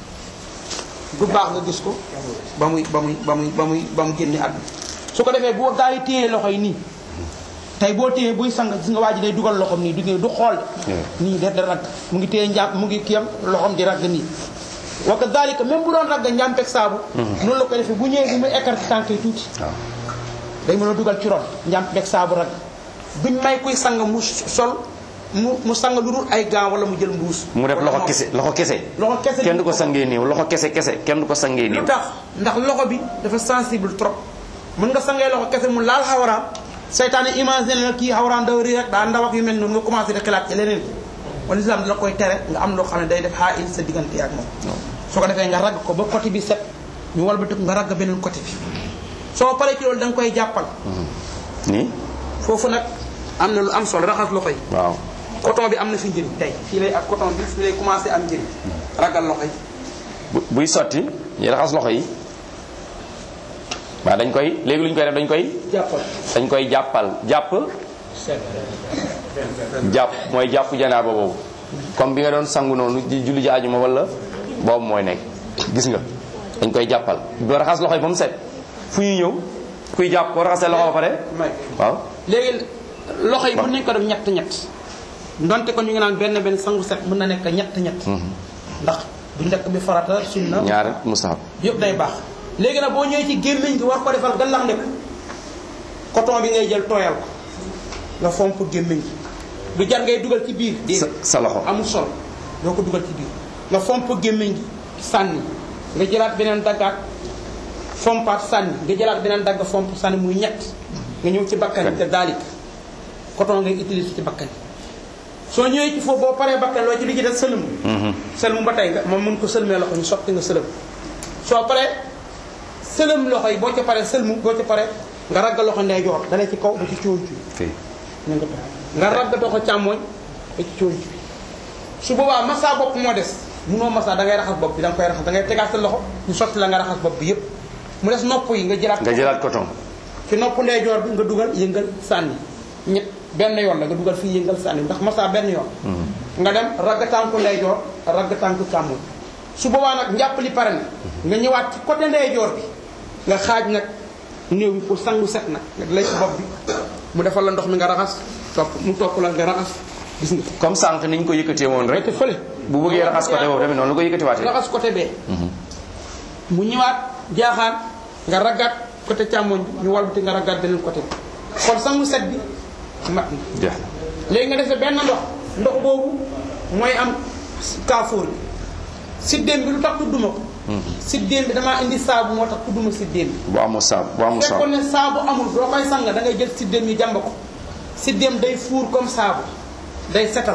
du baax nga gis ko ba muy ba muy ba muy ba muy ba mu génne àdduna su ko defee boo gaa yi téye loxo yi nii tey boo téye buy sang gis nga waa ji day dugal loxom nii du du xool nii da da ragg mu ngi téye njàpp mu ngi kiyam loxom di ragg nii wa kadalika même bu doon ragg njàmpeeg saabu noonu la koy defee bu ñëwee bi muy écarté tànk yi tuuti waaw day mën a dugal ci ron njàmpeeg saabu ragg duñ may kuy sang mu sol mu mu sang lu dul ay gants wala mu jël mbuus mu def loxo kese loxo kese loxo kese kenn du ko sangee néew loxo kese kese kenn du ko sangee néew lu tax ndax loxo bi dafa sensible trop mën nga sangee loxo kese mu laal xawaraam seytaane imagine la kii xawaraam daw rii rek daa ndaw ak yu mel noonu nga commencé di xalaat ci leneen wala islam dina koy tere nga am loo xam ne day def xaa il sa diggante ak moom soo ko defee nga ragg ko ba côté bi set ñu walbatiku nga ragg beneen côté bi soo paree ci loolu da nga koy jàppal nii foofu nag am na lu am solo raxas loxo yi waaw coton bi am na fi njëriñ tey fii lay ak coton bi fii lay commencé am njëriñ ragal loxo yi bu buy sotti ñu raxas loxo yi waaw dañ koy léegi lu ñu koy def dañ koy jàppal dañ koy jàppal jàpp jàpp mooy jàpp janaaba boobu comme bi nga doon sangu noonu di julli ji ajuma wala boobu mooy nekk gis nga dañ koy jàppal doo raxas loxo yi ba mu set fu ñuy ñëw kuy jàpp ko raxasee loxo ba pare may waaw léegi loxo yi mën nañ ko def ñett ñett ndonte kon ñu ngi naan benn benn sangu set mën na nekk ñett ñett ndax bu njëkk bi farata sunna ñaari mustahab yëpp day baax léegi nag boo ñëwee ci gémmiñ gi war ko defal gallax ndek coton bi ngay jël tooyal ko nga fomp gémmiñ gi du jar ngay dugal ci biir sa sa loxo amul solo doo ko dugal ci biir nga fomp gémmiñ gi sànni nga jëlaat beneen daggaat fompaat sànni nga jëlaat beneen dagg fomp sànni muy ñett nga ñëw ci bakkan yi te daalik coton ngay utiliser ci bakkan yi soo ñëwee ci foofu boo paree bakkan loo ci li ci def sëlëm sëlëm ba tey nga moom mun ko sëlmee loxo ñu sotti nga sëlëm soo paree sëlëm loxo yi boo ca paree sëlmu boo ca paree nga ragg loxo ndeyjoor dalee ci kaw ba ci cóon ci fii nga nga toog nga ragg loxo càmmooñ ba ci cóon ci su boobaa massa bopp moo des munoo massa da ngay raxas bopp bi da nga koy raxas da ngay tegaat sa loxo ñu sotti la nga raxas bopp bi yépp mu des nopp yi nga jëlaat nga jëlaat coton ci nopp ndeyjoor bi nga dugal yëngal sànni ñett benn yoon la nga dugal fii yëngal sànni ndax massa benn yoon nga dem ragg tànku ndeyjoor ragg tànku càmmoñ su boobaa nag njàpp li pare na nga ñëwaat ci côté ndeyjoor bi nga xaaj nag néew bi pour sangu set nag nga lay ci bopp bi mu defal la ndox mi nga raxas topp mu topp la nga raxas gis nga comme sànq niñ ko yëkkatee woon rek te fële bu bëggee raxas côté boobu tamit noonu la ko yëkkatiwaatee raxas côté bee mu ñëwaat jaaxaan nga raggaat côté càmmoñ bi ñu walbati nga raggaat beneen côté bi kon sangu set bi mat na jeex na léegi nga defee benn ndox ndox boobu mooy am kaafoor bi siddéem bi lu tax tudduma ko siddéem bi damaa indi saabu moo tax tudduma siddéem bi bu amul saabu bu amul saabu fekkoon ne saabu amul doo koy sang da ngay jël siddéem yi jàmb ko siddéem day fuur comme saabu day setal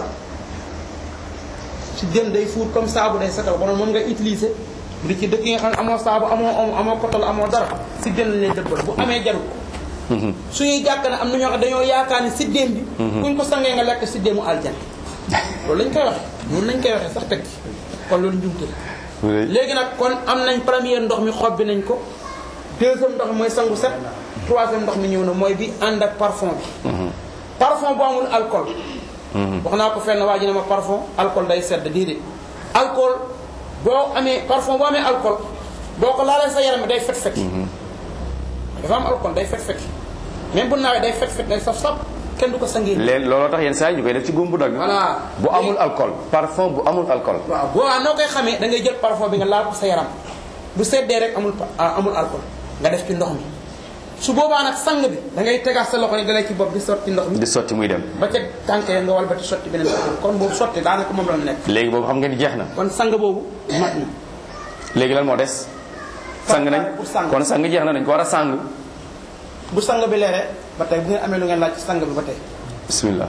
siddéem day fuur comme saabu day setal konoon moom ngay utiliser di ci dëkk yi nga xam ne amoo saabu amoo omo amoo kotol amoo dara siddéem lañ lay dëbbal bu amee jaru ko suñuy jàkk ne am na ñoo xam dañoo yaakaar ne siddéem bi kuñ ko sangee nga lekk siddéemu aljan loolu lañ koy waxe noonu lañ koy waxee sax teg ci kon loolu njumte la léegi nag kon am nañ premier ndox mi xob bi nañ ko deuxième ndox mi mooy sangu set troisième ndox mi ñëw na mooy bi ànd ak parfum bi parfum bu amul alcool wax naa ko fenn waa ji ne ma parfum alcool day sedd déedéet alcool boo amee parfum boo amee alcool boo ko laalee sa yaram day fet fet dafa am alcool day fet fet même bu nawee day fet fet day saf saf kenn du ko sangee léegi looloo tax yenn saa yi ñu koy def ci góom bu dagg Voilà. bu amul alcool parfum bu amul alcool waaw boobaa noo koy xamee da ngay jël parfum bi nga laal ko sa yaram bu seddee rek amul pa- ah, amul alcool nga def ci ndox mi su boobaa nag sang bi da ngay tegaat sa loxo ni dalee ci bopp bi sotti ndox mi di sotti muy dem ba ca tànk ya nga walbati sotti beneen ndox kon boobu sotti daanaka moom la nekk léegi boobu xam nga ni jeex na kon sang boobu mat na léegi lan moo des sang nañ pour sang. kon sang jeex na dañ ko war a sang bu sang bi leeree ba tey bu ngeen amee lu ngeen laaj ci sang bi ba tey bismillah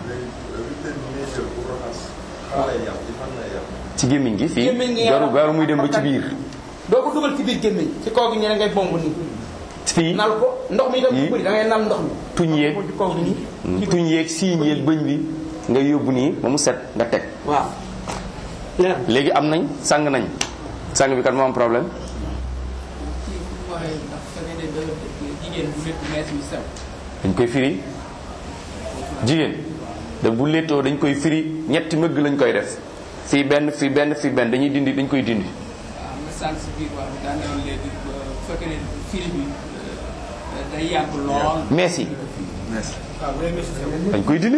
ci gémmiñ gi fii Gémmiñ gi garu garu muy dem ba ci bakkan. biir doo ko dugal ci biir gémmiñ ci kaw gi ñu ne ngay bomb nii fii nal ko ndox mi itam Yii. bu bëri da ngay nal ndox mi tuñ yeeg ci kaw gi nii tuñ yeeg siiñ yeeg bëñ bi nga yóbbu nii ba mu set nga teg waaw leer na. léegi am nañ sang nañ sang bi kat moo am problème waxee ndax su fekkee ne da jigéen bu lépp mees yu sew dañ koy firi jigéen da bu léttoo dañ koy firi ñetti mëgg lañ koy def fii benn fii benn fii benn dañuy dindi dañ koy dindi waaw nga sànq si biir wax bi daa newoon léegi bu fekkee ne firi bi euh, day yàgg lool mees yi dañ koy dindi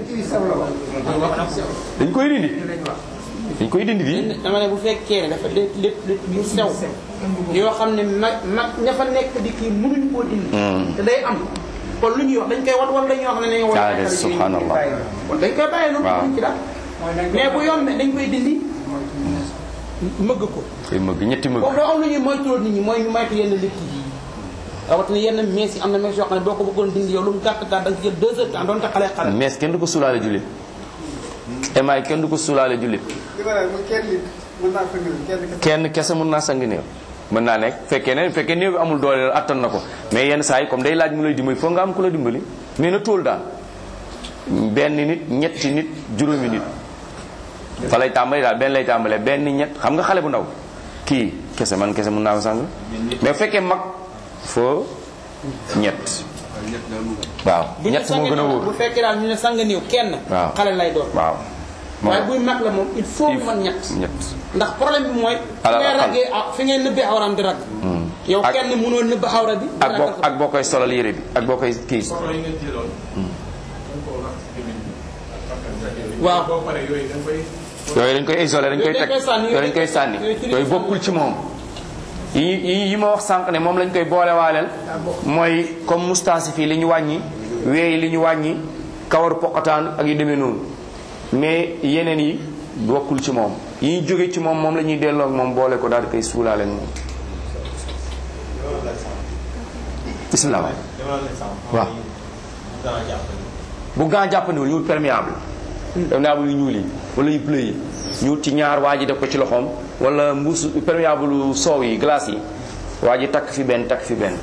dañ koy dindi dañ koy dindi di dama ne bu fekkee ne dafa lépp lépp lépp yu sew yoo xam ne mag mag ña fa nekk di kii mënuñ koo dindi te day am kon lu ñuy wax dañ koy wat wala dañuy wax ne ne Ah, de subhanallah. kon dañ koy bàyyi noonu Waaw. duñ ci dara mais bu yombee dañ koy dindi mëgg ko koy mëgg ñetti mëgg foofu doo am lu ñuy moytuloo nit ñi mooy ñu moytu yenn lekk yi rawatina yenn mees yi am na mees yoo xam ne boo ko bëggoon dindi yow lu mu gàtt gàtt da nga ci jël deux heures temps doon te xale xale mees kenn du ko suulaale jullit emaay kenn du ko suulaale jullit li ma ne kenn nit mën naa ko nit kenn kese. kenn kese mën naa sang néew mën naa nekk fekkee ne fekkee néew bi amul doole attan na ko mais yenn saa yi comme day laaj mu lay dimbali foog nga am ku la dimbali mais na tóol daal benn nit ñetti nit juróomi nit fa lay tàmbali daal benn lay tàmbalee benn ñett xam nga xale bu ndaw kii kese man kese mën naa ko sang mais bu fekkee mag foo ñett waaw bu ñu ñett moo sangee gën a néew wóor bu fekkee daal ñu ne sang néew kenn Waaw. xale lay doon waaw waaye buy mag la moom il faut mu mën ñett ñett ndax problème bi mooy fi Alors, ngay xam- raggee ah fi ngay nëbbee awraam di ragg yow Ak- kenn mënoo nëbb awra bi ak boo ak boo koy solal yére bi ak boo koy kii photo yi ngeen jëloon. dañ ko rax ci gémmiñ bi ak bakkan bi. Waaw. boo paree yooyu dañ koy. yooyu dañ koy isolé dañ koy Yooyu dañ teg koy sànni, yooyu dañ koy sànni yooyu ci yooyu bokkul ci moom yi yi yi ma wax sànq ne moom lañ koy boolewaaleel mooy comme moustache fii li ñu wàññi weey li ñu wàññi kawaru poqataan ak yu demee noonu mais yeneen yi bokkul ci moom yi ñu jóge ci moom moom la ñuy delloo ak moom boole ko daal di koy suulaaleen moom bismillah waaw bu gaa jàppandiwul ñu wut perméable perméable yu ñuul yi wala yu bleu yi ñu wut ci ñaar waa ji def ko ci loxoom wala mbuus perméable soow yi glace yi waa ji takk fi benn takk fi benn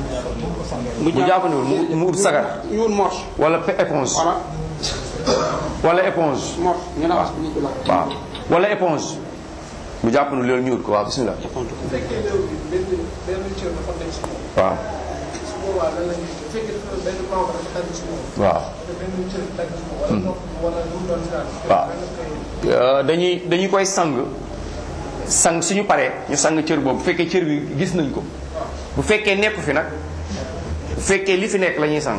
bu jàppandiwul mu mu wut sagar ñu wut morse wala pe- éponge voilà wala éponge morse ñu ne wax ni ko la waaw wala éponge bu jàppandiwul loolu ñu wut ko waaw bismillah bu fekkee néew bi benn benn cër dafa nekk si moom. waaw su boobaa lan la ñuy bu fekkee dafa benn membre dafa dagg si moom. waaw te benn cër dagg si moom. wala nopp wala lu mu doon si daal. waaw lan la koy Euh, dañuy dañuy koy sang sang suñu paree ñu sang cër boobu bu fekkee cër bi gis nañ ko bu fekkee nekk fi nag bu fekkee li fi nekk la ñuy sang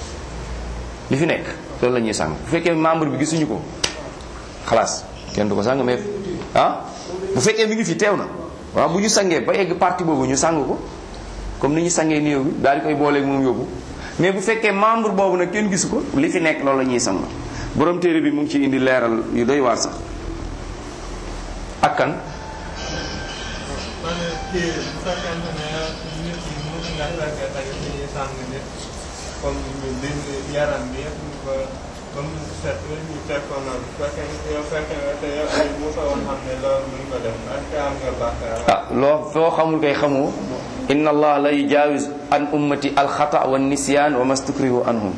li fi nekk loolu la ñuy sang bu fekkee membre bi gisuñu ko xalaas kenn du ko sang mais ah bu fekkee mi ngi fi teew na waaw bu ñu sangee ba egg partie boobu ñu sang ko comme ni ñu sangee néew bi daal di koy booleeg moom yóbbu mais bu fekkee membre boobu nag kenn gisu ko li fi nekk loolu la ñuy sang borom téere bi mu ngi ci indi leeral yu doy waar sax ak kan man kii bu fekkente ne nit yi mën nga fekkee tey dañuy sàng nit comme ñu dindi yaram bi yëpp ñu ko ba mu set ñu teg ko noonu bu fekkee ne yow fekkee nga te yow ay mu ko woon xam ne loolu mën ko def est-ce que am nga bàkkaar ah loo foo xamul kay xamoo inna allah la yujawiz an ummati alxata wa nisyan wa mastukrihu anhum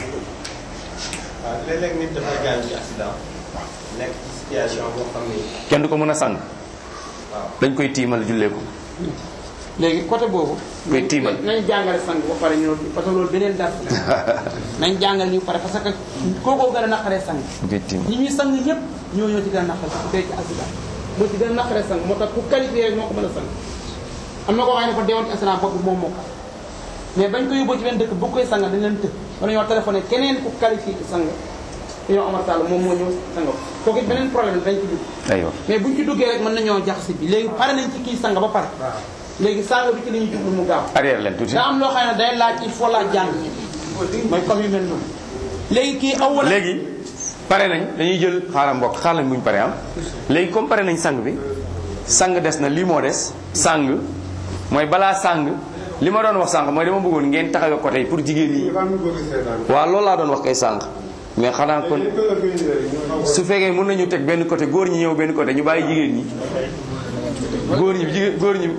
waaw léeg-léeg nit dafay gaañ ci accident nekk ci situation boo xam ni kenn du ko mën a sang waaw dañ koy tiimal jullee ko léegi côté boobu koy tiimal nañ jàngale sang ba pare ñu parce que loolu beneen dara nañ jàngale ñu pare parce que kookoo gën a naqaree sang dañ koy tiimal ñi ñuy sang ñëpp ñoo ñoo ci gën a naqare ku dee ci accident moo ci gën a naqaree sang moo tax ku qualifié rek moo ko mën a sang am na koo xam ne dafa deewoon ci accident bopp bi moom moo ko mais bañ ko yóbboo ci benn dëkk bu koy sang dañ leen të wala ñoo téléphoné keneen ku qualifié ci sang dañoo Omar Sall moom moo ñëw sang ko kooku it beneen problème la dañ ci dugg aywa mais buñ ci duggee rek mën nañoo jaxase bi léegi pare nañ ci kii sang ba pare léegi sang bi ci la ñuy jublu mu gaaw arrière leen tuuti daa am loo xam ne day laaj il faut laa jàng mooy comme yu mel noonu léegi kii aw wala léegi pare nañ dañuy jël xaaral mbokk xaaral buñ pare am léegi comme pare nañ sang bi sang des na lii moo des sang mooy balaa sang li ma doon wax sànq mooy dama bëggoon ngeen taxawee côté yi pour jigéen ñi dafa am lu bëgg seetaan. waaw loolu laa doon wax kay sànq mais xanaa kon léegi ko la koy indi rek ñu xaw su fekkee mën nañu teg benn côté góor ñi ñëw benn côté ñu bàyyi jigéen ñi góor ñi jigéen góor ñi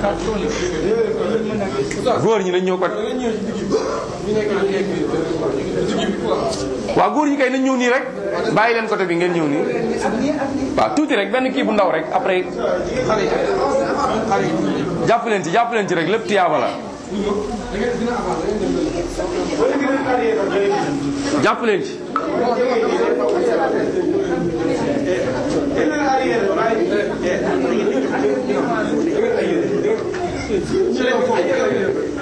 góor ñi nañ ñëw côté waaw góor ñi kay nañ ñëw nii rek bàyyi leen côté bi ngeen ñëw nii waaw tuuti rek benn kii bu ndaw rek après jàpp leen ci jàpp leen ci rek lépp tiyaaba la jàpp leen ci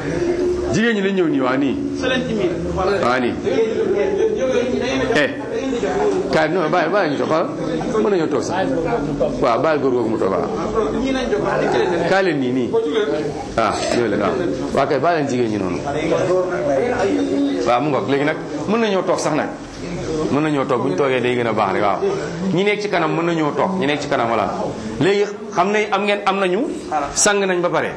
jigéen ñi nañ ñëw nii waa nii sëleen ci miir waa nii eh kaay non bàyyi bàyyi ñu toog xoolal mën nañoo toog sax waaw bàyyi góor googu mu toog waaw ñii nañ jóg wax dëgg leen kaay leen nii nii ah ñëw leen waaw waa kay bàyyi leen jigéen ñi noonu waaw mu ngoog léegi nag mën nañoo toog sax nag mën nañoo toog bu ñu toogee day gën a baax rek waaw ñi nekk ci kanam mën nañoo toog ñi nekk ci kanam voilà léegi xam ne am ngeen am nañu sang nañ ba pare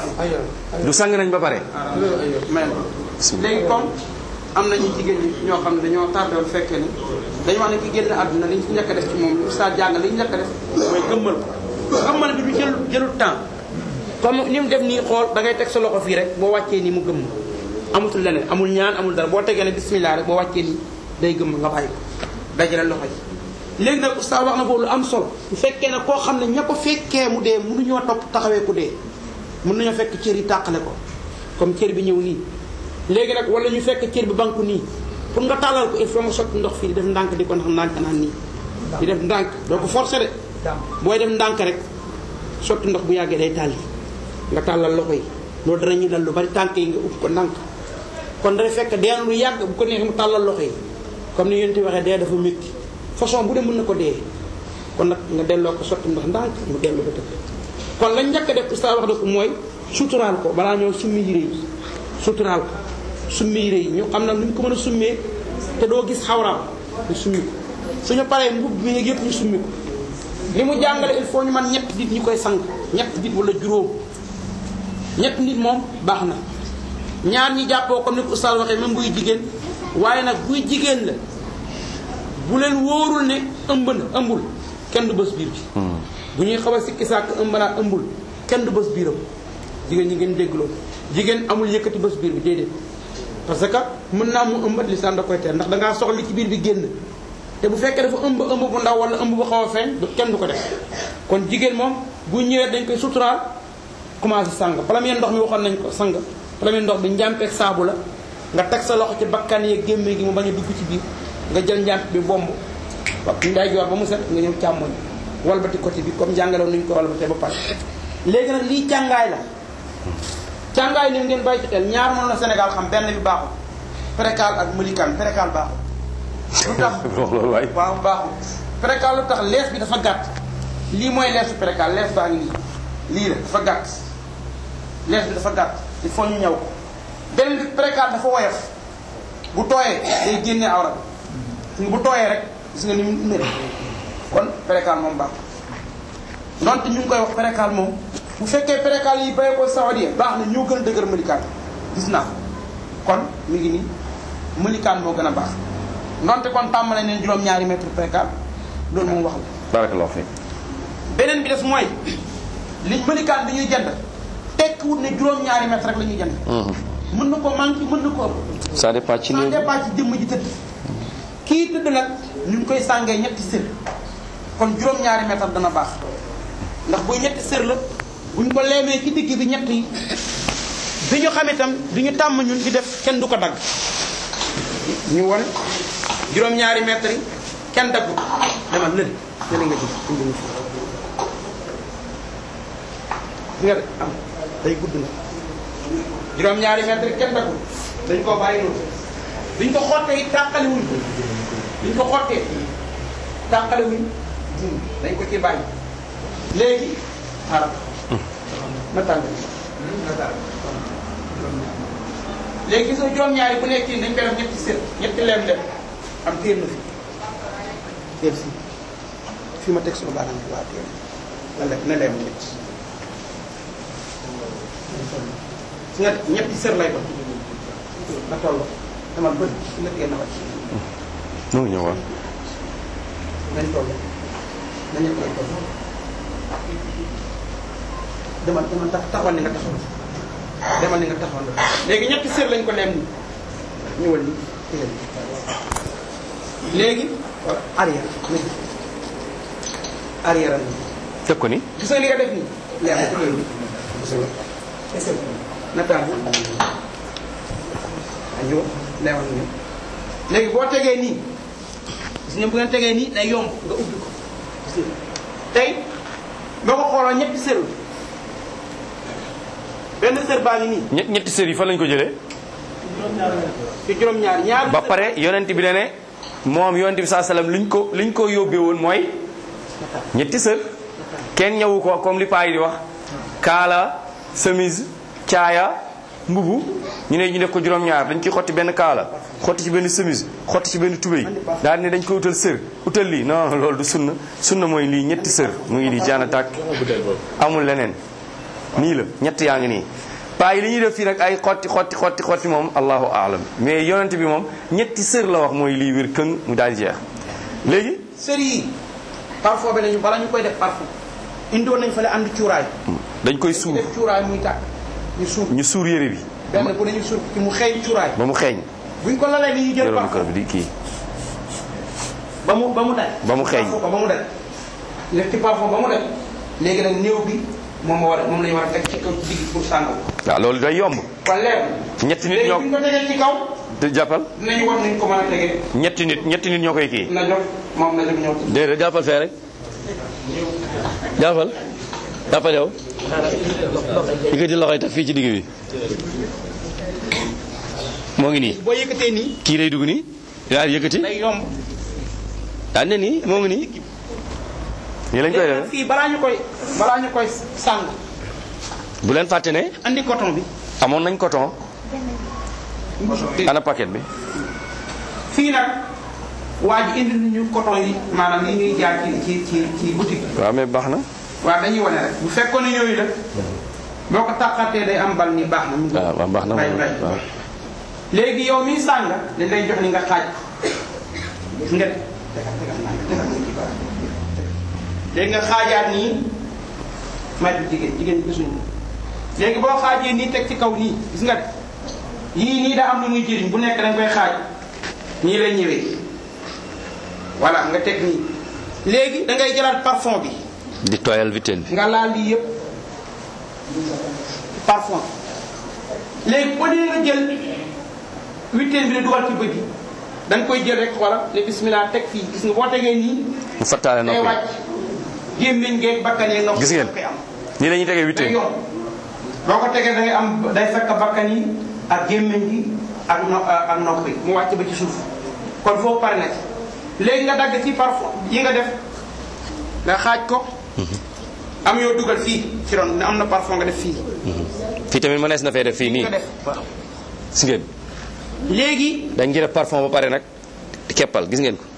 du sang nañ ba pare même léegi comme am nañu jigéen ñi ñoo xam ne dañoo tardé woon fekkee ni dañu wax ne ki génn àdduna li ñu njëkk a def ci moom sa jàng li ñu njëkk a def mooy gëmmal ko gëmmal bi du jël jëlul temps comme ni mu def nii xool da ngay teg sa loxo fii rek boo wàccee nii mu gëmm amatul leneen amul ñaan amul dara boo tegee ne bismillah rek boo wàccee nii day gëmm nga bàyyi ko dajale loxo yi léegi nag oustaz wax na boobu lu am solo bu fekkee ne koo xam ne ña ko fekkee mu dee mënuñoo topp taxawee ku dee mën nañoo fekk cër yi tàqale ko comme cër bi ñëw nii léegi nag wala ñu fekk cër bi banku nii pour nga tàllal ko il faut nga sotti ndox fii di def ndànk di ko ndax ndànk naan nii di def ndànk doo ko forcer de booy def ndànk rek sotti ndox bu yàggee day tàlli nga tàllal loxo yi loolu dana ñu dal lu bari tànk yi nga upp ko ndànk kon day fekk dee lu yàgg bu ko neexee mu tàllal loxo yi comme ni yéen ti waxee dee dafa métti façon bu dee mën na ko dee kon nag nga delloo ko sotti ndox ndànk mu delloo ko tëdd kon lañ njëkk a def ustaas wax na ko mooy suturaal ko balaa ñoo summi yére yi suturaal ko summi yére yi ñu xam na nuñ ko mën a summee te doo gis xawraam ñu summi ko suñu paree mbubb mi yëpp ñu summi ko li mu jàngale il faut ñu man ñett nit ñu koy sang ñett nit wala juróom ñett nit moom baax na ñaar ñi jàppoo comme ni ko ustaas waxee même buy jigéen waaye nag buy jigéen la bu leen wóorul ne ëmb na ëmbul kenn du bës biir bi bu ñuy xaw a sikki sàkk ëmb naa ëmbul kenn du bës biiram jigéen ñi ngeen dégg loolu jigéen amul yëkkati bës biir bi déedéet parce que mën naa mu ëmbat lisaan da koy teel ndax dangaa soxla li ci biir bi génn te bu fekkee dafa ëmb ëmb bu ndaw wala ëmb bu xaw a feeñ du kenn du ko def kon jigéen moom bu ñëwee dañ koy suturaal commencé sang premier ndox mi waxoon nañ ko sang premier ndox bi njàmpeeg saabu la nga teg sa loxo ci bakkan yeeg gémme gi mu bañ a dugg ci biir nga jël njàmp bi bomb wa nday joor ba mu set nga ñëw càmmoñ walbati côté bi comme jàngaloon nuñ ko walbatee ba pare léegi nag lii càngaay la càngaay li ngeen bàyyi ci xel ñaar moom la Sénégal xam benn bi baaxul précal ak mëlikaan précal baaxul lu tax loolu waay waaw baaxul précal lu tax lees bi dafa gàtt lii mooy leesu précal lees baa ngi nii lii la dafa gàtt lees bi dafa gàtt il faut ñu ñëw ko beneen bi précal dafa woyof bu tooyee day génne awra bi bu tooyee rek gis nga ni mu mel kon précal moom baax donte ñu ngi koy wax précal moom bu fekkee précal yi bay ko sawadie baax na ñoo gën a dëgër mëlikaan gis naa kon mi ngi nii mëlikaan moo gën a baax donte kon tàmbale neen juróom-ñaari mètre précal loolu moom wax la barakallahu fi beneen bi des mooy li mëlikaan bi ñuy jënd tekkiwut ne juróom-ñaari mètre rek la ñuy jënd mën na ko manqué mën na ko ëpp ça dépend ci ça néew dépend ci jëmm ji tëdd kii tëdd nag ñu ngi koy sàngee ñetti sër kon juróom-ñaari mètre dana baax ndax buy ñetti sër la buñ ko leemee ci digg bi ñett yi bi ñu xam itam bi ñu tàmm ñun di def kenn du ko dagg ñu won juróom-ñaari mètre yi kenn daggu demal lëli lëli nga gis indi ñu fi nga de am day gudd na juróom-ñaari mètre yi kenn daggu dañ koo bàyyi noonu duñ ko xottee it tàqali wuñ ko duñ ko xottee tàqali wuñ dañ ko ci bàyyi léegi xaaral na tàng na tàng léegi gis nga juróom-ñaari bu nekk nii dañ koy def ñetti sër ñetti leem leem am téer na fi téer si fi ma teg suma baaraam bi waa téer na leem na leem ñett si nga ñetti sër lay doon na toll demal bët si nga téer na wàcc mu ngi ñëw waaw nañ toll na ñett lay toll demal demal tax taxawal ni nga taxawal demal ni nga taxawal léegi ñetti sër lañ ko leem ni ñëwal ni tégal ni léegi wala arrière léegi arrière am teg ko ni gis nga li nga def nii leer na tégal ni nataal bi añoo leewal ni léegi boo tegee nii gis nga bu ngeen tegee nii day yomb nga ubbi ko gis nga tey boo ko xooloo ñetti sër la benn sër baa ngi nii ñett ñetti sër yi fan lañ ko jëlee ci juróom-ñaar ñaar ba pare yonent bi ne ne moom yonent bi saa salaam liñ ko liñ ko yóbbee woon mooy ñetti sër kenn ñëwu ko comme li paa yi di wax kaala chemise caaya mbubu ñu ne ñu def ko juróom-ñaar dañ ciy xotti benn kaala xotti ci benn chemise xotti ci benn tubéy daal ne dañ ko utal sër utal lii non loolu du sunna sunna mooy lii ñetti sër mu ngi nii jaana tàkk amul leneen nii la ñett yaa ngi nii paa yi li ñuy def fii nag ay xotti xotti xotti xotti moom allahu aalam mais yonent bi moom ñetti sër la wax mooy lii wér këng mu daal di jeex léegi sër yi parfum bi lañu bala ñu koy def parfum indoon nañ fa la andi cuuraay dañ koy suur def cuuraay muy tàkk ñu suur ñu suur yére bi benn bu nañu suur ci mu xeeñ cuuraay ba mu xeeñ buñ ko lalee ni ñu jël yoroon parfum kër bi di kii ba mu ba mu daj Ba mu xeeñ. parfum ba ba mu daj def ci parfum ba mu daj léegi nag néew bi moom moo war a moom la ñu war a teg ci kaw ci digg pour sàngal waaw loolu day yomb kon leer ñetti nit léegi ñoo buñ ko tegee ci kaw te jàppal dinañu wax nañ ko mën a tegee ñetti nit ñetti nit ñoo koy kii na jox moom na jóg ñëw déedéet jàppal fee rek jàppal jàppal yow yëkkati loxo yi teg fii ci digg bi moo ngi nii boo yëkkatee nii kii day dugg nii daal yëkkati day yomb daal ne nii moo ngi nii nii lañ koy léegi nag defee fii balaa ñu koy balaa ñu koy sàng bu leen fàtte ne andi coton bi amoon nañ coton ana paquet bi fii nag waa ji indi nañu coton yi maanaam yi ñuy jaar ci ci ci ci boutique bi waaw mais baax na waaw dañuy wane rek bu fekkoon ne yooyu la boo ko tàqatee day am bal ni baax na mu ngi waaw waaw baax na bay bay waaw léegi yow miy sàng dañ lay jox ni nga xaaj nga léegi nga xaajaat nii may du jigéen jigéen gisuñu ko léegi boo xaajee nii teg ci kaw nii gis nga de yii nii daa am lu muy jëriñ bu nekk dañ koy xaaj nii lay ñëwee voilà nga teg nii léegi da ngay jëlaat parfum bi di tooyal vitel bi nga laal lii yëpp parfum léegi boo dee nga jël huitaine bi la dugal ci bët yi da nga koy jël rek wala le bismillah teg fii gis nga boo tegee nii mu fattaale day noppi wàcc gémmiñ geeg bakkan yeeg nga Gis ngeen? koy am nii la ñuy tegee huit day yomb boo ko tegee da ngay am day fekk bakkan yi ak gémmiñ gi ak no ak nopp yi mu wàcc ba ci suuf kon foofu pare na ci léegi nga dagg ci parfum yi nga def nga xaaj ko am yoo dugal fii ci ron ne am na parfum nga def fii fii tamit mënees na fee def fii nii nga def waaw gis ngeen léegi dañ ci def parfum ba pare nag keppal gis ngeen ko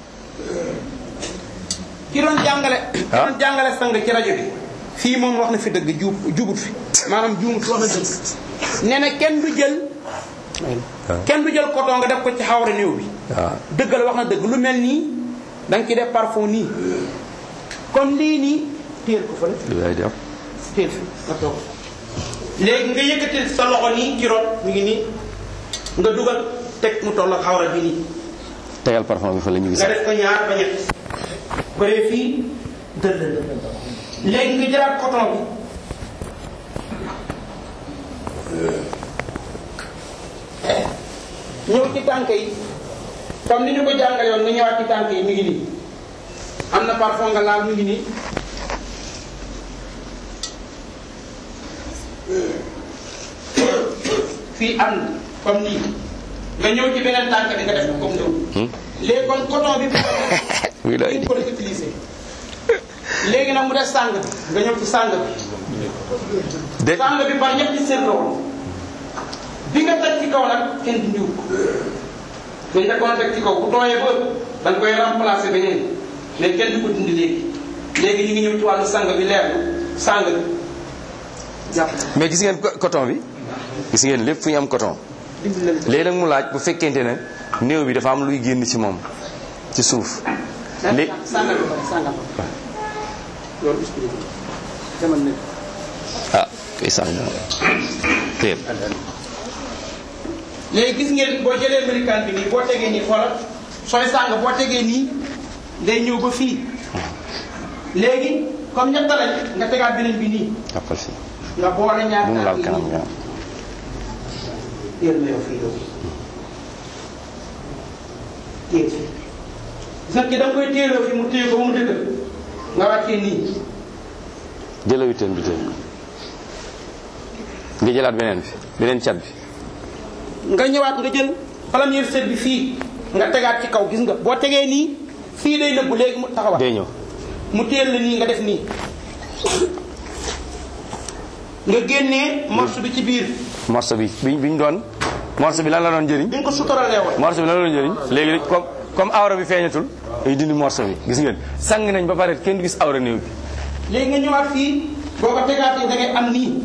ki doon jàngale ki Ah. doon jàngale sang ci rajo bi fii moom wax na fi dëgg juub jubut fi maanaam juumut wax na dëgg nee na kenn du jël kenn du jël coton nga def ko ci xawra néew bi waaw dëgg la wax na dëgg lu mel nii da nga ci def parfum nii comme lii nii téel ko fële lu yaay di am téel fi nga toog léegi nga yëkkati sa loxo nii ci ron mu ngi nii nga dugal teg mu toll ak xawra bi nii tegal parfum bi fa la ñu gis nga def ko ñaar ba ñett bëree fii dëll léegi nga jëlaat coton bi ñëw ci tànk yi comme ni ñu ko jàngale yoon nga ñëwaat ci tànk yi mi ngi nii am na parfum nga laal mi ngi nii fii am na comme nii nga ñëw ci beneen tànk bi nga def ko comme nii léegi kon coton bi oui lay ñu ko doon utiliser léegi nag mu def sàng bi nga ñëw ci sàng bi de sàng bi par ñetti seen la woon bi nga teg ci kaw nag kenn dindiw ko dañ la ko teg ci kaw bu tooyee ba da nga koy remplacer beneen mais kenn du ko dindi léegi léegi ñu ngi ñëw ci wàllu sàng bi leer na sàng bi jàpp mais gis ngeen co- coton bi gis ngeen lépp fu ñu am coton dindi leen léegi nag mu laaj bu fekkente ne néew bi dafa am luy génn ci moom ci suuf lé sàngal bi pare sàngal ba loolu expliqué demal ne ah kay sàng téel léegi gis ngeen boo jëlee médicament bi nii boo tegee nii xoolal sooy sàng boo tegee nii day ñëw ba fii léegi comme ñett lañ nga tegaat beneen bi nii jàppal fii nga boole ñaar bu mu laal tànk yi kanam nii nga yéen na yow fii yow téye fii gis nga ki da nga koy téeloo fi mu téye ko ba mu dëgër nga wàccee nii jëla witeen bi tey nga jëlaat beneen bi beneen cat bi nga ñëwaat nga jël première set bi fii nga tegaat ci kaw gis nga boo tegee nii fii day nëbbu léegi mu taxawaat day ñëw mu téel la nii nga def nii nga génnee morceau bi ci biir morceau bi bi bi ñu doon morceau bi lan la doon jëriñ bi nga ko suturalee woon morceau bi lan la doon jëriñ léegi comme comme awra bi feeñatul ay dindi morceau bi gis ngeen sang nañ ba pare kenn du gis awra néew bi léegi nga ñëwaat fii boo ko tegaatee da ngay am nii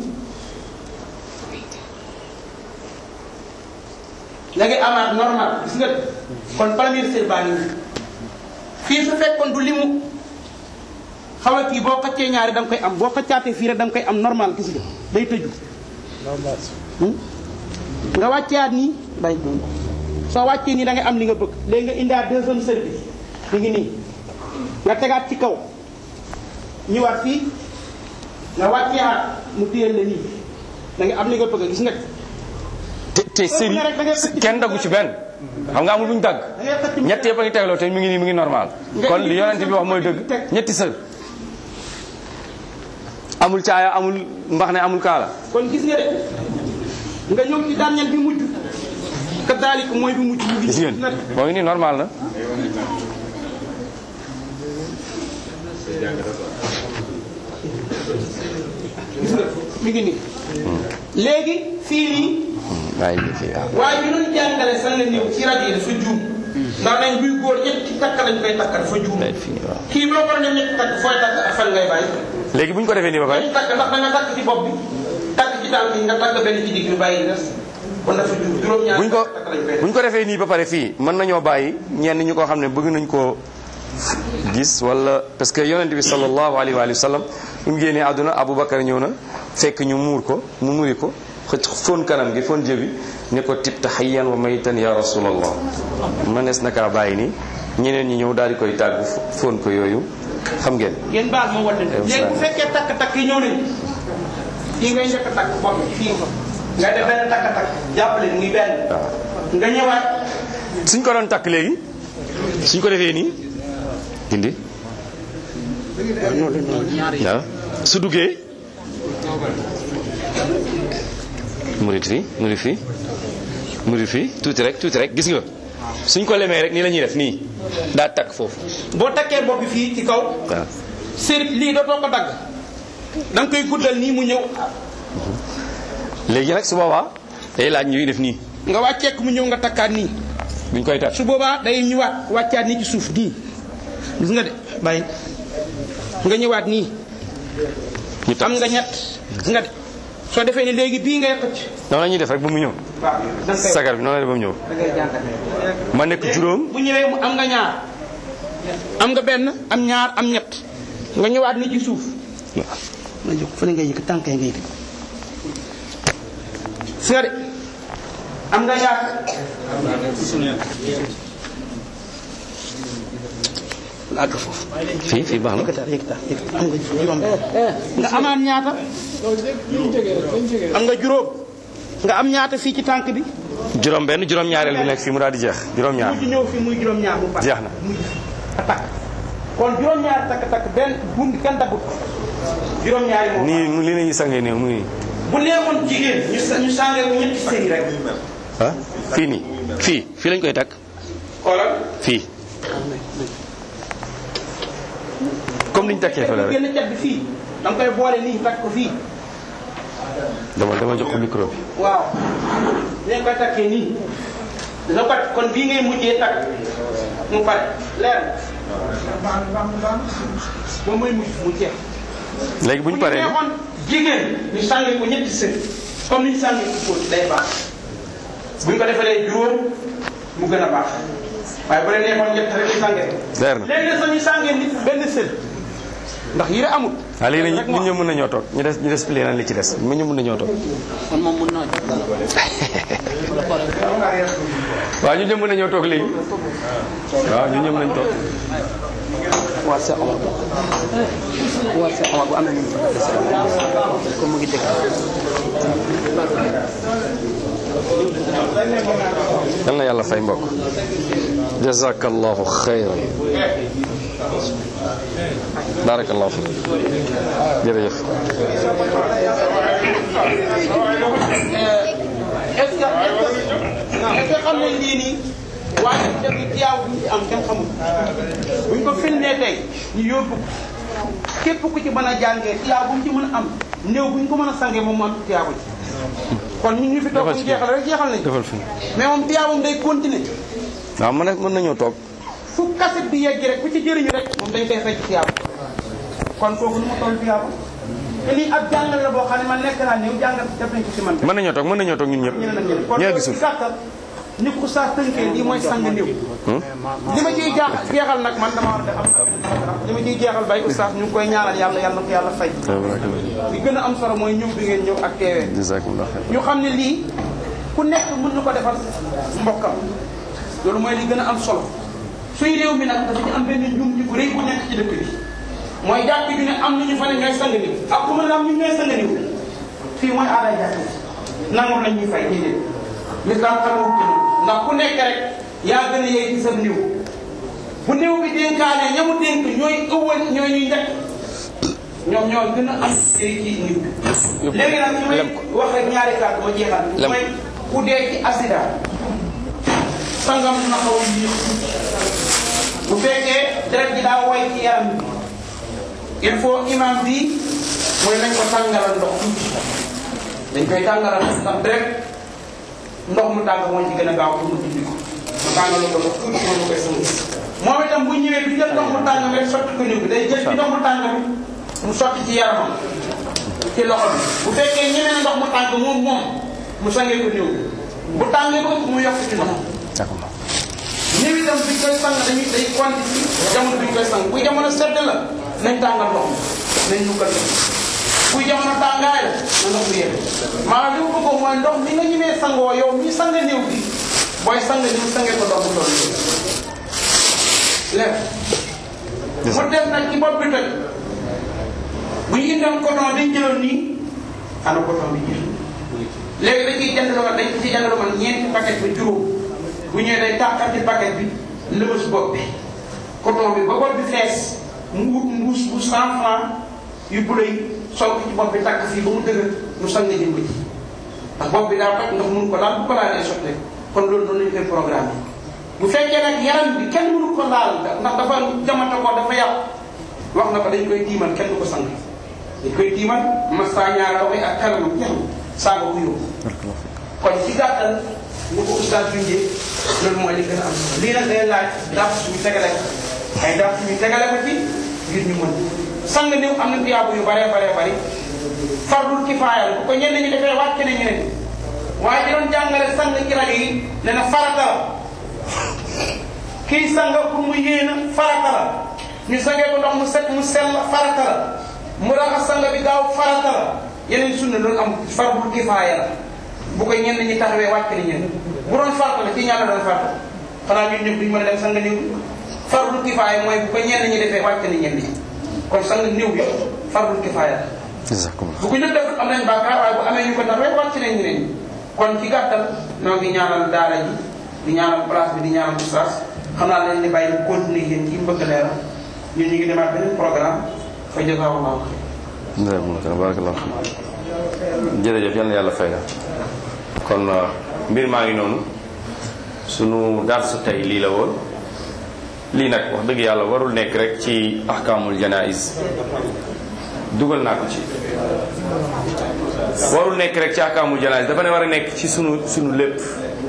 da ngay amaat normal gis nga kon première série baa ngi nii fii su fekkoon du limu xaw a kii boo xëccee ñaari da nga koy am boo xëccaatee fii rek da nga koy am normal gis nga day tëju Hmm? nga wàcceewaat nii bay soo wàccee nii da ngay am li nga bëgg léegi nga indiwaat deuxième série bi mi ngi nii nga tegaat ci kaw ñëwaat fii nga wàcceewaat mu téyel la nii da nga am li nga bëgg gis nga te te série kenn daggu ci benn xam nga amul bu ñu dagg da ngay xëcc mu ñett yëpp a ngi tegloo te mi ngi nii mi ngi normal kon li yonent bi wax mooy dëgg ñetti sër amul caaya amul mbax ne amul kaala kon gis nga de nga ñëw ci dernier bi mujj kadalik mooy bi mujj mu gis ngeen moo ngi nii normal na gis nga mi ngi nii léegi fii nii waaye ñu fi waaw waaye ñu doon jàngale san la néew ci rajo yi dafa juum ndax nañ buy góor ñetti takk lañ koy takk dafa juum fii waaw kii boo ko doon ñetti takk fooy takk ak fan ngay bàyyi léegi bu ñu ko defee nii ba pare dañuy takk ndax da nga takk ci bopp bi takk ci tànk yi nga takk benn ci digg bi bàyyi des kon dafa juum juróom-ñaar buñ ko takk lañ koy buñ ko defee nii ba pare fii mën nañoo bàyyi ñenn ñu ko xam ne bëgg nañ koo gis wala parce que yonent bi sallallahu alayhi wa sallam bu mu génnee àdduna Aboubacar ñëw na fekk ñu muur ko mu muri ko xëcc fóon kanam gi fóon jëbi ne ko tibta hayyan wa maytan ya rasulallah mënees na kaa bàyyi nii ñeneen ñi ñëw daal di koy tàggu fóon ko yooyu xam ngeen ngeen baal ma wadde Eh, léegi bu fekkee takk-takk yi ñëw nañ fii ngay njëkk a takk bopp bi fii nga def benn takk-takk jàppale muy benn nga ñëwaat suñ ko doon takk léegi suñ ko defee nii dindi waaw su duggee murit fii murit fii murit fii tuuti rek tuuti rek gis nga suñ ko lemee rek nii la ñuy def nii daa takk foofu boo takkee bopp bi fii ci kaw waaw sérit lii dootoo ko dagg da nga koy guddal nii mu ñëw léegi nag su boobaa day laaj ñuy def nii nga wàcceek mu ñëw nga takkaat nii buñ koy takk su boobaa day ñëwaat wàccaat nii ci suuf nii gis nga de bàyyi nga ñëwaat nii ñu takk am nga ñett gis nga de soo defee ni léegi bii ngay xëcc noonu la ñuy def rek ba mu ñëw waaw da nga koy sagar bi noonu la def ba mu ñëw da ngay jàngat ma nekk juróom bu ñëwee mu am nga ñaar am nga benn am ñaar am ñett nga ñëwaat ni ci suuf nga jóg fële ngay yëkk tànk ngay yëkk seede am nga ñaar àgg foofu fii fii baax na yëkkataat yëkkataat yëkkataat am nga juróom nga amaat ñaata am nga juróom nga am ñaata fii ci tànk bi juróom benn juróom ñaareel bi nekk fii mu daal di jeex juróom ñaar mu ci ñëw fii muy juróom ñaar mu jeex na muy takk kon juróom ñaar takk takk benn buum bi kenn daggut juróom ñaari moom nii lii la ñuy sangee néew muy bu neexoon jigéen ñu sa ñu sàngee ko ñetti sëy rek ah fii nii fii fii lañ koy takk xoolal fii comme niñ takkee fële rek génn cat bi fii da nga koy boole nii takk ko fii dama dama jox ko micro bi waaw ni nga koy takkee nii dina ko kon bii ngay mujjee takk mu pare leer moom mooy mujj mu jeex léegi bu ñu paree bu ni neexoon jigéen ñu sàngee ko ñetti sëy comme ni ñu sàngee ko góor day baax bu ñu ko defalee juróom mu gën a baax waaye bu la neexoon ñett rek ñu sàngee ko leer na léegi nag sax ñu sàngee nit benn sël ndax yére amul waaw léegi nag ñun ñëpp mën nañoo toog ñu des ñu des pli li ci des ñun ñëpp mën nañoo toog kon moom mun naa jox dara waaw ñun ñëpp mën nañoo toog léegi waaw ñun ñëpp nañ toog waa Cheikh Omar waa Cheikh Omar bu amee nu mu ko defee comme mu ngi dégg yal na yàlla fay mbokk jazakallahu xayran barakallahu fi jërëjëf est-ce que est-ce que xam nañ lii nii waaye def yi tiyaaw bi ñu ci am kenn xamul buñ ko filmee tey ñu yóbbu ko képp ku ci mën a jàngee tiyaaw bu mu ci mën a am néew bu ñu ko mën a sangee moom mu am tiyaaw ci kon ñun ñu fi toog ñu jeexal rek jeexal nañ defal fi mais moom tiyaawam day continuer waaw mën na mën nañoo toog fu kaset bi yegg rek ku ci jëriñu rek moom dañ koy fay ci tiyaaba kon kooku nu ma toll tiyaaba te lii ab jàngal la boo xam ne man nekk naa néew jàngal def nañ ko ci man mën nañoo toog mën nañoo toog ñun ñëpp ñeneen ak ñeneen kon ñoo loolu gisul ci gàttal ni ko saa tënkee lii mooy sang néew li ma ciy jaax jeexal nag man dama war a am li ma ciy jeexal bay oustaz ñu ngi koy ñaanal yàlla yàlla na ko yàlla fay li gën a am solo mooy ñëw bi ngeen ñëw ak teewee jazakumullah xayr ñu xam ne lii ku nekk mën na ko defal mbokkam loolu mooy li gën a am solo suy réew mi nag dafa ci am benn njum ci bu rëy bu nekk ci dëkk bi mooy jàpp bi ne am nañu fa ne ñooy sang niw ak ku mën a am ñu ñooy sang niw fii mooy aaday jàpp bi nangul la ñuy fay déedéet lislaam xamawut ci loolu ndax ku nekk rek yaa gën a yey ci sa niw bu néew bi dénkaane ñamu dénk ñooy ëwal ñooy ñuy njëkk ñoom ñoo gën a am yey ci niw léegi nag ñu may wax rek ñaari kàddu ma jeexal Lem. mooy ku dee ci accident sangam na xaw a yéex bu fekkee deret ji daa woy ci yaram bi il faut imam bi mooy nañ ko tàngalal ndox tuuti dañ koy tàngalal ndax deret ndox mu tàng moo ci gën a gaaw pour mu dindi ko mu tàngalal ko ndox tuuti moom koy sëngi moom itam bu ñëwee du jël ndox mu tàng bi rek sotti ko néew bi day jël ci ndox mu tàng bi mu sotti ci yaramam ci loxo bi bu fekkee ñemee na ndox mu tàng moom moom mu sangee ko néew bi bu tàngee ko mu yokk ci ndox néew itam biñ koy sang dañuy day konti ci jamono biñ koy sang buy jamono sedd la nañ tàngal ndox mi nañ nukkal ndox buy jamono tàngaay la na ndox mi yéene maanaam li ma bëggoon mooy ndox mi nga ñemee sangoo yow mi sang néew bi booy sang néew sangee ko ndox mu toll nii lépp mu dem nag ci bopp bi toj bu ñu indoon coton dañ jëloon nii ana coton bi jël léegi dañ ciy jënd lu ma dañ ciy jënd lu ma ñeenti paquet bi juróom bu ñëwee day tàqal ci paquet bi lëbës bopp bi coton bi ba bopp bi fees mu wut mbuus bu cent franc yu bu lay sol ko ci bopp bi tàkk fii ba mu dëgër mu sang jëm ko ci ndax bopp bi daa toj ndax mënu ko laal bu ko laalee sotte kon loolu noonu lañu koy programme bu fekkee nag yaram bi kenn mënu ko laal ndax dafa jamata ko dafa yàqu wax na ko dañ koy tiimal kenn du ko sang dañ koy tiimal massa ñaar la koy ak kanamam jeex na saaga ko yóbbu kon ci gàttal ñu ko oustaz junjee loolu mooy li gën a am solo lii nag day laaj dàpp suñu tegale ko ay dàpp suñu tegale ko ci ngir ñu mën sang néew am na tuyaabu yu baree baree bari fardul kifaaya la bu ko ñenn ñi defee wàcc na ñeneen waaye di doon jàngale sang ci rajo yi ne na farata la kii sang pour mu yéena farata la ñu sangee ko ndox mu set mu sell farata la mu raxas sang bi gaaw farata la yeneen sunna loolu am fardul kifaaya la bu ko ñenn ñi taxawee wàcc na ñenn bu doon farata la ci ñaata doon farata xanaa ñun ñëpp duñu mën a dem sang néew fardul kifaaya mooy bu ko ñenn ñi defee wàcc na ñenn ñi kon sang néew bi fardul kifaaya la jazakumullah bu ko ñëpp def am nañ bàkkaar waaye bu amee ñu ko taxawee wàcc nañ ñeneen ñi kon ci gàttal ñoo ngi ñaanal daara ji di ñaanal place bi di ñaanal oustaz xam naa lañ ni bàyyi bu continuer yéen ci mbëgg leeral ñun ñu ngi demaat beneen programme fa jazakallahu xayr barakallahu fiik jërëjëf yal na yàlla fay la kon uh, mbir maa ngi noonu sunu darsu tey lii la woon lii nag wax dëgg yàlla warul nekk rek ci ahkaamul janais dugal naa ko ci warul nekk rek ci ahkaamul janais dafa ne war a nekk ci sunu sunu lépp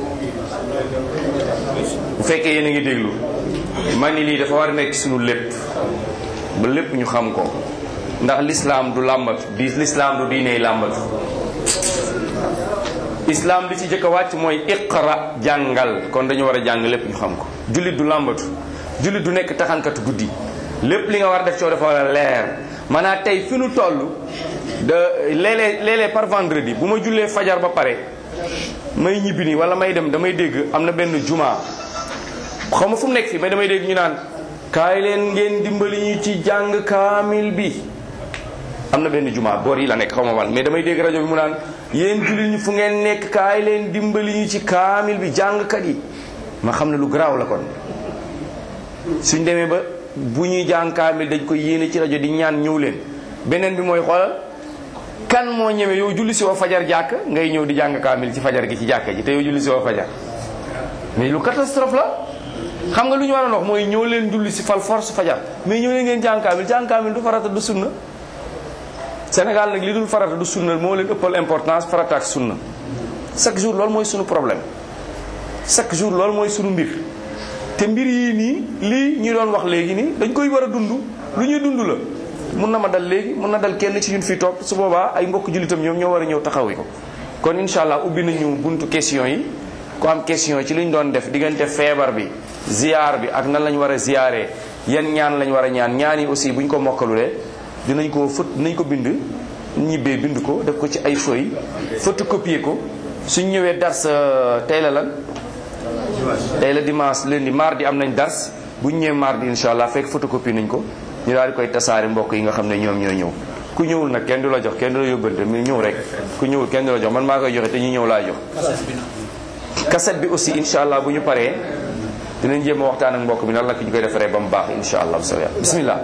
bu fekkee yéen a ngi déglu man ni lii dafa war a nekk ci sunu lépp ba lépp ñu xam ko ndax lislaam du làmbatu di lislaam du diiney làmbatu islaam li ci jëkk a wàcc mooy iqra jàngal kon dañu war a jàng lépp ñu xam ko jullit du làmbatu jullit du nekk taxankatu guddi lépp li nga war a def coo dafa war a leer maanaam tey fi nu toll de léeg-léeg léeg-léeg par vendredi bu ma jullee fajar ba pare may ñibbi nii wala may dem damay dégg am na benn juma xaw ma fu mu nekk fii mais damay dégg ñu naan kaay leen ngeen dimbali ñu ci jàng kaamil bi am na benn juma boor yi la nekk xaw ma wan mais damay dégg rajo bi mu naan yéen jullit ñi fu ngeen nekk kaay leen dimbali ñu ci kaamil bi jàngkat yi ma xam ne lu garaaw la kon suñ demee ba bu ñuy jàng kaamil dañ koy yéene ci rajo di ñaan ñëw leen beneen bi mooy xoolal kan moo ñeme yow julli si woo fajar jàkk ngay ñëw di jàng kaamil ci fajar gi ci jàkka ji te yow julli si woo fajar mais lu catastrophe la xam nga lu ñu waroon wax mooy ñëw leen julli si fal force fajar mais ñëw leen ngeen jàng kaamil jàng kaamil du farata du sunna Sénégal nag li dul farata du sunna moo leen ëppal importance farata ak sunna chaque jour loolu mooy sunu problème chaque jour loolu mooy sunu mbir te mbir yii nii lii ñu doon wax léegi nii dañ koy war a dund lu ñuy dund la mun na ma dal léegi mun na dal kenn ci ñun fii toog su boobaa ay mbokk jullitam ñoom ñoo war a ñëw taxawi ko kon incha allah ubbi nañu buntu question yi ku am question ci li ñu doon def diggante feebar bi ziar bi ak nan lañ war a ziaree yan ñaan lañ war a ñaan ñaan yi aussi bu ñu ko mokkalulee dinañ ko fët dinañ ko bind ñibbee bind ko def ko ci ay feuilles photocopier ko suñ ñëwee dars tey la lan tey la dimanche lundi mardi am nañ dars bu ñu ñëwee mardi incha allah fekk photocopie nañ ko ñu daal di koy tasaare mbokk yi nga xam ne ñoom ñooy ñëw ku ñëwul nag kenn du la jox kenn du la yóbbante mi ñëw rek ku ñëwul kenn du la jox man maa koy joxe te ñu ñëw laa jox cassette bi aussi incha allah bu ñu paree dinañ jéem a waxtaan ak mbokk bi nan la ñu koy defaree ba mu baax incha allah bu soobee yàlla bismillah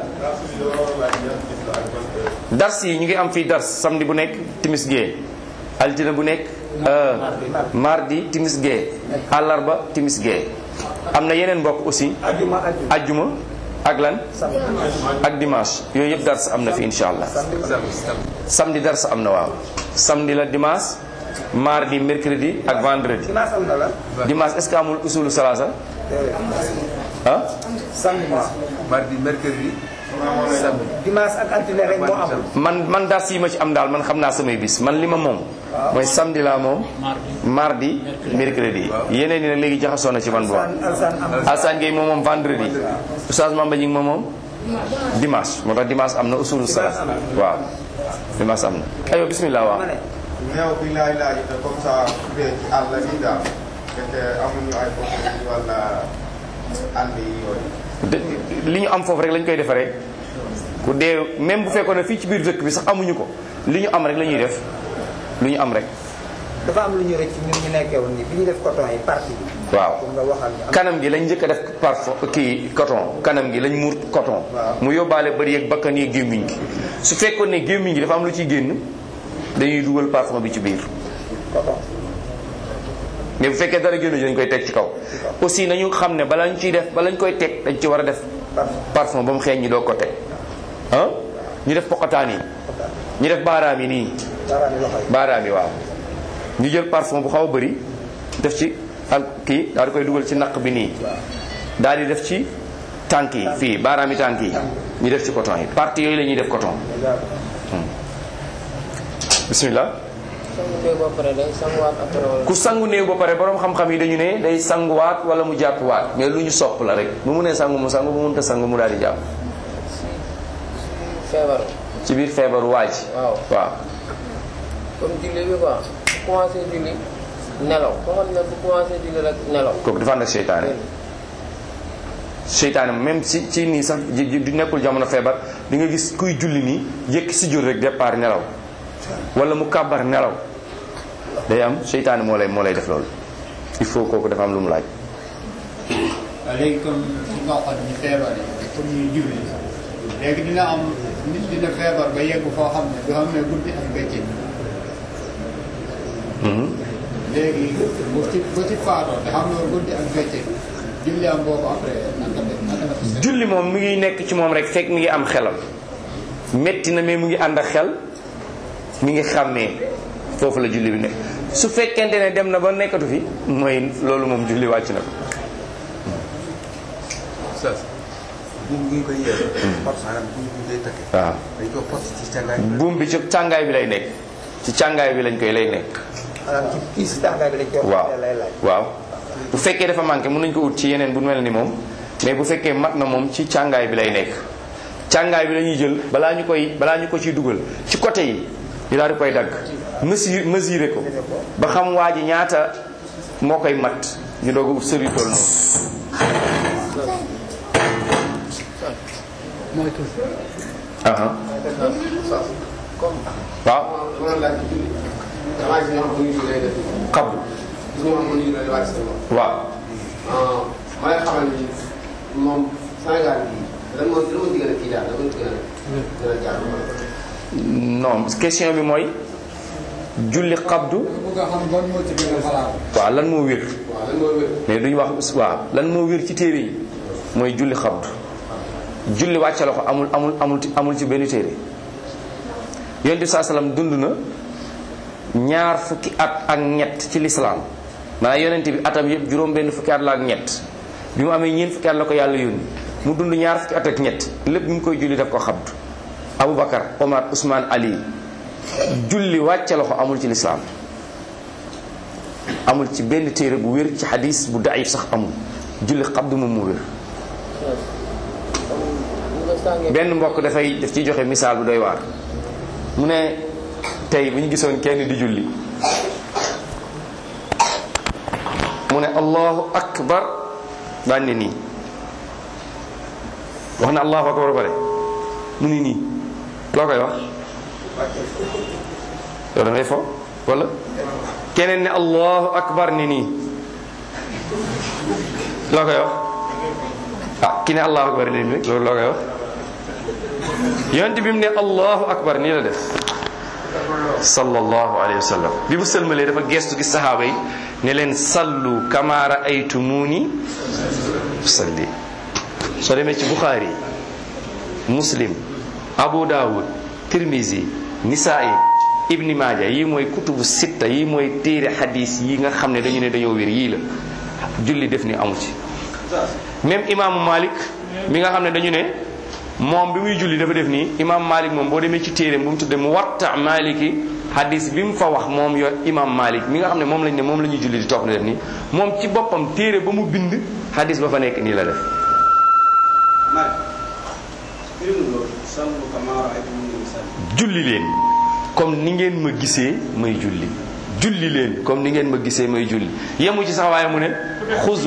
dars yi ñu ngi am fii dars samedi bu nekk timis gee altine bu nekk mardi timis gee àllarba timis gee am na yeneen mbokk aussi ajjuma ak lan ak dimanche yooyu yëpp dars am na fi incha allah samedi dars am na waaw samedi la dimanche mardi mercredi ak vendredi dimanche est-ce que amul usulu salaasa ah mardi mercredi dimanche ak altine rek moo amul. man man dars yi ma ci am daal man xam naa samay bis man li ma moom mooy samedi laa moom mardi mercredi yeneen yi nag léegi jaxasoo na ci man boobu Alsaan Gueye moom moom vendredi Oustaz Mamba Jing moom moom dimanche moo tax dimanche am na usulu salaas waaw dimanche am na ayo bismillah waaw néew bi laay laaj te comme ça bee ci àll bi daal fekkee amuñu ay bopp wala ànd yi yooyu de- li ñu am foofu rek lañ koy defaree ku dee même bu fekkoon ne fii ci biir dëkk bi sax amuñu ko li ñu am rek la ñuy def lu ñu am rek dafa am lu ñu rëcc ñun ñu nekkee woon nii bi ñu def coton yi partie bi. waaw pour nga waxal ñu am. kanam gi lañ njëkk a def parfum kii coton kanam gi lañ muur coton mu yóbbaale bëri yeeg bakkan yeeg gémmiñ gi su fekkoon ne gémmiñ gi dafa am lu ciy génn dañuy dugal parfum bi ci biir coton. mais bu fekkee dara génn ji dañ koy teg ci kaw aussi nañu xam ne bala ñu ciy def bala ñu koy teg dañ ci war a def parfum ba mu xeeñ ñi doo ko teg ah ñu def poqataan yi ñu def baaraam yi nii baaraami loxo yi. baaraam yi waaw ñu jël parfum bu xaw a bëri def ci al kii daal di koy dugal ci naq bi nii daal di def ci tànk yi fii baaraam yi tànk yi ñu def ci coton yi partie yooyu la ñuy def coton bismillah sangu néew ba pare day sanguwaat après wala. ku sangu néew ba pare borom xam-xam yi dañu ne day sanguwaat wala mu jàppuwaat mais lu ñu sopp la rek bu mu nee sangu mu sangu bu mënta sangu mu daal di jàpp feebar ci biir feebaru waa ji waaw waaw comme julli bi quoi bu commencé julli nelaw koo xam ne bu commencé julli rek nelaw. kooku dafa ànd ak seytaane seytaane même si ci nii sax ji- ji- du nekkul jamono feebar di nga gis kuy julli nii yëkki si jur rek départ nelaw wala mu kàbbar nelaw day am seytaane moo lay moo lay def loolu il faut kooku dafa am lu mu laaj waaw léegi comme si nga waxoon ñu feebar yi pour ñuy julli léegi dina am nit dina feebar ba yegg foo xam ne du xam ne guddi ak bëccëg léegi bu ci bu ci faatoo te xam ne guddi ak bëccëg julli am boobu après naka la naka la ko seet. julli moom mi ngi nekk ci moom rek fekk mi ngi am xelam metti na mais mu ngi ànd ak xel mi ngi xàmmee foofu la julli bi nekk su fekkente ne dem na ba nekkatu fi mooy loolu moom julli wàcc na ko Oustaz buum gi ñu koy yeew maanaam buum gi ñu koy takkee waaw dañ ko fas ci càngaay buum bi ci càngaay bi lay nekk ci càngaay bi lañ koy lay nekk maanaam ci kii si tàngaay bi lañ koy waaw waxee lay laaj. waaw bu fekkee dafa manqué mën nañ ko ut ci yeneen bu mel ni moom mais bu fekkee mat na moom ci càngaay bi lay nekk càngaay bi la ñuy jël balaa ñu koy balaa ñu ko ciy dugal ci côté yi ñu daal di koy dagg mesure mesurer ko ba xam waa ji ñaata moo koy mat ñu doog a ut sëri tool noonu aha waaw damaa gis ñoo xam ne ñu lay def xabdu gis ñoo xam ne ñu lay wàcc seen bopp. waaw ma lay xamal ni moom Sénégal bii lan moo lan moo ci gën a kii daal lan moo ci gën a gën a jaar non question bi mooy julli xabdu bëgg a xam ban moo ci gën a xalaat. waaw lan moo wér waaw mais duñu wax waaw lan moo wér ci téere yi mooy julli xabdu julli wàcce loxo amul amul amul amul ci benn téere yonent bi saa salaam dund na ñaar fukki at ak ñett ci lislaam maanaam yonent bi atam yëpp juróom benn fukki at la ak ñett bi mu amee ñeent fukki at la ko yàlla yónni mu dund ñaar fukki at ak ñett lépp bi mu koy julli daf ko xabdu Aboubacar Omar Ousmane Ali julli wàcce loxo amul ci lislaam amul ci benn téere bu wér ci xadis bu daif sax amul julli xabdu moom mu wér benn mbokk dafay daf ciy joxe misaal bu doy waar mu ne tey bu ñu gisoon kenn di julli mu ne allahu akbar daan ne nii wax na allahu akbar ba pare mu ni nii loo koy wax yow da ngay fo wala keneen ne allahu akbar ni nii loo koy wax ah ki ne allahu akbar ni nii loolu loo koy wax yonent bi mu ne allahu akbar nii la def sallallahu alayhi wa sallam bi mu sëlmalee dafa gestu gis saxaaba yi ne leen sallu kama raaytumuni salli soo demee ci buxaari muslim abu daawud tirmisi nisaai ibni maaja yii mooy kutubu sitta yii mooy téere xadis yi nga xam ne dañu ne dañoo wér yii la julli def ni amu ci même imaamu malik mi nga xam ne dañu ne moom bi muy julli dafa def nii imam malik moom boo demee ci téere bu mu tudde mu watta maliki hadis bi mu fa wax moom yo imam malik mi nga xam ne moom lañ ne moom la ñuy julli di topp na def nii moom ci boppam téere ba mu bind hadis ba fa nekk nii la def julli leen comme ni ngeen ma gisee may julli julli leen comme ni ngeen ma gisee may julli yemu ci sax waaye mu ne xuzu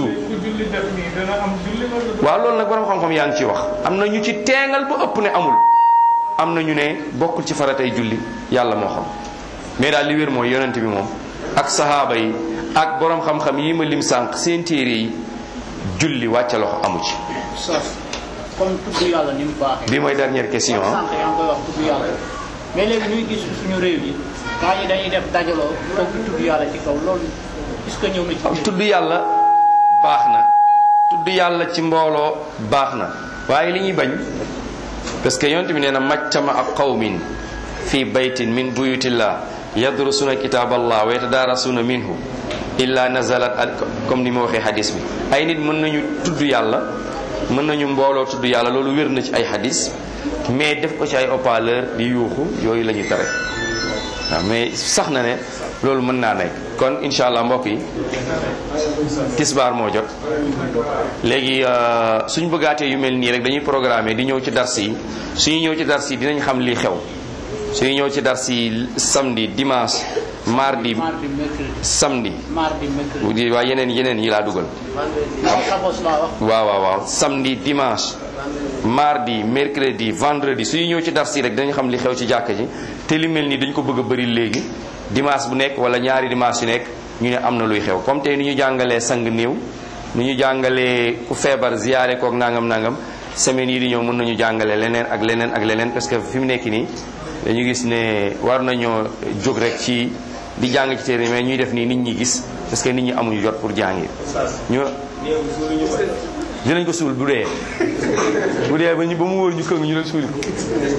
waaw loolu nag borom xam-xam yaa ngi ci wax am na ñu ci teengal ba ëpp ne amul am na ñu ne bokkul ci faratay julli yàlla moo xam mais daal li wér mooy yonent bi moom ak sahaaba yi ak borom xam-xam yi ma lim sànq seen téere yi julli wàcce loxo amu ci comme tudd yàlla ni mu baaxee. bi mooy dernière question ah. sànq yaa ngi koy wax tudd yàlla mais léegi ñuy gis suñu réew yi gaa yi dañuy def dajaloo toog di tudd yàlla ci kaw loolu est-ce que ñëw na ci. tudd yàlla baax na tudd yàlla ci mbooloo baax na waaye li ñuy bañ parce que yonent bi nee na majtama ak qawmin fi baytin min buyutillah yadrusuna kitaballah wa yatadarasuna minhu illa nazalat comme ni ma waxee hadis bi ay nit mën nañu tudd yàlla mën nañu mbooloo tudd yàlla loolu wér na ci ay hadis mais def ko ci ay haut-parleur di yuuxu yooyu la ñuy tere waaw mais sax na ne loolu mën naa nekk kon incha allah mbokk yi tisbaar moo jot léegi suñ bëggaatee yu mel nii rek dañuy programmer di ñëw ci dars yi suñu ñëw ci dars yi dinañ xam lii xew suñu ñëw ci dars yi samedi dimanche mardi mardi mercredi samedi mardi mercredi. waa yeneen yeneen yi laa dugal xabos laa wax. waaw waaw waaw samedi dimanche mardi mercredi vendredi suñu ñëw ci dars yi rek dañu xam li xew ci jàkka ji te li mel nii dañ ko bëgg a bëri léegi dimanche bu nekk wala ñaari dimanche yu nekk ñu ne am na luy xew comme tey ni ñu jàngalee sang néew ni ñu jàngalee ku feebar ziyaare kook nangam nangam semaine yi di ñëw mën nañu jàngale leneen ak leneen ak leneen parce que fi mu nekk nii dañu gis ne war nañoo jóg rek ci di jàng ci téere mais ñuy def nii nit ñi gis parce que nit ñi amuñu jot pour jàngi ñu dinañ ko suul bu dee bu dee ba ñu ba mu wóor ñu këng ñu leen suuli ko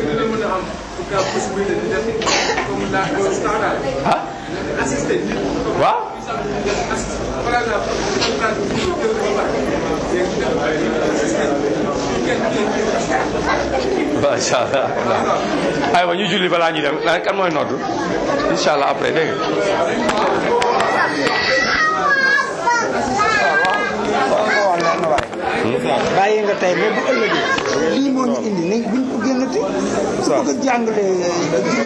ah waaw macha allah aywa ñu julli balaa ñuy dem kan mooy noddu incha allah après dégg bàyyi nga tey ba bu ëllëgee lii moo ñu indi nañ buñ ko génnati bëgg a jàngale